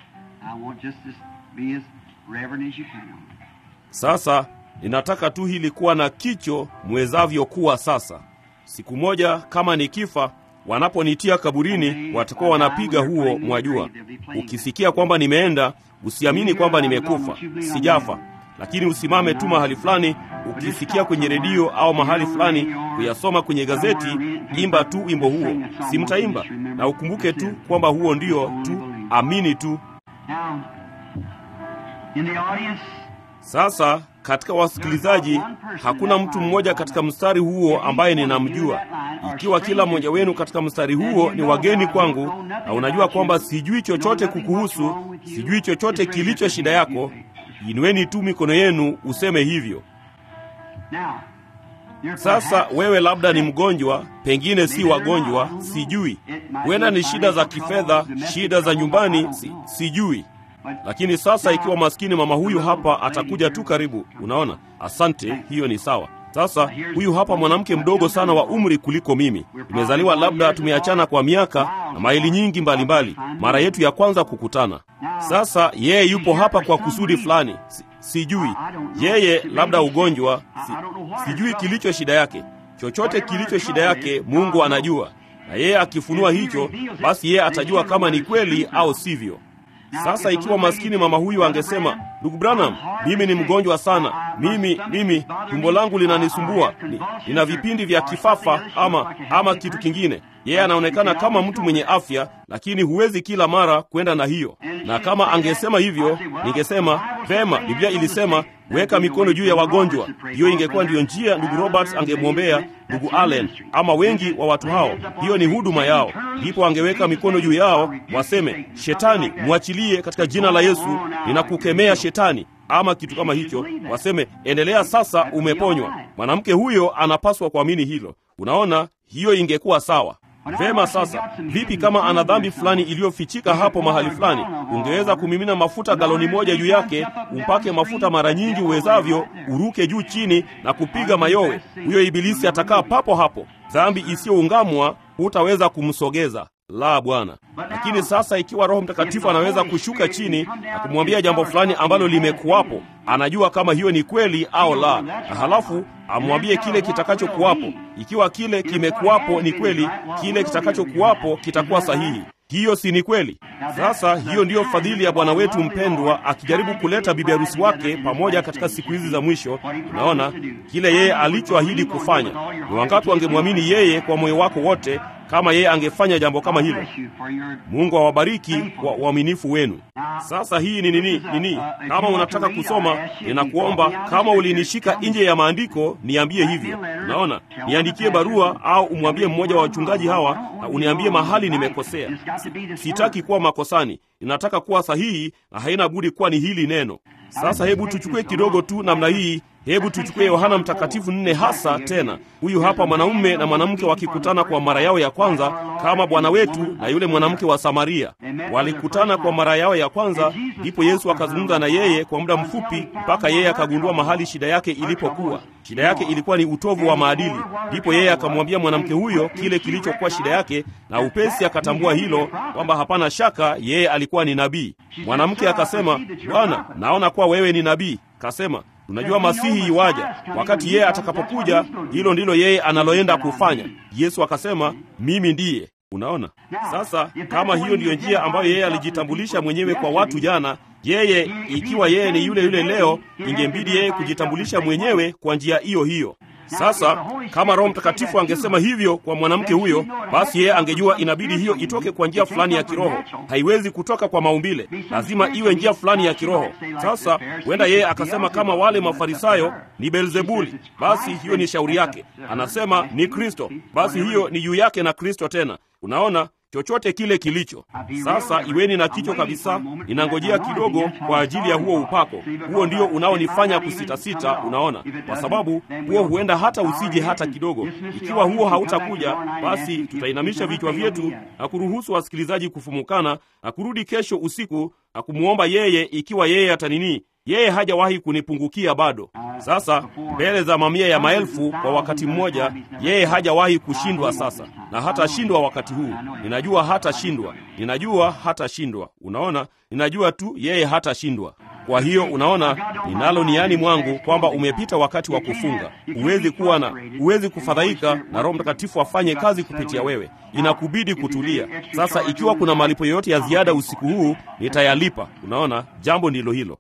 S1: Sasa ninataka tu hili kuwa na kicho mwezavyo kuwa sasa. Siku moja kama nikifa, wanaponitia kaburini, watakuwa wanapiga huo, mwajua. Ukisikia kwamba nimeenda, usiamini kwamba nimekufa, sijafa, lakini usimame tu mahali fulani. Ukisikia kwenye redio au mahali fulani kuyasoma kwenye gazeti, imba tu wimbo huo, si mtaimba, na ukumbuke tu kwamba huo ndio tu, amini tu. Sasa katika wasikilizaji hakuna mtu mmoja katika mstari huo ambaye ninamjua. Ikiwa kila mmoja wenu katika mstari huo ni wageni kwangu, na unajua kwamba sijui chochote kukuhusu, sijui chochote kilicho shida yako, inueni tu mikono yenu useme hivyo. Sasa wewe labda ni mgonjwa, pengine si wagonjwa, sijui. Huenda ni shida za kifedha, shida za nyumbani, si, sijui lakini sasa ikiwa maskini mama huyu hapa atakuja tu karibu, unaona. Asante, hiyo ni sawa. Sasa huyu hapa mwanamke mdogo sana wa umri kuliko mimi, tumezaliwa labda tumeachana kwa miaka na maili nyingi mbalimbali, mara yetu ya kwanza kukutana. Sasa yeye yupo hapa kwa kusudi fulani, si, sijui yeye, labda ugonjwa, si, sijui kilicho shida yake. Chochote kilicho shida yake Mungu anajua, na yeye akifunua hicho, basi yeye atajua kama ni kweli au sivyo. Sasa ikiwa maskini mama huyu angesema, ndugu Branham, mimi ni mgonjwa sana, mimi mimi tumbo langu linanisumbua, ni, nina vipindi vya kifafa ama ama kitu kingine. Yeye anaonekana kama mtu mwenye afya, lakini huwezi kila mara kwenda na hiyo. Na kama angesema hivyo, ningesema vema, Biblia ilisema weka mikono juu ya wagonjwa. Hiyo ingekuwa ndiyo njia ndugu Roberts angemwombea ndugu Allen ama wengi wa watu hao. Hiyo ni huduma yao. Ndipo angeweka mikono juu yao, waseme, shetani mwachilie katika jina la Yesu, ninakukemea shetani, ama kitu kama hicho. Waseme, endelea sasa, umeponywa. Mwanamke huyo anapaswa kuamini hilo. Unaona, hiyo ingekuwa sawa. Vema, sasa vipi kama ana dhambi fulani iliyofichika hapo mahali fulani? Ungeweza kumimina mafuta galoni moja juu yake, umpake mafuta mara nyingi uwezavyo, uruke juu chini na kupiga mayowe. Huyo ibilisi atakaa papo hapo. Dhambi isiyoungamwa hutaweza kumsogeza. La, Bwana. Lakini sasa ikiwa Roho Mtakatifu anaweza kushuka chini na kumwambia jambo fulani ambalo limekuwapo, anajua kama hiyo ni kweli au la, na halafu amwambie kile kitakachokuwapo. Ikiwa kile kimekuwapo ni kweli, kile kitakachokuwapo kitakuwa sahihi. Hiyo si ni kweli? Sasa hiyo ndiyo fadhili ya Bwana wetu mpendwa, akijaribu kuleta bibi harusi wake pamoja katika siku hizi za mwisho. Unaona kile yeye alichoahidi kufanya. Ni wangapi wangemwamini yeye kwa moyo wako wote kama yeye angefanya jambo kama hilo? Mungu awabariki kwa uaminifu wenu. Sasa hii ni nini nini? Kama unataka kusoma, ninakuomba kama ulinishika nje ya maandiko, niambie hivyo. Unaona, niandikie barua au umwambie mmoja wa wachungaji hawa na uniambie mahali nimekosea. Sitaki kuwa makosani, ninataka kuwa sahihi, na haina budi kuwa ni hili neno. Sasa hebu tuchukue kidogo tu namna hii Hebu tuchukue Yohana Mtakatifu nne hasa tena. Huyu hapa mwanaume na mwanamke wakikutana kwa mara yao ya kwanza, kama Bwana wetu na yule mwanamke wa Samaria walikutana kwa mara yao ya kwanza. Ndipo Yesu akazungumza na yeye kwa muda mfupi, mpaka yeye akagundua mahali shida yake ilipokuwa. Shida yake ilikuwa ni utovu wa maadili. Ndipo yeye akamwambia mwanamke huyo kile kilichokuwa shida yake, na upesi akatambua hilo kwamba hapana shaka yeye alikuwa ni nabii. Mwanamke akasema, Bwana, naona kuwa wewe ni nabii. Kasema, tunajua Masihi iwaja. Wakati yeye atakapokuja, hilo ndilo yeye analoenda kufanya. Yesu akasema, mimi ndiye. Unaona sasa, kama hiyo ndiyo njia ambayo yeye alijitambulisha mwenyewe kwa watu jana, yeye ikiwa yeye ni yule yule leo, ingembidi yeye kujitambulisha mwenyewe kwa njia hiyo hiyo. Sasa kama Roho Mtakatifu angesema hivyo kwa mwanamke huyo, basi yeye angejua inabidi hiyo itoke kwa njia fulani ya kiroho. Haiwezi kutoka kwa maumbile, lazima iwe njia fulani ya kiroho. Sasa huenda yeye akasema kama wale Mafarisayo ni Beelzebuli, basi hiyo ni shauri yake. Anasema ni Kristo, basi hiyo ni juu yake na Kristo tena. Unaona, chochote kile kilicho sasa, iweni na kicho kabisa. Ninangojea kidogo kwa ajili ya huo upako. Huo ndio unaonifanya kusitasita, unaona, kwa sababu huo huenda hata usije hata kidogo. Ikiwa huo hautakuja, basi tutainamisha vichwa vyetu na kuruhusu wasikilizaji kufumukana na kurudi kesho usiku na kumwomba yeye, ikiwa yeye atanini yeye hajawahi kunipungukia bado. Sasa mbele za mamia ya maelfu kwa wakati mmoja, yeye hajawahi kushindwa sasa, na hatashindwa wakati huu. Ninajua hatashindwa, ninajua hatashindwa. Unaona, ninajua tu yeye hatashindwa. Kwa hiyo unaona, ninalo niani mwangu kwamba umepita wakati wa kufunga. Huwezi kuwa na, huwezi kufadhaika na Roho Mtakatifu afanye kazi kupitia wewe, inakubidi kutulia. Sasa ikiwa kuna malipo yoyote ya ziada usiku huu, nitayalipa. Unaona, jambo ndilo hilo.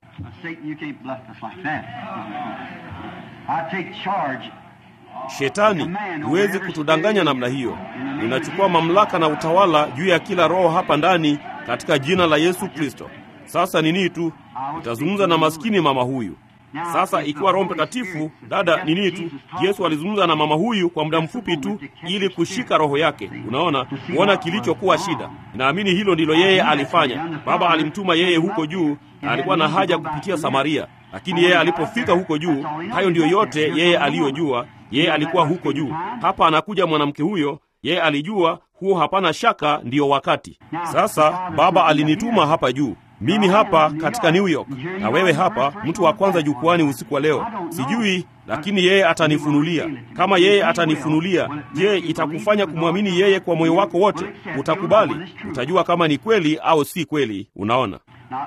S1: Shetani, huwezi kutudanganya namna hiyo. Ninachukua mamlaka na utawala juu ya kila roho hapa ndani katika jina la Yesu Kristo. Sasa nini tu nitazungumza na maskini mama huyu. Sasa ikiwa Roho Mtakatifu, dada, nini tu, Yesu alizungumza na mama huyu kwa muda mfupi tu, ili kushika roho yake. Unaona, kuona kilichokuwa shida. Ninaamini hilo ndilo yeye alifanya. Baba alimtuma yeye huko juu, na alikuwa na haja kupitia Samaria, lakini yeye alipofika huko juu, hayo ndiyo yote yeye aliyojua. Yeye alikuwa huko juu. Hapa anakuja mwanamke huyo, yeye alijua huo, hapana shaka, ndiyo wakati. Sasa Baba alinituma hapa juu mimi hapa katika New York na wewe hapa, mtu wa kwanza jukwani usiku wa leo. Sijui, lakini yeye atanifunulia. Kama yeye atanifunulia, je, itakufanya kumwamini yeye kwa moyo wako wote? Utakubali, utajua kama ni kweli au si kweli. Unaona,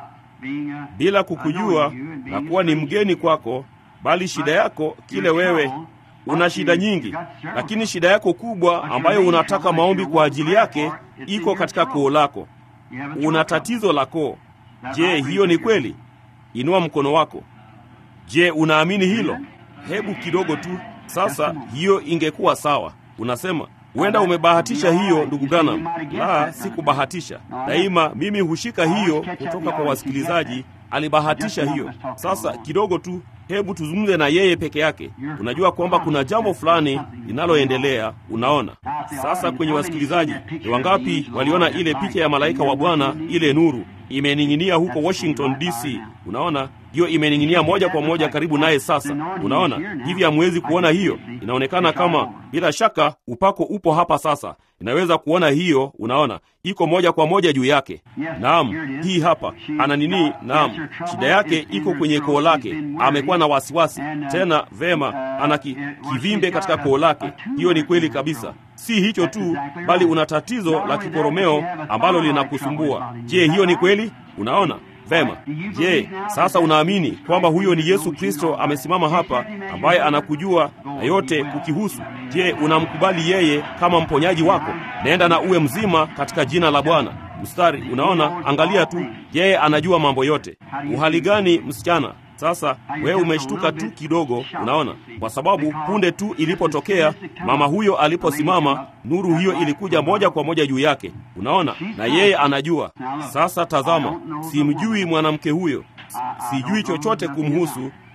S1: bila kukujua na kuwa ni mgeni kwako, bali shida yako kile wewe una shida nyingi, lakini shida yako kubwa ambayo unataka maombi kwa ajili yake iko katika koo lako. Una tatizo la koo. Je, hiyo ni kweli? Inua mkono wako. Je, unaamini hilo? Hebu kidogo tu. Sasa hiyo ingekuwa sawa. Unasema huenda umebahatisha hiyo, ndugu Branham. La, sikubahatisha. Daima mimi hushika hiyo kutoka kwa wasikilizaji. Alibahatisha hiyo. Sasa kidogo tu, hebu tuzungumze na yeye peke yake. Unajua kwamba kuna jambo fulani linaloendelea. Unaona sasa, kwenye wasikilizaji ni wangapi waliona ile picha ya malaika wa Bwana, ile nuru imening'inia huko Washington DC? Unaona hiyo imening'inia moja kwa moja karibu naye. Sasa unaona hivi, hamwezi kuona hiyo? Inaonekana kama, bila shaka upako upo hapa sasa, inaweza kuona hiyo. Unaona iko moja kwa moja juu yake. Naam, hii hapa ana nini? Naam, shida yake iko kwenye koo lake. Amekuwa na wasiwasi tena. Vema, ana ki, kivimbe katika koo lake. Hiyo ni kweli kabisa. Si hicho tu, bali una tatizo la kikoromeo ambalo linakusumbua. Je, hiyo ni kweli? Unaona Vema. Je, sasa unaamini kwamba huyo ni Yesu Kristo amesimama hapa, ambaye anakujua na yote kukihusu? Je, unamkubali yeye kama mponyaji wako? Nenda na uwe mzima katika jina la Bwana. Mstari, unaona, angalia tu, yeye anajua mambo yote. Uhali gani, msichana? Sasa wewe umeshtuka tu kidogo, unaona, kwa sababu punde tu ilipotokea mama huyo aliposimama, nuru hiyo ilikuja moja kwa moja juu yake, unaona, na yeye anajua. Sasa tazama, simjui mwanamke huyo, sijui chochote kumhusu,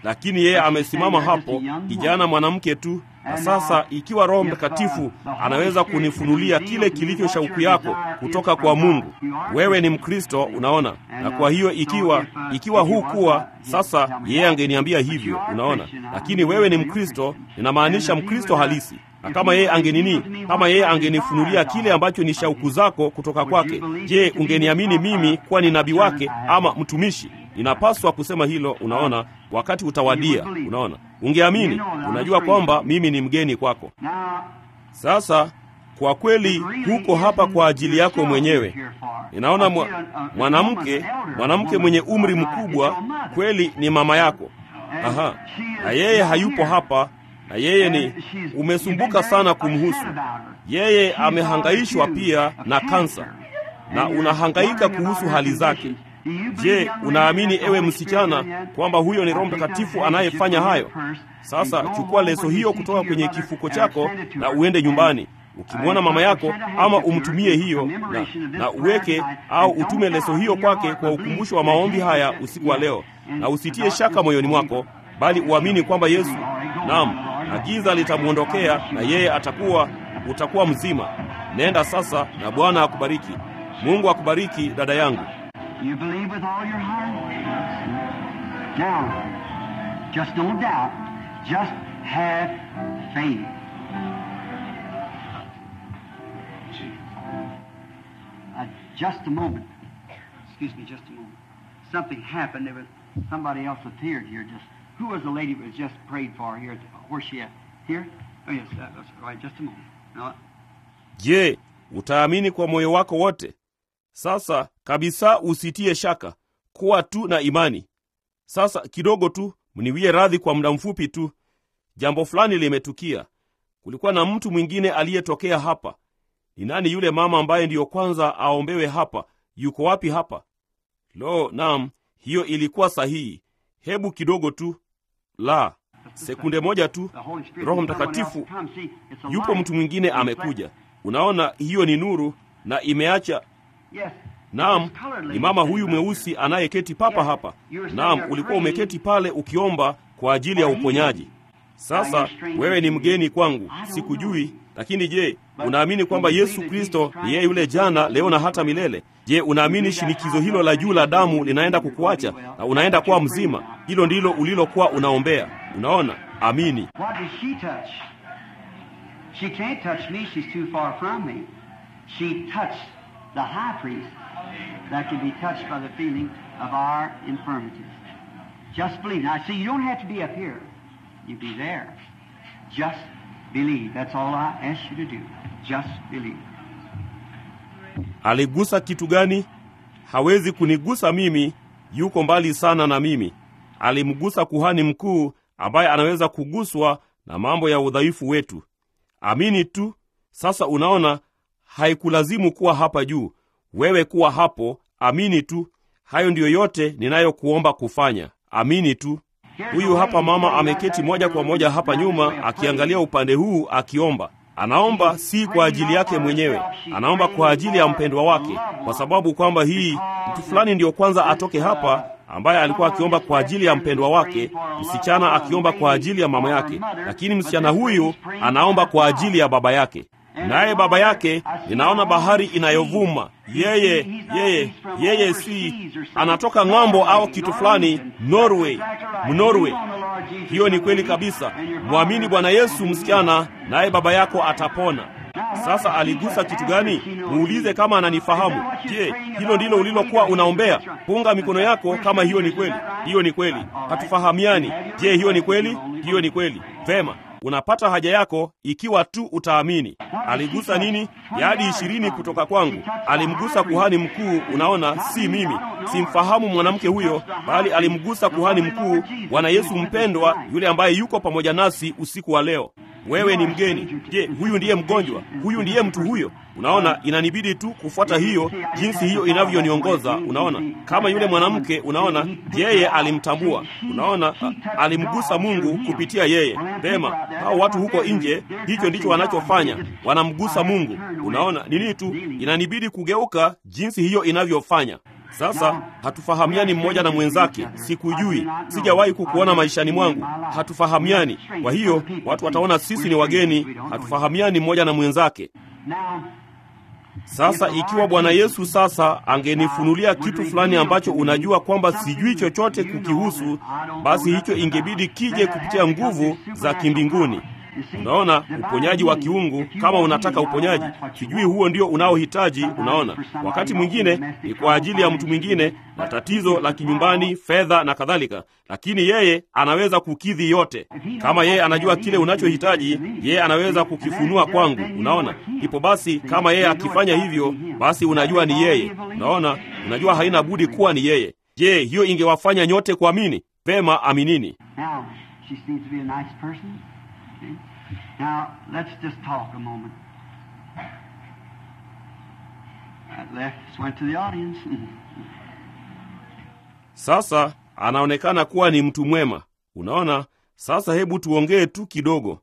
S1: lakini yeye amesimama hapo, kijana mwanamke tu. Na sasa ikiwa Roho Mtakatifu anaweza kunifunulia kile kilicho shauku yako kutoka kwa Mungu, wewe ni Mkristo, unaona. Na kwa hiyo ikiwa ikiwa huu kuwa sasa, yeye angeniambia hivyo, unaona. Lakini wewe ni Mkristo, ninamaanisha Mkristo halisi na kama yeye angenini, kama yeye angenifunulia kile ambacho ni shauku zako kutoka kwake, je, ungeniamini mimi kuwa ni nabii wake ama mtumishi? Ninapaswa kusema hilo, unaona, wakati utawadia, unaona. Ungeamini, unajua kwamba mimi ni mgeni kwako. Sasa kwa kweli huko hapa kwa ajili yako mwenyewe. Ninaona mwa, mwanamke mwanamke mwenye umri mkubwa kweli ni mama yako. Aha, na yeye hayupo hapa na yeye ni umesumbuka sana kumhusu yeye. Amehangaishwa pia na kansa na unahangaika kuhusu hali zake. Je, unaamini ewe msichana kwamba huyo ni Roho Mtakatifu anayefanya hayo? Sasa chukua leso hiyo kutoka kwenye kifuko chako na uende nyumbani ukimwona mama yako, ama umtumie hiyo na, na uweke au utume leso hiyo kwake kwa ukumbusho wa maombi haya usiku wa leo, na usitie shaka moyoni mwako, bali uamini kwamba Yesu Naam, na giza litamwondokea na yeye atakuwa, utakuwa mzima. Nenda sasa na Bwana akubariki. Mungu akubariki dada yangu.
S2: You believe with all your heart? Now, just don't doubt. Just have faith. Uh, just a moment. Excuse me, just a moment. Something happened. There was somebody else appeared here. Just who was the lady that was just prayed for here? Where's she at? Here? Oh yes, that was right. Just a moment. Now,
S1: Je, utaamini kwa moyo wako wote? Sasa kabisa usitie shaka, kuwa tu na imani. Sasa kidogo tu, mniwie radhi kwa muda mfupi tu. Jambo fulani limetukia. Kulikuwa na mtu mwingine aliyetokea hapa. Ni nani yule mama ambaye ndiyo kwanza aombewe hapa? Yuko wapi hapa? Lo, naam, hiyo ilikuwa sahihi. Hebu kidogo tu, la sekunde moja tu.
S2: the Holy Spirit.
S1: Roho
S2: and someone
S1: Mtakatifu
S2: else come. See, it's a
S1: yupo
S2: light.
S1: mtu mwingine
S2: It's
S1: amekuja.
S2: reflected.
S1: Unaona, hiyo ni nuru na imeacha
S2: Yes.
S1: Naam,
S2: This colored
S1: ni
S2: lady
S1: mama
S2: sitting
S1: huyu
S2: right
S1: mweusi anayeketi papa
S2: Yes,
S1: hapa.
S2: you were
S1: Naam,
S2: saying
S1: ulikuwa
S2: you're
S1: umeketi pale ukiomba kwa ajili ya
S2: for
S1: uponyaji.
S2: healing.
S1: Sasa
S2: you're stranger
S1: wewe ni
S2: to me.
S1: mgeni kwangu,
S2: I don't
S1: sikujui.
S2: know.
S1: Lakini je,
S2: But
S1: unaamini kwamba
S2: do you
S1: Yesu
S2: believe that
S1: Kristo
S2: Jesus Christ
S1: ni yeye yule
S2: is the
S1: jana,
S2: same
S1: leo na hata
S2: yesterday?
S1: milele? Je, unaamini shinikizo hilo la juu la damu linaenda kukuacha na unaenda kuwa mzima? Hilo ndilo ulilokuwa unaombea. Unaona? Amini.
S2: What does she touch? She can't touch me. She's too far from me. She touched the high priest that can be touched by the feeling of our infirmities. Just believe. Now, see, you don't have to be up here. You be there. Just believe. That's all I ask you to do. Just believe.
S1: Aligusa kitu gani? Hawezi kunigusa mimi, yuko mbali sana na mimi. Alimgusa kuhani mkuu ambaye anaweza kuguswa na mambo ya udhaifu wetu. Amini tu. Sasa unaona, haikulazimu kuwa hapa juu, wewe kuwa hapo. Amini tu. Hayo ndiyo yote ninayokuomba kufanya. Amini tu. Huyu hapa mama ameketi moja kwa moja hapa nyuma, akiangalia upande huu akiomba. Anaomba si kwa ajili yake mwenyewe, anaomba kwa ajili ya mpendwa wake, kwa sababu kwamba hii mtu fulani ndiyo kwanza atoke hapa, ambaye alikuwa akiomba kwa ajili ya mpendwa wake, msichana akiomba kwa ajili ya mama yake, lakini msichana huyu anaomba kwa ajili ya baba yake. Naye baba yake, ninaona bahari inayovuma. Yeye yeye yeye si anatoka ng'ambo au kitu fulani, Norway, Mnorway. Hiyo ni kweli kabisa. Mwamini Bwana Yesu, msichana, naye baba yako atapona. Sasa aligusa kitu gani? Muulize kama ananifahamu. Je, hilo ndilo ulilokuwa unaombea? Punga mikono yako kama hiyo ni kweli. Hiyo ni kweli. Hatufahamiani. Je, hiyo ni kweli? Hiyo ni kweli. Vema. Unapata haja yako ikiwa tu utaamini. Aligusa nini? Yadi ishirini kutoka kwangu. Alimgusa kuhani mkuu. Unaona, si mimi, simfahamu mwanamke huyo, bali alimgusa kuhani mkuu, Bwana Yesu mpendwa, yule ambaye yuko pamoja nasi usiku wa leo. Wewe ni mgeni. Je, huyu ndiye mgonjwa? Huyu ndiye mtu huyo? Unaona, inanibidi tu kufuata hiyo jinsi hiyo inavyoniongoza. Unaona, kama yule mwanamke, unaona, yeye alimtambua. Unaona, a- alimgusa Mungu kupitia yeye. Pema, hao watu huko nje, hicho ndicho wanachofanya, wanamgusa Mungu. Unaona, nini tu, inanibidi kugeuka jinsi hiyo inavyofanya. Sasa hatufahamiani mmoja na mwenzake, sikujui, sijawahi kukuona maishani mwangu, hatufahamiani. Kwa hiyo watu wataona sisi ni wageni, hatufahamiani mmoja na mwenzake. Sasa ikiwa Bwana Yesu sasa angenifunulia kitu fulani ambacho unajua kwamba sijui chochote kukihusu, basi hicho ingebidi kije kupitia nguvu za kimbinguni. Unaona, uponyaji wa kiungu, kama unataka uponyaji, sijui huo ndio unaohitaji. Unaona, wakati mwingine ni kwa ajili ya mtu mwingine na tatizo la kinyumbani, fedha na kadhalika, lakini yeye anaweza kukidhi yote. Kama yeye anajua kile unachohitaji, yeye anaweza kukifunua kwangu. Unaona, ipo basi, kama yeye akifanya hivyo, basi unajua ni yeye. Unaona, unajua haina budi kuwa ni yeye. Je, hiyo ingewafanya nyote kuamini? Vema, aminini.
S2: Now, she seems to be a nice person. Okay? Now, let's just talk a moment. That left just went to the audience.
S1: Sasa anaonekana kuwa ni mtu mwema. Unaona, sasa hebu tuongee tu kidogo.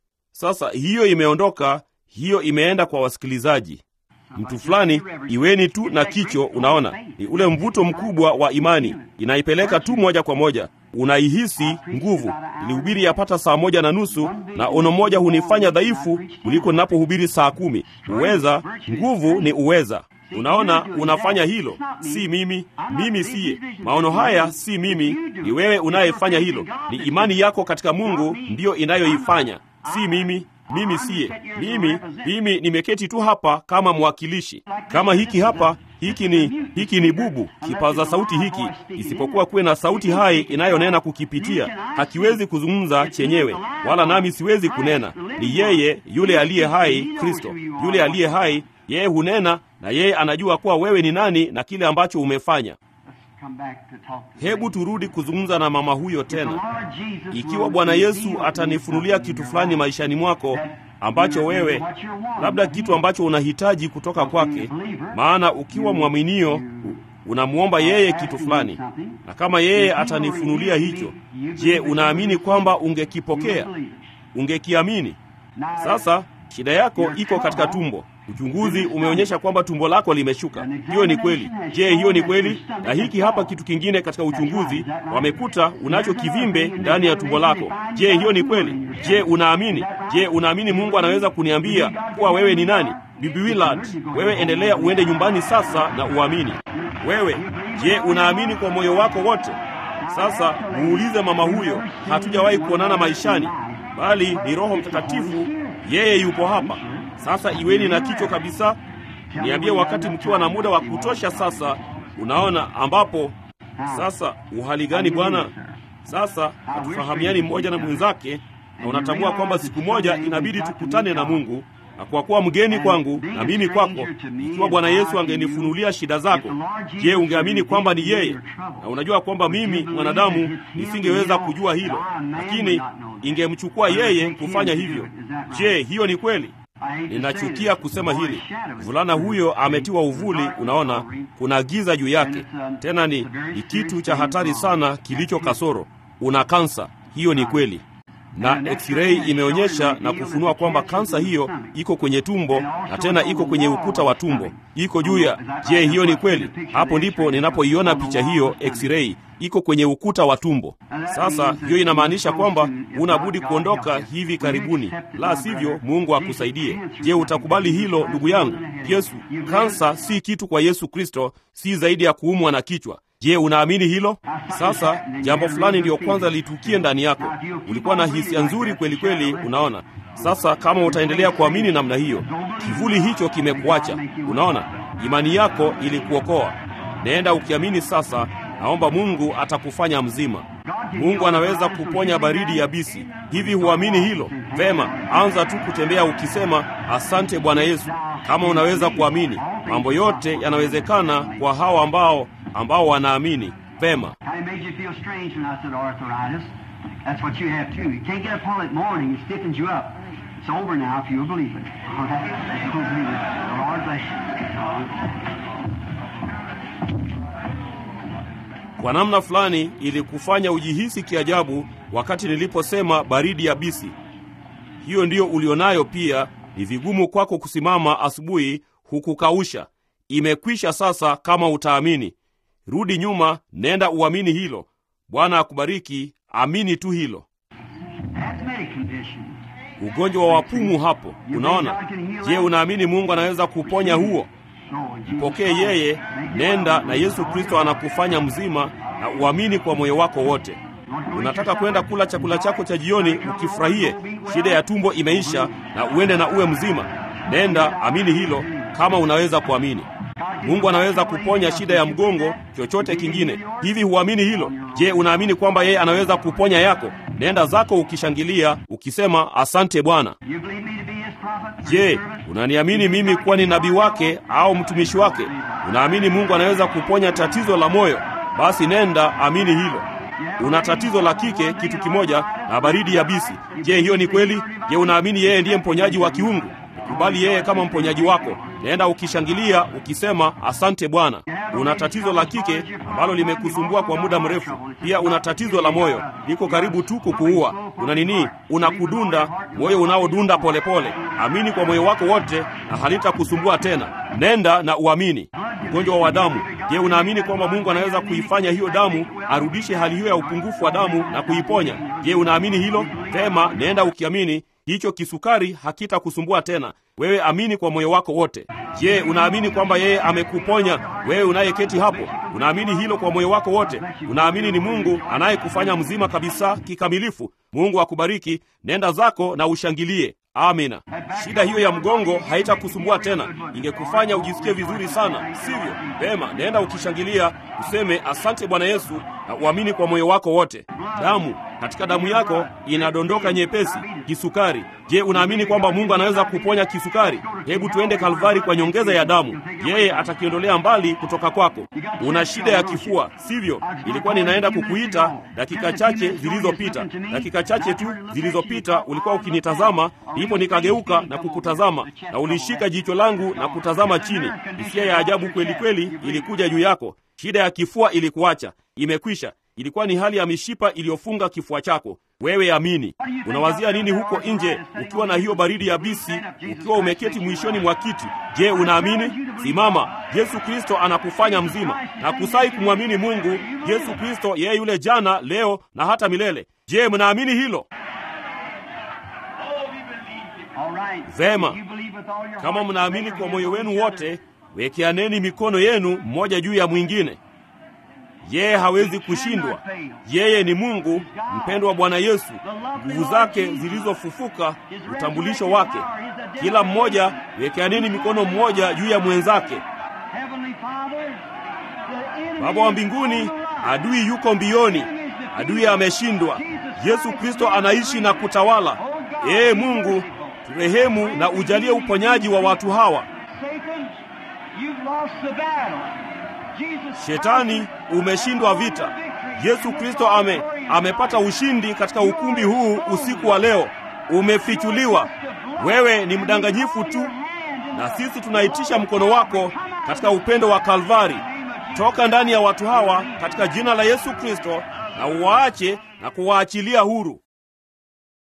S1: Sasa hiyo imeondoka, hiyo imeenda kwa wasikilizaji. Mtu fulani, iweni tu na kicho. Unaona, ni ule mvuto mkubwa wa imani, inaipeleka tu moja kwa moja, unaihisi nguvu. Nilihubiri yapata saa moja na nusu na ono moja hunifanya dhaifu kuliko ninapohubiri saa kumi. Uweza, nguvu ni uweza. Unaona, unafanya hilo, si mimi. Mimi siye. Maono haya si mimi, ni wewe unayefanya hilo. Ni imani yako katika Mungu ndiyo inayoifanya, si mimi. Mimi siye. Mimi mimi nimeketi tu hapa kama mwakilishi, kama hiki hapa. Hiki ni hiki ni bubu, kipaza sauti hiki, isipokuwa kuwe na sauti hai inayonena kukipitia, hakiwezi kuzungumza chenyewe, wala nami siwezi kunena. Ni yeye yule aliye hai, Kristo yule aliye hai yeye hunena na yeye anajua kuwa wewe ni nani na kile ambacho umefanya.
S2: Let's come back to talk to
S1: Hebu turudi kuzungumza na mama huyo
S2: If the
S1: tena.
S2: Lord Jesus
S1: Ikiwa
S2: will
S1: Bwana
S2: reveal
S1: Yesu
S2: to you
S1: atanifunulia
S2: something
S1: kitu
S2: in your
S1: fulani
S2: life
S1: maishani mwako
S2: that
S1: ambacho
S2: you-
S1: wewe
S2: what you're wanting
S1: labda
S2: from
S1: kitu
S2: Him.
S1: ambacho unahitaji kutoka kwake, maana ukiwa mwaminio u- unamwomba yeye kitu fulani, na kama yeye atanifunulia hicho, je, unaamini kwamba ungekipokea? Ungekiamini? Sasa shida yako iko katika tumbo. Uchunguzi umeonyesha kwamba tumbo lako limeshuka. Hiyo ni kweli. Je, hiyo ni kweli? Na hiki hapa kitu kingine katika uchunguzi, wamekuta unacho kivimbe ndani ya tumbo lako. Je, hiyo ni kweli? Je, unaamini? Je, unaamini Mungu anaweza kuniambia kuwa wewe ni nani? Bibi Willard, wewe endelea uende nyumbani sasa na uamini. Wewe, je, unaamini kwa moyo wako wote? Sasa muulize mama huyo, hatujawahi kuonana maishani, bali ni Roho Mtakatifu, yeye yupo hapa. Sasa iweni na kichwa kabisa, niambie wakati mkiwa na muda wa kutosha. Sasa unaona ambapo sasa, uhali gani bwana? Sasa hatufahamiani mmoja na mwenzake, na unatambua kwamba siku moja inabidi tukutane na Mungu na kwa kuwa mgeni kwangu na mimi kwako, ikiwa Bwana Yesu angenifunulia shida zako, je, ungeamini kwamba ni yeye? Na unajua kwamba mimi mwanadamu nisingeweza kujua hilo, lakini ingemchukua yeye kufanya hivyo. Je, hiyo ni kweli? Ninachukia kusema hili. Mvulana huyo ametiwa uvuli, unaona, kuna giza juu yake. Tena ni, ni kitu cha hatari sana kilicho kasoro. Una kansa, hiyo ni kweli na x-ray imeonyesha na kufunua kwamba kansa hiyo iko kwenye tumbo na tena iko kwenye ukuta wa tumbo, iko juu ya. Je, hiyo ni kweli? Hapo ndipo ninapoiona picha hiyo x-ray iko kwenye ukuta wa tumbo. Sasa hiyo inamaanisha kwamba unabudi kuondoka hivi karibuni, la sivyo Mungu akusaidie. Je, utakubali hilo ndugu yangu? Yesu, kansa si kitu kwa Yesu Kristo, si zaidi ya kuumwa na kichwa. Je, unaamini hilo? Sasa jambo fulani ndiyo kwanza litukie ndani yako. Ulikuwa na hisia nzuri kweli kweli, unaona. Sasa kama utaendelea kuamini namna hiyo, kivuli hicho kimekuacha. Unaona, imani yako ilikuokoa. Nenda ukiamini sasa. Naomba Mungu atakufanya mzima. Mungu anaweza kuponya baridi yabisi. Hivi huamini hilo? Vema, anza tu kutembea ukisema asante Bwana Yesu. Kama unaweza kuamini, mambo yote yanawezekana kwa hao ambao ambao wanaamini. Vema.
S2: How it made you feel strange when I said arthritis. That's what you have too. You can't get up on it morning, it stiffens you up. It's over now if you believe it. All right? If you'll believe it. The Lord bless
S1: Kwa namna fulani ilikufanya ujihisi kiajabu wakati niliposema baridi yabisi. Hiyo ndiyo ulionayo pia. Ni vigumu kwako kusimama asubuhi hukukausha. Imekwisha sasa, kama utaamini. rudi nyuma nenda uamini hilo bwana akubariki amini tu hilo
S2: Asthmatic condition.
S1: ugonjwa wa wapumu hapo unaona je unaamini mungu anaweza kuponya huo
S2: Go in Jesus'
S1: mpokee
S2: name.
S1: yeye
S2: Make it
S1: nenda
S2: well.
S1: na yesu kristo anakufanya mzima na uamini kwa moyo wako wote unataka kwenda kula chakula chako cha jioni ukifurahie shida ya tumbo imeisha na uende na uwe mzima nenda amini hilo kama unaweza kuamini mungu anaweza kuponya shida ya mgongo chochote kingine hivi huamini hilo je unaamini kwamba yeye anaweza kuponya yako nenda zako ukishangilia ukisema asante bwana
S2: You believe me to be his prophet?
S1: je unaniamini mimi kuwa ni nabii wake au mtumishi wake unaamini mungu anaweza kuponya tatizo la moyo basi nenda amini hilo una tatizo la kike kitu kimoja na baridi yabisi je hiyo ni kweli je unaamini yeye ndiye mponyaji wa kiungu kubali yeye kama mponyaji wako nenda ukishangilia ukisema asante bwana una tatizo la kike ambalo limekusumbua kwa muda mrefu pia una tatizo la moyo liko karibu tu kukuua una nini unakudunda moyo unaodunda polepole amini kwa moyo wako wote na halitakusumbua tena nenda na uamini ugonjwa wa damu je unaamini kwamba mungu anaweza kuifanya hiyo damu arudishe hali hiyo ya upungufu wa damu na kuiponya je unaamini hilo vema nenda ukiamini hicho kisukari hakitakusumbua tena wewe amini kwa moyo wako wote je unaamini kwamba yeye amekuponya wewe unayeketi hapo unaamini hilo kwa moyo wako wote unaamini ni mungu anayekufanya mzima kabisa kikamilifu mungu akubariki nenda zako na ushangilie amina shida hiyo ya mgongo haitakusumbua tena ingekufanya ujisikie vizuri sana sivyo vema nenda ukishangilia useme asante bwana yesu na uamini kwa moyo wako wote damu katika damu yako inadondoka nyepesi kisukari je unaamini kwamba mungu anaweza kuponya kisukari hebu tuende kalvari kwa nyongeza ya damu yeye atakiondolea mbali kutoka kwako una shida ya kifua sivyo ilikuwa ninaenda kukuita dakika chache zilizopita dakika chache tu zilizopita ulikuwa ukinitazama ndipo nikageuka na kukutazama na ulishika jicho langu na kutazama chini hisia ya ajabu kweli kweli ilikuja juu yako shida ya kifua ilikuacha imekwisha ilikuwa ni hali ya mishipa iliyofunga kifua chako wewe amini unawazia nini huko nje ukiwa na hiyo baridi ya bisi ukiwa umeketi mwishoni mwa kiti je unaamini simama yesu kristo anakufanya mzima na kusai kumwamini mungu yesu kristo yeye yule jana leo na hata milele je mnaamini hilo
S2: All right.
S1: Vema.
S2: You believe with all your
S1: kama
S2: heart,
S1: mnaamini
S2: raise
S1: kwa
S2: your
S1: moyo
S2: hands
S1: wenu
S2: to each
S1: wote wekeaneni mikono yenu mmoja juu ya mwingine yeye hawezi kushindwa yeye ni mungu mpendwa bwana yesu nguvu zake zilizofufuka utambulisho wake kila mmoja wekeaneni mikono mmoja juu ya mwenzake
S2: Heavenly Father, the enemy
S1: baba wa
S2: is
S1: mbinguni
S2: on the rise.
S1: adui yuko mbioni adui ameshindwa yesu kristo anaishi na kutawala ee mungu turehemu na ujalie uponyaji wa watu hawa
S2: Satan, you've lost the battle. Jesus
S1: shetani umeshindwa vita yesu kristo ame, amepata ushindi katika ukumbi huu usiku wa leo umefichuliwa wewe ni mdanganyifu tu na sisi tunaitisha mkono wako katika upendo wa kalvari toka ndani ya watu hawa katika jina la yesu kristo na uwaache na kuwaachilia huru